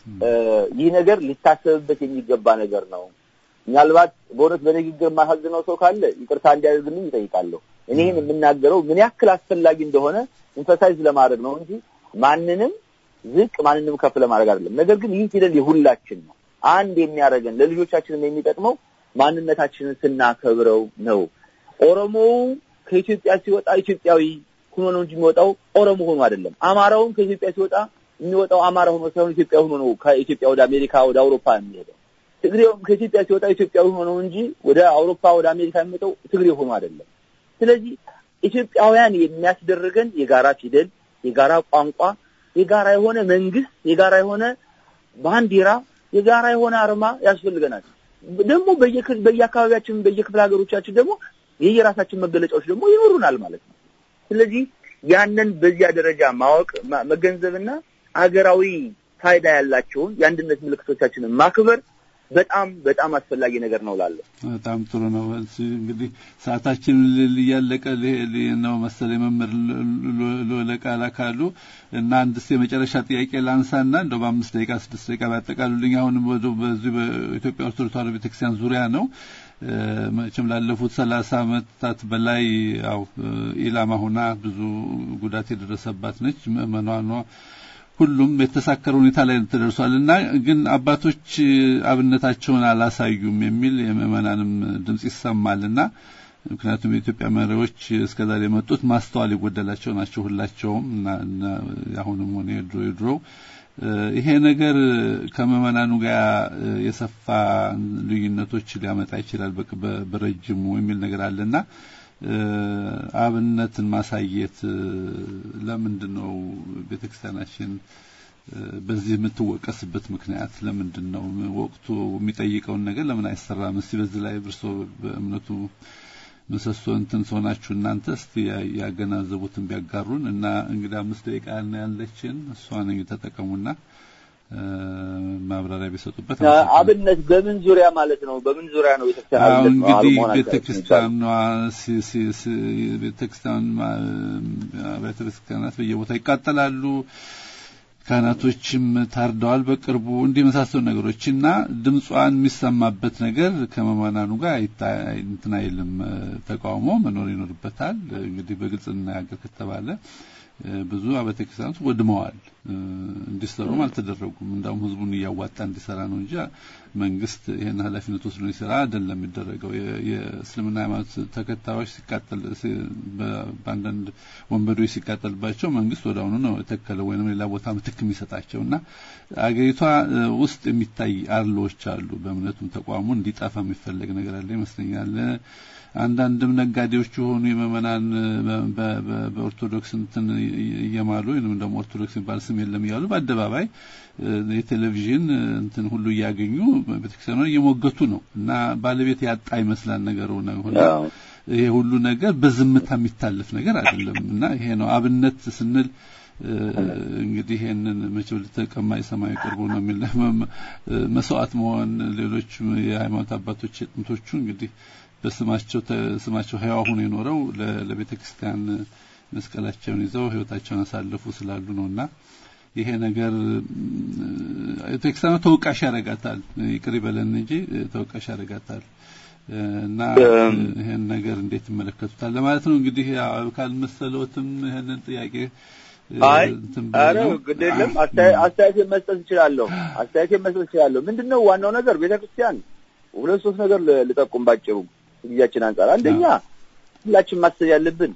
ይህ ነገር ሊታሰብበት የሚገባ ነገር ነው። ምናልባት በእውነት በንግግር የማሳዝነው ሰው ካለ ይቅርታ እንዲያደርግልኝ ይጠይቃለሁ። እኔ ይህን የምናገረው ምን ያክል አስፈላጊ እንደሆነ ኢንፈሳይዝ ለማድረግ ነው እንጂ ማንንም ዝቅ ማንንም ከፍ ለማድረግ አይደለም። ነገር ግን ይህ ፊደል የሁላችን ነው። አንድ የሚያደርገን ለልጆቻችንም የሚጠቅመው ማንነታችንን ስናከብረው ነው። ኦሮሞው ከኢትዮጵያ ሲወጣ ኢትዮጵያዊ ሆኖ ነው እንጂ የሚወጣው ኦሮሞ ሆኖ አይደለም። አማራውም ከኢትዮጵያ ሲወጣ የሚወጣው አማራ ሆኖ ሳይሆን ኢትዮጵያ ሆኖ ነው ከኢትዮጵያ ወደ አሜሪካ ወደ አውሮፓ የሚሄደው። ትግሬውም ከኢትዮጵያ ሲወጣ ኢትዮጵያዊ ሆኖ ነው እንጂ ወደ አውሮፓ ወደ አሜሪካ የሚመጣው ትግሬ ሆኖ አይደለም። ስለዚህ ኢትዮጵያውያን የሚያስደርገን የጋራ ፊደል፣ የጋራ ቋንቋ፣ የጋራ የሆነ መንግስት፣ የጋራ የሆነ ባንዲራ፣ የጋራ የሆነ አርማ ያስፈልገናል። ደግሞ በየአካባቢያችን በየክፍለ ሀገሮቻችን ደግሞ የየራሳችን መገለጫዎች ደግሞ ይኖሩናል ማለት ነው። ስለዚህ ያንን በዚያ ደረጃ ማወቅ መገንዘብና አገራዊ ፋይዳ ያላቸውን የአንድነት ምልክቶቻችንን ማክበር በጣም በጣም አስፈላጊ ነገር ነው ላለ በጣም ጥሩ ነው። እንግዲህ ሰዓታችን እያለቀ ነው መሰለኝ መምህር ለቃላ ካሉ እና አንድስ የመጨረሻ ጥያቄ ላንሳና እንደው በአምስት ደቂቃ ስድስት ደቂቃ ባጠቃሉልኝ። አሁንም በዚህ በኢትዮጵያ ኦርቶዶክስ ተዋሕዶ ቤተክርስቲያን ዙሪያ ነው። መቼም ላለፉት ሰላሳ ዓመታት በላይ ያው ኢላማ ሆና ብዙ ጉዳት የደረሰባት ነች። ምዕመኗ ሁሉም የተሳከረ ሁኔታ ላይ ተደርሷል እና ግን አባቶች አብነታቸውን አላሳዩም የሚል የምዕመናንም ድምጽ ይሰማልና ምክንያቱም የኢትዮጵያ መሪዎች እስከዛሬ የመጡት ማስተዋል የጎደላቸው ናቸው ሁላቸውም እና አሁንም ሆነ የድሮ የድሮ ይሄ ነገር ከምዕመናኑ ጋር የሰፋ ልዩነቶች ሊያመጣ ይችላል በረጅሙ የሚል ነገር አለና አብነትን ማሳየት ለምንድን ነው ቤተክርስቲያናችን በዚህ የምትወቀስበት ምክንያት ለምንድን ነው? ወቅቱ የሚጠይቀውን ነገር ለምን አይሰራም? እስቲ በዚህ ላይ እርሶ በእምነቱ ምሰሶ እንትን ሰሆናችሁ እናንተ እስቲ ያገናዘቡትን ቢያጋሩን እና እንግዲህ አምስት ደቂቃ ያለችን እሷን ተጠቀሙና ማብራሪያ ቢሰጡበት። አብነት በምን ዙሪያ ማለት ነው? በምን ዙሪያ ነው ቤተክርስቲያን አብነት ነው? እንግዲህ ቤተክርስቲያኗ ቤተክርስቲያን አብያተ ቤተክርስቲያናት በየቦታ ይቃጠላሉ። ካህናቶችም ታርደዋል በቅርቡ እንዲህ የመሳሰሉ ነገሮች እና ድምጿን የሚሰማበት ነገር ከመማናኑ ጋር እንትን አይልም። ተቃውሞ መኖር ይኖርበታል። እንግዲህ በግልጽ እናያገር ከተባለ ብዙ አብያተ ክርስቲያናት ወድመዋል። እንዲሰሩም አልተደረጉም። እንዳውም ህዝቡን እያዋጣ እንዲሰራ ነው እንጂ መንግስት ይሄን ኃላፊነት ወስዶ እንዲሰራ አይደለም የሚደረገው። የእስልምና ሃይማኖት ተከታዮች ሲቃጠል በአንዳንድ ወንበዶች ሲቃጠልባቸው መንግስት ወደ አሁኑ ነው የተከለው ወይም ሌላ ቦታ ምትክ የሚሰጣቸው እና አገሪቷ ውስጥ የሚታይ አርሎዎች አሉ። በእምነቱም ተቋሙ እንዲጠፋ የሚፈለግ ነገር አለ ይመስለኛል። አንዳንድም ነጋዴዎች የሆኑ የመመናን በኦርቶዶክስ እንትን እየማሉ ወይም ደግሞ ኦርቶዶክስ የሚባል ስም የለም እያሉ በአደባባይ የቴሌቪዥን እንትን ሁሉ እያገኙ ቤተክርስቲያኗ እየሞገቱ ነው እና ባለቤት ያጣ ይመስላል ነገሩ ነው። ይሄ ሁሉ ነገር በዝምታ የሚታለፍ ነገር አይደለም እና ይሄ ነው አብነት ስንል እንግዲህ ይሄንን መቼም ልተቀማ የሰማይ ቅርቡ ነው የሚል መስዋዕት መሆን ሌሎች የሃይማኖት አባቶች የጥንቶቹ እንግዲህ በስማቸው ስማቸው ህያው ሆኖ የኖረው ለቤተ ክርስቲያን መስቀላቸውን ይዘው ህይወታቸውን አሳልፉ ስላሉ ነውና ይሄ ነገር ቤተክርስቲያኗ ተወቃሽ ያደርጋታል። ይቅር ይበለን እንጂ ተወቃሽ ያደርጋታል። እና ይሄን ነገር እንዴት ይመለከቱታል ለማለት ነው። እንግዲህ ካልመሰለዎትም ይሄንን ጥያቄ አይ ኧረ ግድ የለም አስተያየት መስጠት እችላለሁ። አስተያየት መስጠት እችላለሁ። ምንድነው ዋናው ነገር ቤተክርስቲያን ሁለት ሶስት ነገር ልጠቁም ባጭሩ ጊዜያችን አንጻር፣ አንደኛ ሁላችን ማሰብ ያለብን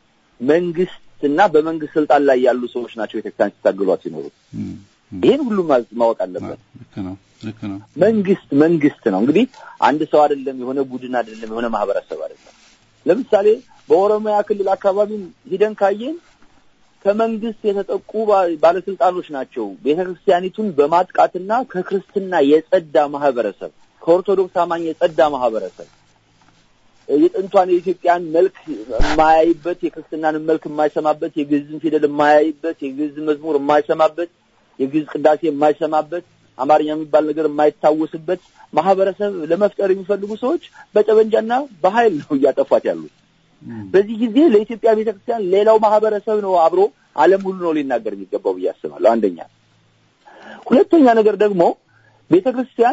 መንግስትና በመንግስት ስልጣን ላይ ያሉ ሰዎች ናቸው ቤተክርስቲያን ሲታገሏት ሲኖሩ። ይህን ሁሉም ማወቅ አለበት። ልክ ነው፣ ልክ ነው። መንግስት መንግስት ነው እንግዲህ አንድ ሰው አይደለም፣ የሆነ ቡድን አይደለም፣ የሆነ ማህበረሰብ አይደለም። ለምሳሌ በኦሮሚያ ክልል አካባቢ ሂደን ካየን ከመንግስት የተጠቁ ባለስልጣኖች ናቸው ቤተክርስቲያኒቱን በማጥቃትና ከክርስትና የጸዳ ማህበረሰብ ከኦርቶዶክስ አማኝ የጸዳ ማህበረሰብ የጥንቷን የኢትዮጵያን መልክ የማያይበት የክርስትናንን መልክ የማይሰማበት የግዕዝን ፊደል የማያይበት የግዕዝን መዝሙር የማይሰማበት የግዕዝ ቅዳሴ የማይሰማበት አማርኛ የሚባል ነገር የማይታወስበት ማህበረሰብ ለመፍጠር የሚፈልጉ ሰዎች በጠመንጃና በኃይል ነው እያጠፏት ያሉት። በዚህ ጊዜ ለኢትዮጵያ ቤተክርስቲያን ሌላው ማህበረሰብ ነው አብሮ ዓለም ሁሉ ነው ሊናገር የሚገባው ብዬ አስባለሁ። አንደኛ። ሁለተኛ ነገር ደግሞ ቤተክርስቲያን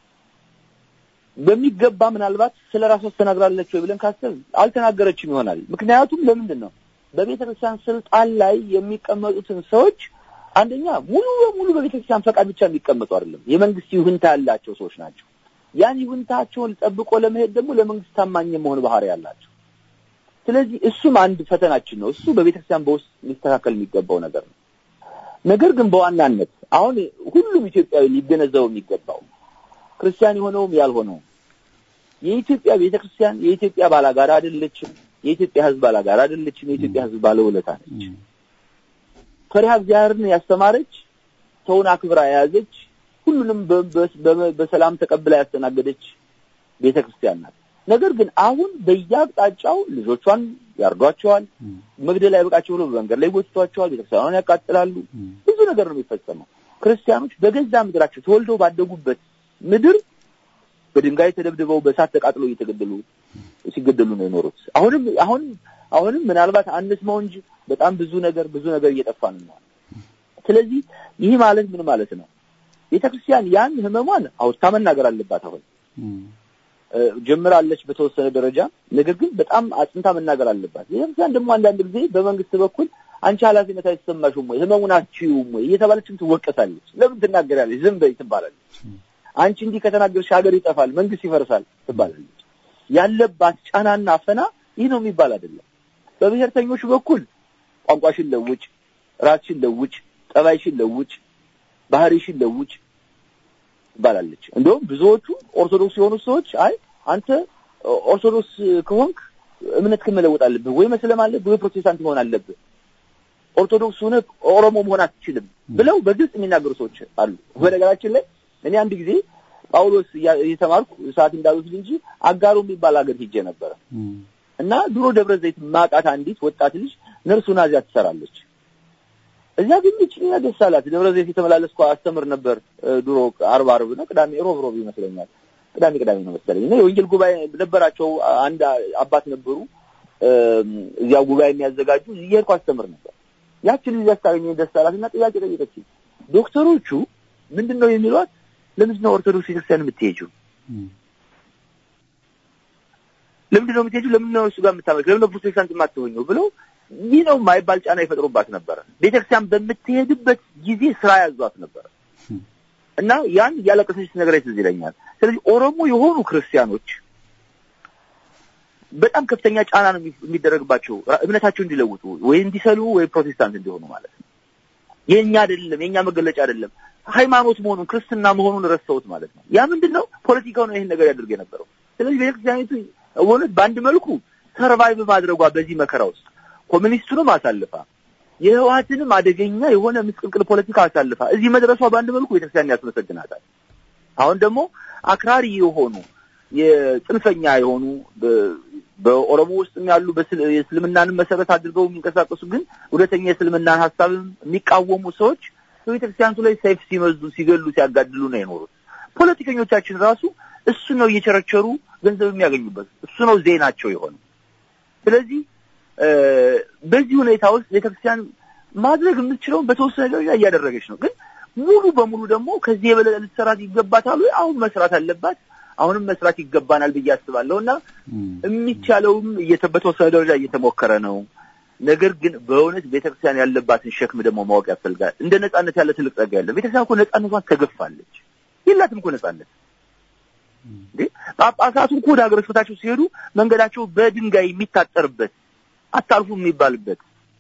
በሚገባ ምናልባት ስለ ራሷ ተናግራለች ወይ ብለን ካሰብ አልተናገረችም ይሆናል። ምክንያቱም ለምንድን ነው በቤተክርስቲያን ስልጣን ላይ የሚቀመጡትን ሰዎች አንደኛ ሙሉ በሙሉ በቤተክርስቲያን ፈቃድ ብቻ የሚቀመጡ አይደለም፣ የመንግስት ይሁንታ ያላቸው ሰዎች ናቸው። ያን ይሁንታቸውን ጠብቆ ለመሄድ ደግሞ ለመንግስት ታማኝ መሆን ባህሪ ያላቸው። ስለዚህ እሱም አንድ ፈተናችን ነው። እሱ በቤተክርስቲያን በውስጥ ሊስተካከል የሚገባው ነገር ነው። ነገር ግን በዋናነት አሁን ሁሉም ኢትዮጵያዊ ሊገነዘበው የሚገባው ክርስቲያን የሆነውም ያልሆነውም የኢትዮጵያ ቤተክርስቲያን የኢትዮጵያ ባላጋራ አይደለችም። የኢትዮጵያ ሕዝብ ባላጋራ አይደለችም። የኢትዮጵያ ሕዝብ ባለውለታ ነች። ፈሪሃ እግዚአብሔርን ያስተማረች፣ ሰውን አክብራ የያዘች፣ ሁሉንም በሰላም ተቀብላ ያስተናገደች ቤተክርስቲያን ናት። ነገር ግን አሁን በየአቅጣጫው ልጆቿን ያርዷቸዋል፣ መግደል አይበቃቸው ብሎ በመንገድ ላይ ጎትቷቸዋል፣ ቤተክርስቲያኗን ያቃጥላሉ። ብዙ ነገር ነው የሚፈጸመው። ክርስቲያኖች በገዛ ምድራቸው ተወልደው ባደጉበት ምድር በድንጋይ ተደብድበው በእሳት ተቃጥለው እየተገደሉ ሲገደሉ ነው የኖሩት። አሁንም አሁን አሁንም ምናልባት አንስማው እንጂ በጣም ብዙ ነገር ብዙ ነገር እየጠፋ ነው። ስለዚህ ይህ ማለት ምን ማለት ነው? ቤተክርስቲያን ያን ህመሟን አውጥታ መናገር አለባት። አሁን ጀምራለች በተወሰነ ደረጃ፣ ነገር ግን በጣም አጽንታ መናገር አለባት። ቤተክርስቲያን ደግሞ አንዳንድ ጊዜ በመንግስት በኩል አንቺ ኃላፊነት አይሰማሽም ወይ ህመሙን አትችይውም ወይ እየተባለችም ትወቀሳለች። ለምን ትናገራለች? ዝም በይ ትባላለች። አንቺ እንዲህ ከተናገርሽ ሀገር ይጠፋል፣ መንግስት ይፈርሳል ትባላለች። ያለባት ጫናና አፈና ይህ ነው የሚባል አይደለም። በብሔርተኞቹ በኩል ቋንቋሽን ለውጭ፣ ራስሽን ለውጭ፣ ጠባይሽን ለውጭ፣ ባህሪሽን ለውጭ ትባላለች። እንደውም ብዙዎቹ ኦርቶዶክስ የሆኑ ሰዎች አይ አንተ ኦርቶዶክስ ከሆንክ እምነትህን መለወጥ አለብህ ወይ መስለም አለብህ ወይ ፕሮቴስታንት መሆን አለብህ፣ ኦርቶዶክስ ሆነ ኦሮሞ መሆን አትችልም ብለው በግልጽ የሚናገሩ ሰዎች አሉ። በነገራችን ላይ እኔ አንድ ጊዜ ጳውሎስ እየተማርኩ ሰዓት እንዳሉት እንጂ አጋሮ የሚባል ሀገር ሂጄ ነበረ እና ድሮ ደብረ ዘይት ማቃት አንዲት ወጣት ልጅ ነርሱና እዚያ ትሰራለች። እዚያ ግን እኛ ደስ አላት። ደብረ ዘይት የተመላለስኩ አስተምር ነበር ድሮ አርብ አርብ ነው ቅዳሜ ሮብ ሮብ ይመስለኛል ቅዳሜ ቅዳሜ ነው መሰለኝ እና የወንጌል ጉባኤ ነበራቸው። አንድ አባት ነበሩ እዚያው ጉባኤ የሚያዘጋጁ እየሄድኩ አስተምር ነበር። ያችን ልጅ ያስታገኘ ደስ አላት እና ጥያቄ ጠየቀች። ዶክተሮቹ ምንድን ነው የሚሏት? ለምንድን ነው ኦርቶዶክስ ቤተክርስቲያን የምትሄጂው? ለምንድን ነው የምትሄጂው? ለምንድን ነው እሱ ጋር የምታመልክ? ለምንድን ነው ፕሮቴስታንት የማትሆኚው? ብለው ይህ ነው የማይባል ጫና ይፈጥሩባት ነበረ። ቤተክርስቲያን በምትሄድበት ጊዜ ስራ ያዟት ነበረ እና ያን እያለቀሰች ነገር ትዝ ይለኛል። ስለዚህ ኦሮሞ የሆኑ ክርስቲያኖች በጣም ከፍተኛ ጫና ነው የሚደረግባቸው እምነታቸው እንዲለውጡ ወይ እንዲሰሉ ወይ ፕሮቴስታንት እንዲሆኑ ማለት ነው። የኛ አይደለም የኛ መገለጫ አይደለም ሃይማኖት መሆኑን ክርስትና መሆኑን ረስተውት ማለት ነው። ያ ምንድን ነው ፖለቲካው ነው ይሄን ነገር ያደርግ የነበረው። ስለዚህ ቤተክርስቲያኒቱ እውነት በአንድ መልኩ ሰርቫይቭ ማድረጓ በዚህ መከራ ውስጥ ኮሚኒስቱንም አሳልፋ የህወሓትንም አደገኛ የሆነ ምስቅልቅል ፖለቲካ አሳልፋ እዚህ መድረሷ በአንድ መልኩ ቤተክርስቲያን ያስመሰግናታል። አሁን ደግሞ አክራሪ የሆኑ የጽንፈኛ የሆኑ በኦሮሞ ውስጥ ያሉ የእስልምናንን መሰረት አድርገው የሚንቀሳቀሱ ግን እውነተኛ የእስልምናን ሀሳብም የሚቃወሙ ሰዎች በቤተክርስቲያኒቱ ላይ ሰይፍ ሲመዙ፣ ሲገሉ፣ ሲያጋድሉ ነው የኖሩት። ፖለቲከኞቻችን ራሱ እሱ ነው እየቸረቸሩ ገንዘብ የሚያገኙበት እሱ ነው ዜናቸው የሆነ። ስለዚህ በዚህ ሁኔታ ውስጥ ቤተክርስቲያን ማድረግ የምትችለውን በተወሰነ ደረጃ እያደረገች ነው። ግን ሙሉ በሙሉ ደግሞ ከዚህ የበለጠ ልትሰራት ይገባታል ወይ? አሁን መስራት አለባት። አሁንም መስራት ይገባናል ብዬ አስባለሁ እና የሚቻለውም በተወሰነ ደረጃ እየተሞከረ ነው። ነገር ግን በእውነት ቤተክርስቲያን ያለባትን ሸክም ደግሞ ማወቅ ያስፈልጋል። እንደ ነጻነት ያለ ትልቅ ጸጋ ያለ ቤተክርስቲያን እኮ ነጻነቷን ተገፋለች። የላትም እኮ ነጻነት እንዴ! ጳጳሳቱ እኮ ወደ ሀገረ ስብከታቸው ሲሄዱ መንገዳቸው በድንጋይ የሚታጠርበት አታልፉ የሚባልበት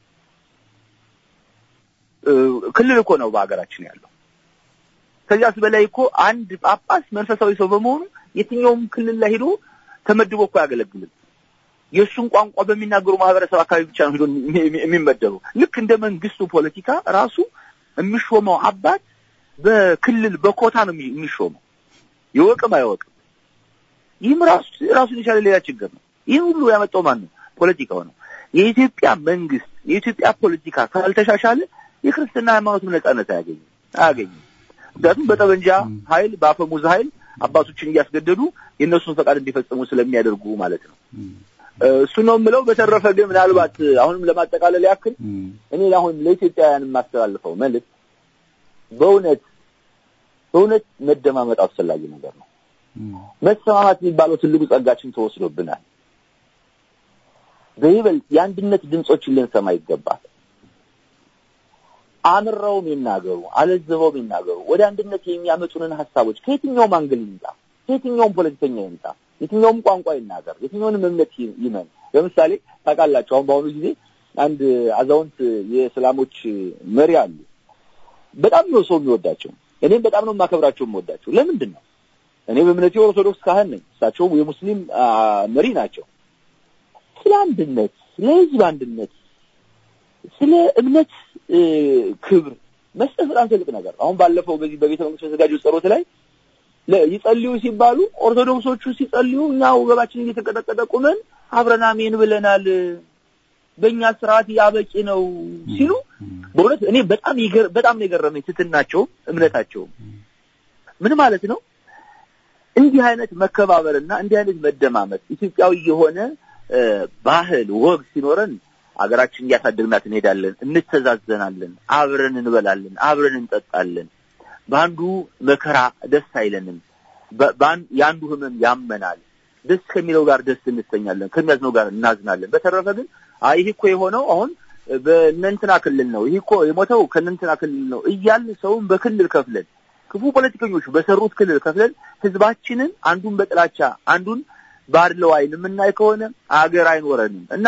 ክልል እኮ ነው በሀገራችን ያለው። ከዚያስ በላይ እኮ አንድ ጳጳስ መንፈሳዊ ሰው በመሆኑ የትኛውም ክልል ላይ ሄዶ ተመድቦ እኮ አያገለግልም። የእሱን ቋንቋ በሚናገሩ ማህበረሰብ አካባቢ ብቻ ነው ሄዶ የሚመደበው። ልክ እንደ መንግስቱ ፖለቲካ ራሱ የሚሾመው አባት በክልል በኮታ ነው የሚሾመው፣ ይወቅም አይወቅም። ይህም ራሱ ራሱን የቻለ ሌላ ችግር ነው። ይህን ሁሉ ያመጣው ማን ነው? ፖለቲካው ነው። የኢትዮጵያ መንግስት የኢትዮጵያ ፖለቲካ ካልተሻሻለ የክርስትና ሃይማኖትም ነጻነት አያገኝም አያገኝም። ምክንያቱም በጠመንጃ ኃይል በአፈሙዝ ኃይል አባቶችን እያስገደዱ የእነሱን ፈቃድ እንዲፈጽሙ ስለሚያደርጉ ማለት ነው። እሱ ነው የምለው። በተረፈ ግን ምናልባት አሁንም ለማጠቃለል ያክል እኔ አሁን ለኢትዮጵያውያን የማስተላልፈው መልዕክት በእውነት በእውነት መደማመጥ አስፈላጊ ነገር ነው። መሰማማት የሚባለው ትልቁ ጸጋችን ተወስዶብናል። በይበልጥ የአንድነት ድምጾችን ልንሰማ ይገባል። አምረውም ይናገሩ፣ አለዝበውም ይናገሩ። ወደ አንድነት የሚያመጡንን ሀሳቦች ከየትኛውም አንግል ይምጣ፣ ከየትኛውም ፖለቲከኛ ይምጣ፣ የትኛውም ቋንቋ ይናገር፣ የትኛውንም እምነት ይመን። ለምሳሌ ታውቃላችሁ፣ አሁን በአሁኑ ጊዜ አንድ አዛውንት የእስላሞች መሪ አሉ። በጣም ነው ሰው የሚወዳቸው። እኔም በጣም ነው የማከብራቸው የምወዳቸው። ለምንድን ነው? እኔ በእምነቴ ኦርቶዶክስ ካህን ነኝ፣ እሳቸው የሙስሊም መሪ ናቸው። ስለ አንድነት፣ ስለ ህዝብ አንድነት፣ ስለ እምነት ክብር መስጠት በጣም ትልቅ ነገር። አሁን ባለፈው በዚህ በቤተ መንግስት በተዘጋጀው ጸሎት ላይ ይጸልዩ ሲባሉ ኦርቶዶክሶቹ ሲጸልዩ እኛ ወገባችን እየተቀጠቀጠ ቁመን አብረን አሜን ብለናል፣ በእኛ ስርዓት ያበቂ ነው ሲሉ በእውነት እኔ በጣም በጣም ነው የገረመኝ ትትናቸውም እምነታቸውም ምን ማለት ነው። እንዲህ አይነት መከባበርና እንዲህ አይነት መደማመጥ ኢትዮጵያዊ የሆነ ባህል ወግ ሲኖረን አገራችን እያሳደግናት እንሄዳለን፣ እንተዛዘናለን፣ አብረን እንበላለን፣ አብረን እንጠጣለን። በአንዱ መከራ ደስ አይለንም፣ የአንዱ ህመም ያመናል። ደስ ከሚለው ጋር ደስ እንሰኛለን፣ ከሚያዝነው ጋር እናዝናለን። በተረፈ ግን አይ ይህ እኮ የሆነው አሁን በእነንትና ክልል ነው፣ ይህ እኮ የሞተው ከእነንትና ክልል ነው እያልን ሰውን በክልል ከፍለን ክፉ ፖለቲከኞች በሰሩት ክልል ከፍለን ህዝባችንን አንዱን በጥላቻ አንዱን ባድለው አይን የምናይ ከሆነ አገር አይኖረንም እና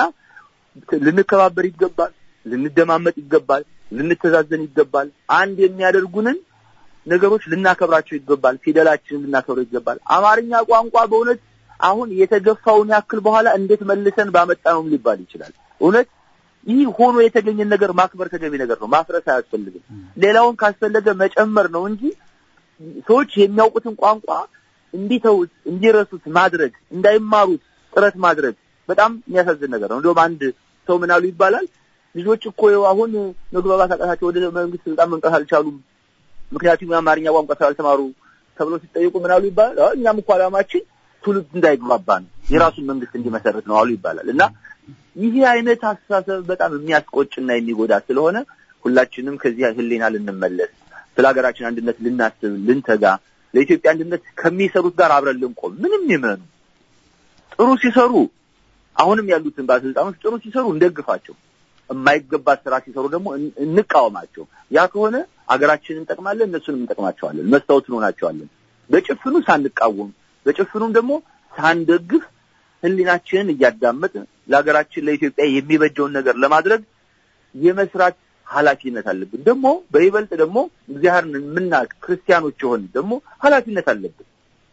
ልንከባበር ይገባል፣ ልንደማመጥ ይገባል፣ ልንተዛዘን ይገባል። አንድ የሚያደርጉንን ነገሮች ልናከብራቸው ይገባል። ፊደላችንን ልናከብረው ይገባል። አማርኛ ቋንቋ በእውነት አሁን የተገፋውን ያክል በኋላ እንዴት መልሰን ባመጣነውም ሊባል ይችላል። እውነት ይህ ሆኖ የተገኘን ነገር ማክበር ተገቢ ነገር ነው። ማፍረስ አያስፈልግም። ሌላውን ካስፈለገ መጨመር ነው እንጂ ሰዎች የሚያውቁትን ቋንቋ እንዲተውት እንዲረሱት ማድረግ እንዳይማሩት ጥረት ማድረግ በጣም የሚያሳዝን ነገር ነው። እንደውም አንድ ሰው ምን አሉ ይባላል ልጆች እኮ አሁን መግባባት አቃታቸው ወደ መንግስት ስልጣን መምጣት አልቻሉም፣ ምክንያቱም የአማርኛ ቋንቋ ስላልተማሩ ተብሎ ሲጠየቁ ምን አሉ ይባላል እኛም እኮ ዓላማችን ትውልድ እንዳይግባባ ነው፣ የራሱን መንግስት እንዲመሰረት ነው አሉ ይባላል። እና ይህ አይነት አስተሳሰብ በጣም የሚያስቆጭና የሚጎዳ ስለሆነ ሁላችንም ከዚህ ህሊና ልንመለስ፣ ስለ ሀገራችን አንድነት ልናስብ፣ ልንተጋ፣ ለኢትዮጵያ አንድነት ከሚሰሩት ጋር አብረን ልንቆም ምንም ይመኑ ጥሩ ሲሰሩ አሁንም ያሉትን ባለስልጣኖች ጥሩ ሲሰሩ እንደግፋቸው፣ የማይገባ ስራ ሲሰሩ ደግሞ እንቃወማቸው። ያ ከሆነ አገራችንን እንጠቅማለን፣ እነሱንም እንጠቅማቸዋለን፣ መስታወት እንሆናቸዋለን። በጭፍኑ ሳንቃወም በጭፍኑም ደግሞ ሳንደግፍ ህሊናችንን እያዳመጥን ለሀገራችን ለኢትዮጵያ የሚበጀውን ነገር ለማድረግ የመስራት ኃላፊነት አለብን። ደግሞ በይበልጥ ደግሞ እግዚአብሔርን የምናውቅ ክርስቲያኖች የሆን ደግሞ ኃላፊነት አለብን።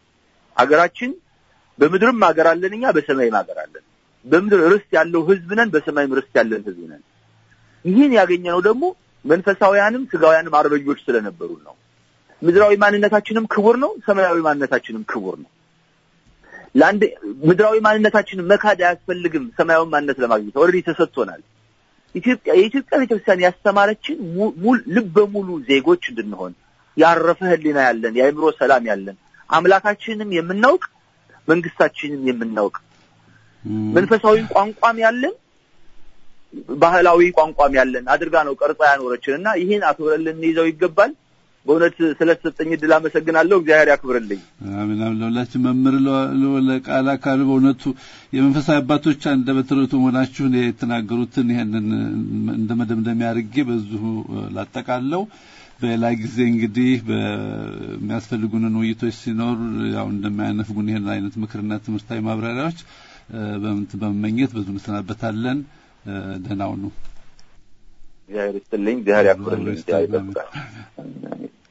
ሀገራችን በምድርም ሀገር አለን እኛ በሰማይም ሀገር አለን። በምድር ርስት ያለው ህዝብ ነን፣ በሰማይም ርስት ያለን ህዝብ ነን። ይህን ያገኘነው ደግሞ መንፈሳውያንም ስጋውያንም አርበኞች ስለነበሩ ነው። ምድራዊ ማንነታችንም ክቡር ነው፣ ሰማያዊ ማንነታችንም ክቡር ነው። ለአንድ ምድራዊ ማንነታችንን መካድ አያስፈልግም። ሰማያዊ ማንነት ለማግኘት ኦልሬዲ ተሰጥቶናል። ኢትዮጵያ የኢትዮጵያ ቤተክርስቲያን ያስተማረችን ልበ ሙሉ ዜጎች እንድንሆን ያረፈ ህሊና ያለን የአእምሮ ሰላም ያለን አምላካችንም የምናውቅ መንግስታችንም የምናውቅ መንፈሳዊ ቋንቋም ያለን ባህላዊ ቋንቋም ያለን አድርጋ ነው ቀርጻ ያኖረችን እና ይህን አክብረን ልንይዘው ይገባል። በእውነት ስለተሰጠኝ እድል አመሰግናለሁ። እግዚአብሔር ያክብርልኝ። አሜን። ለሁላችን መምህር ለቃል አካል በእውነቱ የመንፈሳዊ አባቶች አንደበተ ርቱዕ መሆናችሁን የተናገሩትን ይሄንን እንደ መደምደሚያ አድርጌ በዚሁ ላጠቃለው። በሌላ ጊዜ እንግዲህ በሚያስፈልጉንን ውይይቶች ሲኖር ያው እንደማያነፍጉን ይሄን አይነት ምክርና ትምህርታዊ ማብራሪያዎች በመመኘት በዙ እንሰናበታለን። ደህና ሁኑ። እግዚአብሔር ይስጥልኝ። እግዚአብሔር ያክብርልኝ። እግዚአብሔር ይጠብቃል።